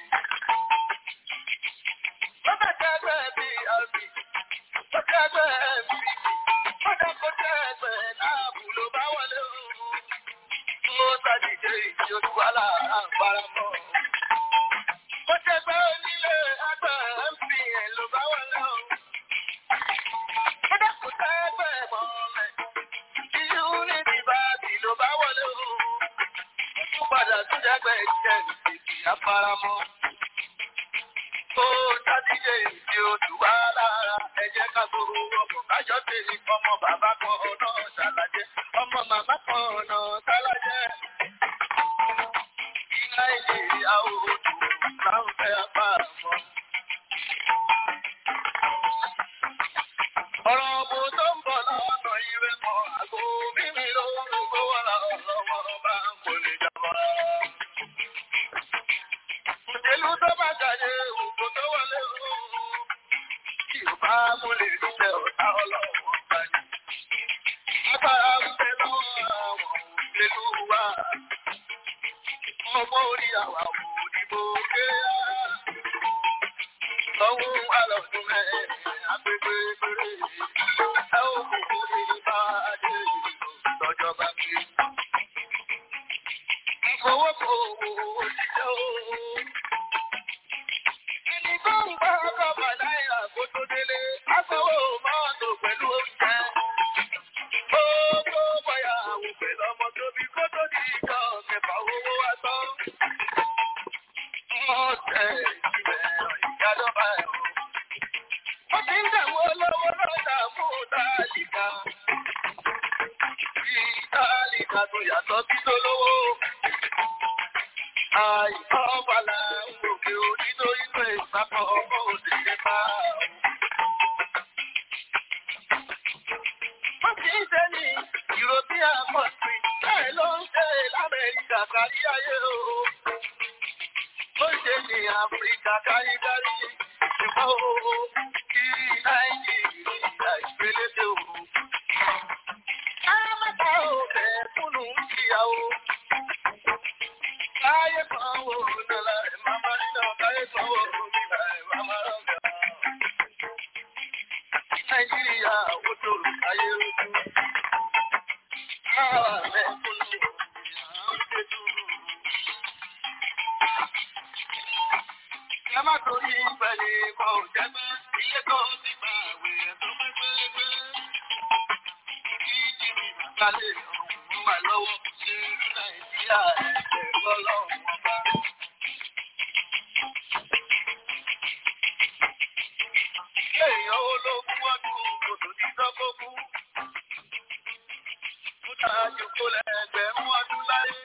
Bọ́bá tẹ́gbẹ́ bí àbí, ó tẹ́gbẹ́ bí. Bọ́dá kó tẹ́gbẹ́ láàbù ló bá wọlé o. Mo sàdíje ìdí olúwalà àbáramọ́. Ó tẹ́gbẹ́ onílé àgbẹ̀ MPN ló bá wọlé o. Bọ́dá kó tẹ́gbẹ́ mọ́lẹ̀. Ìyú ní ìbàdí ló bá wọlé o. Ó tún padà tún dẹ́gbẹ́ ìjẹ́ ìdí àbáramọ́. Ó sàdíje ìdí olúwalà ẹ̀jẹ̀ ká gbogbo ọkọ̀ kájọ́ tèmi ọmọ bàbá kan náà ṣàlàjẹ́ ọmọ màmá kan náà ṣàlàjẹ́. Ní Nàìjíríà òòtù láwọn fẹ́ apá àmọ́. Ọ̀rọ̀ ọ̀bù tó ń bọ̀ lọ́nà ìwé mọ́ àgbo mímí lórúkọ wà lọ́wọ́ bá ń kò lè jọba. Òṣèlú tó bá jáde òkú tó wọlé ooo. Tí ò bá mú lè ṣe ọ̀tá ọlọ́wọ́ bá ní. Agbára ń bẹ lọ́wọ́ àwọn òṣèlú wa. Ọmọ orí àwa òdìbò ké á. Lọ́wọ́ àlọ́dún mẹ́rin agbègbè péré. Ẹ ò kúkú ní bá adé lọ́jọ́ bá gbé. Ìfowópamọ́ òṣìṣẹ́ ooo. Ẹni tó ń bá ọgọ́fà náírà kó tó délé, aṣọ́wó mọ́tò pẹ̀lú oúnjẹ. Ó tó bọ̀yà àwọn pẹ̀lú ọmọ tóbi kó tó di ìjọ kẹfà owó wá tán. Wọ́n tẹ ìbẹ̀ ìjádọ́bà ẹ̀ o. Ó ti ń dààmú olówó lọ́dà fún tálíkà. Bí tálíkà tó yàtọ̀ sí tó lówó. Àìsàn bàlá ń gòkè onítorí pé ìpapọ̀ ọmọ òṣèlú bá o. Wọ́n ti ń ṣe ní European country, bẹ́ẹ̀ ló ń ṣe l'Amẹ́ríkà kárí ayé o. Ó ṣe ní Áfíríkà káríkárí, ṣùgbọ́n o, kí Nàìjíríà ìgbélédè o. Káàmọ́ta ò bẹ̀ fúnnú kíyàwó. Káyé kan wò lọ́la ẹ̀ máa máa nínú káyé kan wò nígbà ẹ̀ máa máa rọ̀gà. Nàìjíríà ó tòrò káyé ojú. Káwà mẹ́kúnnú ìyá ń ṣe dúró. Ẹ má torí ìpẹ̀lẹ̀ kan ò jẹ́ pé ilé kan ti gbà àwẹ̀ tó pẹ́pẹ́pẹ́. Kí jìnnì bàbá lè rọrùn wà lọ́wọ́ ṣe Nàìjíríà ẹ̀jẹ̀ lọ́lọ́run ọba. Èèyàn ológun ọdún kòtò ní sọ́kókú. Ó dájú kó lẹ́gbẹ̀rún ọdún láyé.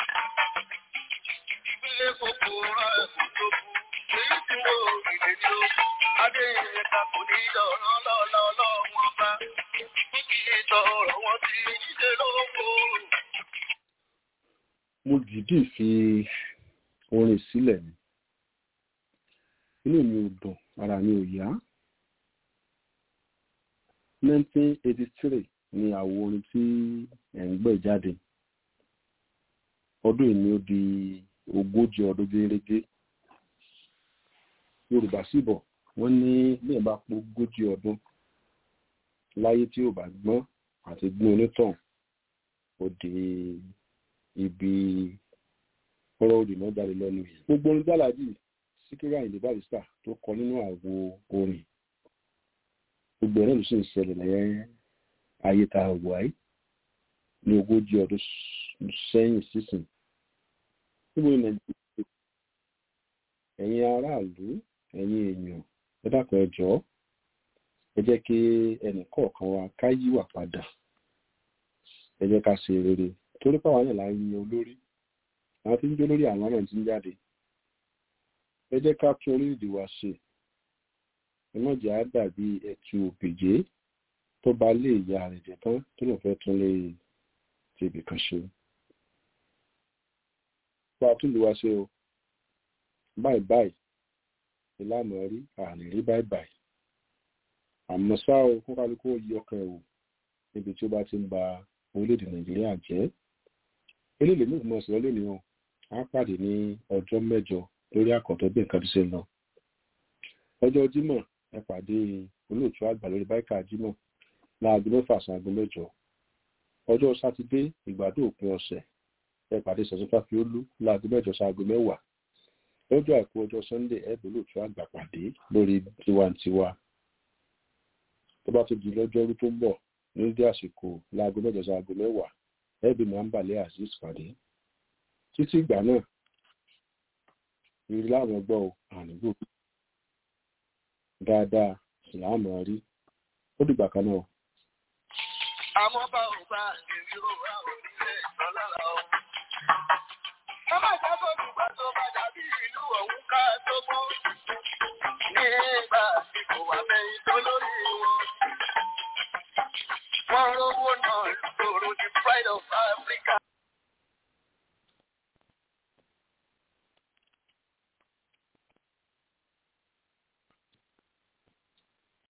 Ìgbé kòkó rán ẹ̀kọ́ tó kú. Èyí tí mo rìnlẹ̀ ní o. Adé ìrẹ̀ta kò ní dọ̀rọ̀ lọ́lọ́lọ́run ọba. Ó kì í tọrọ wọn ti níṣẹ́ lóko. mo dìídì fi orin sílẹ̀ ni inú mi ò dùn ara mi ò yá 1983 ni àwo orin tí ẹ̀ ń gbẹ̀ jáde ọdún yìí ni ó di ogójì ọdún gẹ́gẹ́ yorùbá sì bọ̀ wọ́n ní bí ẹ̀ bá pọ̀ ogójì ọdún láyé tí ò bá gbọ́n àti gbọ́n onítàn ó di ibi ọ̀rọ̀ òdì náà jáde lẹ́nu yìí. gbogbo orin gbàládì síkírù àyìndé barista tó kọ nínú àwo orin gbogbo ẹ̀rọ ló sì ń ṣẹlẹ̀ lẹ́yìn ayé tá a wà yìí ní ogójì ọdún sẹ́yìn sísìn níbo ní nàìjíríà ẹ̀yin aráàlú ẹ̀yin èèyàn ẹ dákun ẹ jọ̀ọ́ ẹ jẹ́ kí ẹnì kọ̀ọ̀kan wa ká yíwà padà ẹ jẹ́ ká ṣe rere torí pàwọn náà la ń yan olórí àwọn tí ń jó lórí àwọn náà ti ń jáde ẹ jẹ́ ká tún orílẹ̀-èdè wa ṣe ẹ má jẹ́ á dàbí ẹtù òpèjé tó bá lé ìyá rẹ̀ jẹ́ tán tó lọ́n fẹ́ tún lé tibì kan ṣe. bá a tún lè wá ṣe o báyìí báyìí ìlànà rí àní rí báyìí báyìí àmọ́ ṣá o kó kálukú yí ọkàn ẹ̀ wò níbi tí ó bá ti ń ba orílẹ̀-èdè nàìjíríà jẹ́ eléyìí lèmi ìgbìmọ̀ sí lónìí o á pàdé ní ọjọ́ mẹ́jọ lórí àkọ́tọ̀ bí nǹkan ti ṣe ń lọ ọjọ́ jímọ̀ ẹ pàdé olóòtú àgbà lórí báíkà jímọ̀ láago mẹ́fà sí aago mẹ́jọ ọjọ́ sátidé ìgbádùn òpin ọ̀sẹ̀ ẹ pàdé sẹ̀sọ́fà fi ó lú láago mẹ́jọ sí aago mẹ́wàá lọ́jọ́ àìkú ọjọ́ sunday ẹ bẹ̀ olóòtú àgbà pàdé lórí tiwantiwa tó bá tó di lọ́jọ́rú tó ń bọ̀ nídìí àsìkò láago mẹ́jọ sí aago mẹ́wàá ẹ bí màmbàlẹ́ azeez pàdé títí ìgbà náà ìrírí láwọn gbọ́ ò ànígbò dáadáa láàmú rí ó dìgbà kan náà. àmọ́ bá ò bá ìrírí ó wà orílẹ̀ ìtọ́lára o. wọ́n máa jábọ̀ nígbà tó bá dàbí ìlú ọ̀hún ká tó gbọ́. nígbà tí kò wá mẹ́yìn tó lórí wọn. wọ́n rówó náà lòrò the pride of Africa.